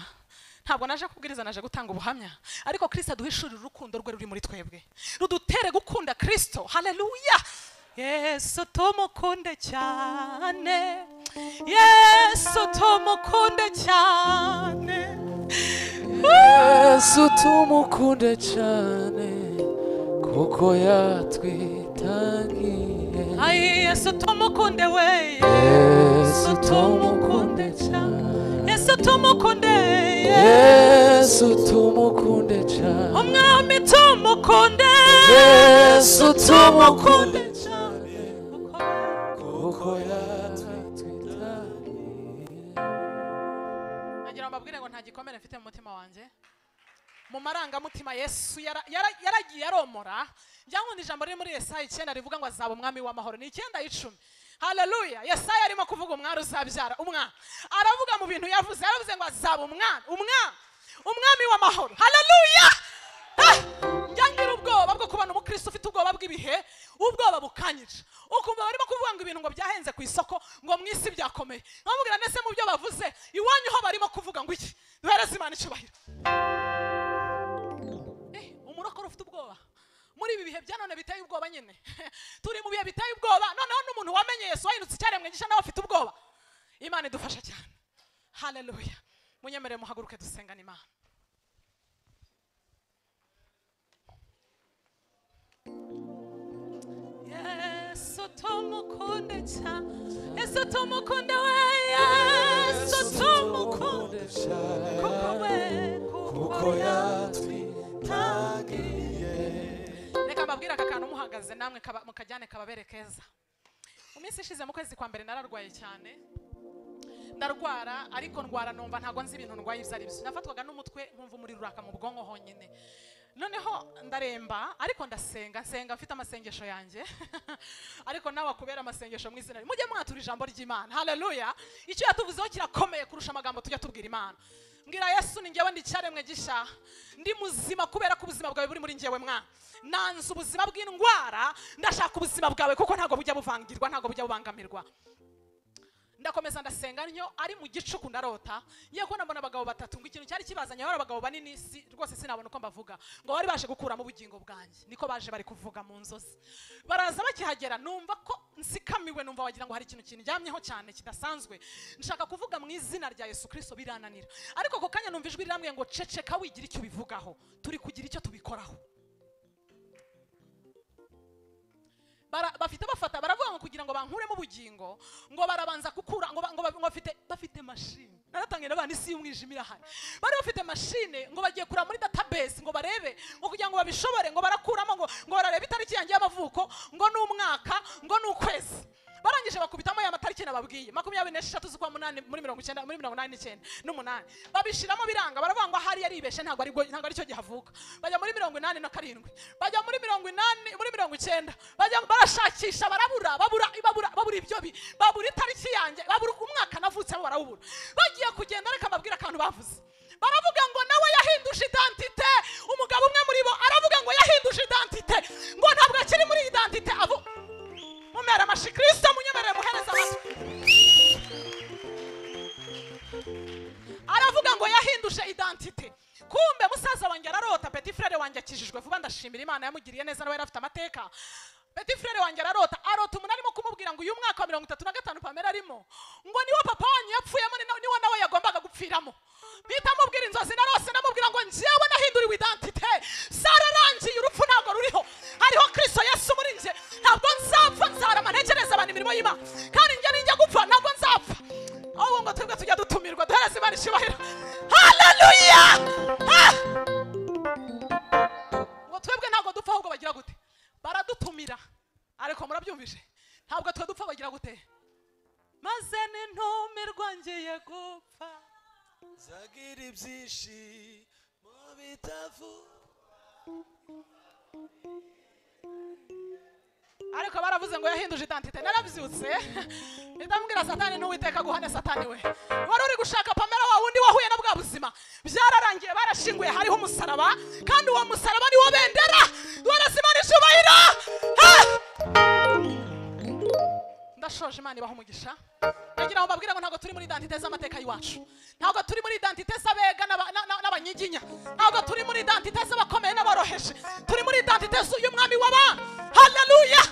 ntabwo naje kubwiriza naje gutanga ubuhamya ariko kirisito aduhishurira urukundo rwe ruri muri twebwe rudutere gukunda kirisito haleluya yesu tumukunde cyane yesu tumukunde cyane
yesu tumukunde cyane kuko yatwitangiye
Ay, yesu tumukunde we
yesu tumukunde cyane
yesu tumukunde
yesu tumukunde cyane
umwami tumukunde
yesu tumukunde cyane kuko yatwitangiye
mbabwire ngo nta gikomere mfite mu mutima wanjye mu marangamutima yesu yara- yara- yaragiye aromora njyankunda ijambo riri muri yesaya icyenda rivuga ngo azaba umwami w'amahoro ni icyenda icumi haleluya yesaya arimo kuvuga umwari uzabyara umwana aravuga mu bintu yavuze yaravuze ngo azaba umwana umwana umwami w'amahoro haleluya njya ngira ubwoba bwo kubona umukristo ufite ubwoba bw'ibihe ubwoba bukanyica ukumva barimo kuvuga ngo ibintu ngo byahenze ku isoko ngo mu isi byakomeye nkamubwira ndetse mu byo bavuze iwanyu ho barimo kuvuga ngo iki duhereze imana icyubahiro Eh, umurokore ufite ubwoba muri ibi bihe bya none biteye ubwoba nyine turi mu bihe biteye ubwoba noneho n'umuntu wamenye yesu wahindutse icyaremwe gisha nawe afite ubwoba imana idufasha cyane haleluya munyemerere muhaguruke dusengane imana yesu tumukunde cyane yesu tumukunde we yesu tumukunde kuko we kuko reka mbabwire aka kantu muhagaze namwe kaba- mukajyane kababere keza mu minsi ishize mu kwezi kwa mbere nararwaye cyane ndarwara ariko ndwara numva ntabwo nzi ibintu ndwaye ibyo ari byo nafatwaga n'umutwe nkumva umuriro uraka mu bwonko honyine noneho ndaremba ariko ndasenga nsenga mfite amasengesho yanjye ariko nawe akubera amasengesho mu izina rye. mujye mwatura ijambo ry'imana haleluya icyo yatuvuzeho kirakomeye kurusha amagambo tujya tubwira imana mbwira yesu ni njyewe ndi icyaremwe gisha ndi muzima kubera ko ubuzima bwawe buri muri njyewe mwana nanze ubuzima bw'indwara ndashaka ubuzima bwawe kuko ntabwo bujya buvangirwa ntabwo bujya bubangamirwa ndakomeza ndasenga ntyo ari mu gicuku ndarota ngiye kubona mbona abagabo batatu ngo ikintu cyari kibazanye bari abagabo banini si, rwose sinabona uko mbavuga ngo bari baje gukuramo ubugingo bwanjye niko baje bari kuvuga mu nzozi baraza bakihagera numva ko nsikamiwe numva wagira ngo hari ikintu kindyamyeho cyane kidasanzwe nshaka kuvuga mu izina rya yesu kirisito birananira ariko ako kanya numva ijwi rirambwiye ngo ceceka wigira icyo ubivugaho turi kugira icyo tubikoraho bara- bafite bafata baravuga ngo kugira ngo bankuremo ubugingo ngo barabanza gukura ngo ba- ngo ba- ngo bafite bafite mashine naratangiye n'abana isi y'umwijima irahari bari bafite mashine ngo bagiye kureba muri database ngo barebe ngo kugira ngo babishobore ngo barakuramo ngo ngo barareba itariki yanjye y'amavuko ngo ni umwaka ngo ni ukwezi barangije bakubitamo ya matariki nababwiye makumyabiri n'esheshatu z'ukwa munani muri mirongo icyenda muri mirongo inani n'icyenda n'umunani babishiramo biranga baravuga ngo ahari yaribeshye ntabwo ari ntabwo ari cyo gihe avuka bajya muri mirongo inani na karindwi bajya muri mirongo inani muri mirongo icyenda bajya barashakisha barabura babura babura babura ibyo bi babura itariki yanjye babura umwaka navutsemo barawubura bagiye kugenda ariko amabwire akantu bavuze baravuga ngo nawe yahinduje identite umugabo umwe muri bo aravuga ngo yahinduje identite ngo ntabwo akiri muri identite avu mumera amashi kirisito munyemerere muhereza amatwi aravuga ngo yahinduje identite kumbe musaza wanjye ararota petit frere wanjye akijijwe vuba ndashimira imana yamugiriye neza nawe yari afite amateka petit frere wanjye ararota arota umuntu arimo kumubwira ngo uyu mwaka wa mirongo itatu na gatanu pamela arimo ngo niwo papa wanyu yapfuyemo ni na- niwo nawe yagombaga gupfiramo mpita mubwira inzozi narose ndamubwira ngo njyewe nahinduriwe identite zararangiye urupfu ntabwo ruriho hariho kristo yesu muri nje ntabwo nzapfa nzarama ntekereza abantu imirimo y'imana kandi njye ninjya gupfa ntabwo nzapfa ahubwo ngo twebwe tujya dutumirwa duhereze imana icyubahiro haleluya Ah! ngo twebwe ntabwo dupfa ahubwo bagira gute baradutumira ariko murabyumvise ntabwo twe dupfa bagira gute maze nintumirwa ngiye gupfa
zagira ibyishimo bitavuga
ariko baravuze ngo yahinduje identite narabyutse ndamubwira satani n'uwiteka guhane satani we wari uri gushaka pamela wa wundi wahuye na bwa buzima byararangiye barashinguye hariho umusaraba kandi uwo musaraba ni wo bendera duhereza imana icyubahiro Ah! ndashoje imana ibaha umugisha ndagira ngo mbabwire ngo ntabwo turi muri identite z'amateka y'iwacu ntabwo turi muri identite z'abega n'aba- na- na- n'abanyiginya ntabwo turi muri identite z'abakomeye n'aboroheje turi muri identite y'umwami w'abana haleluya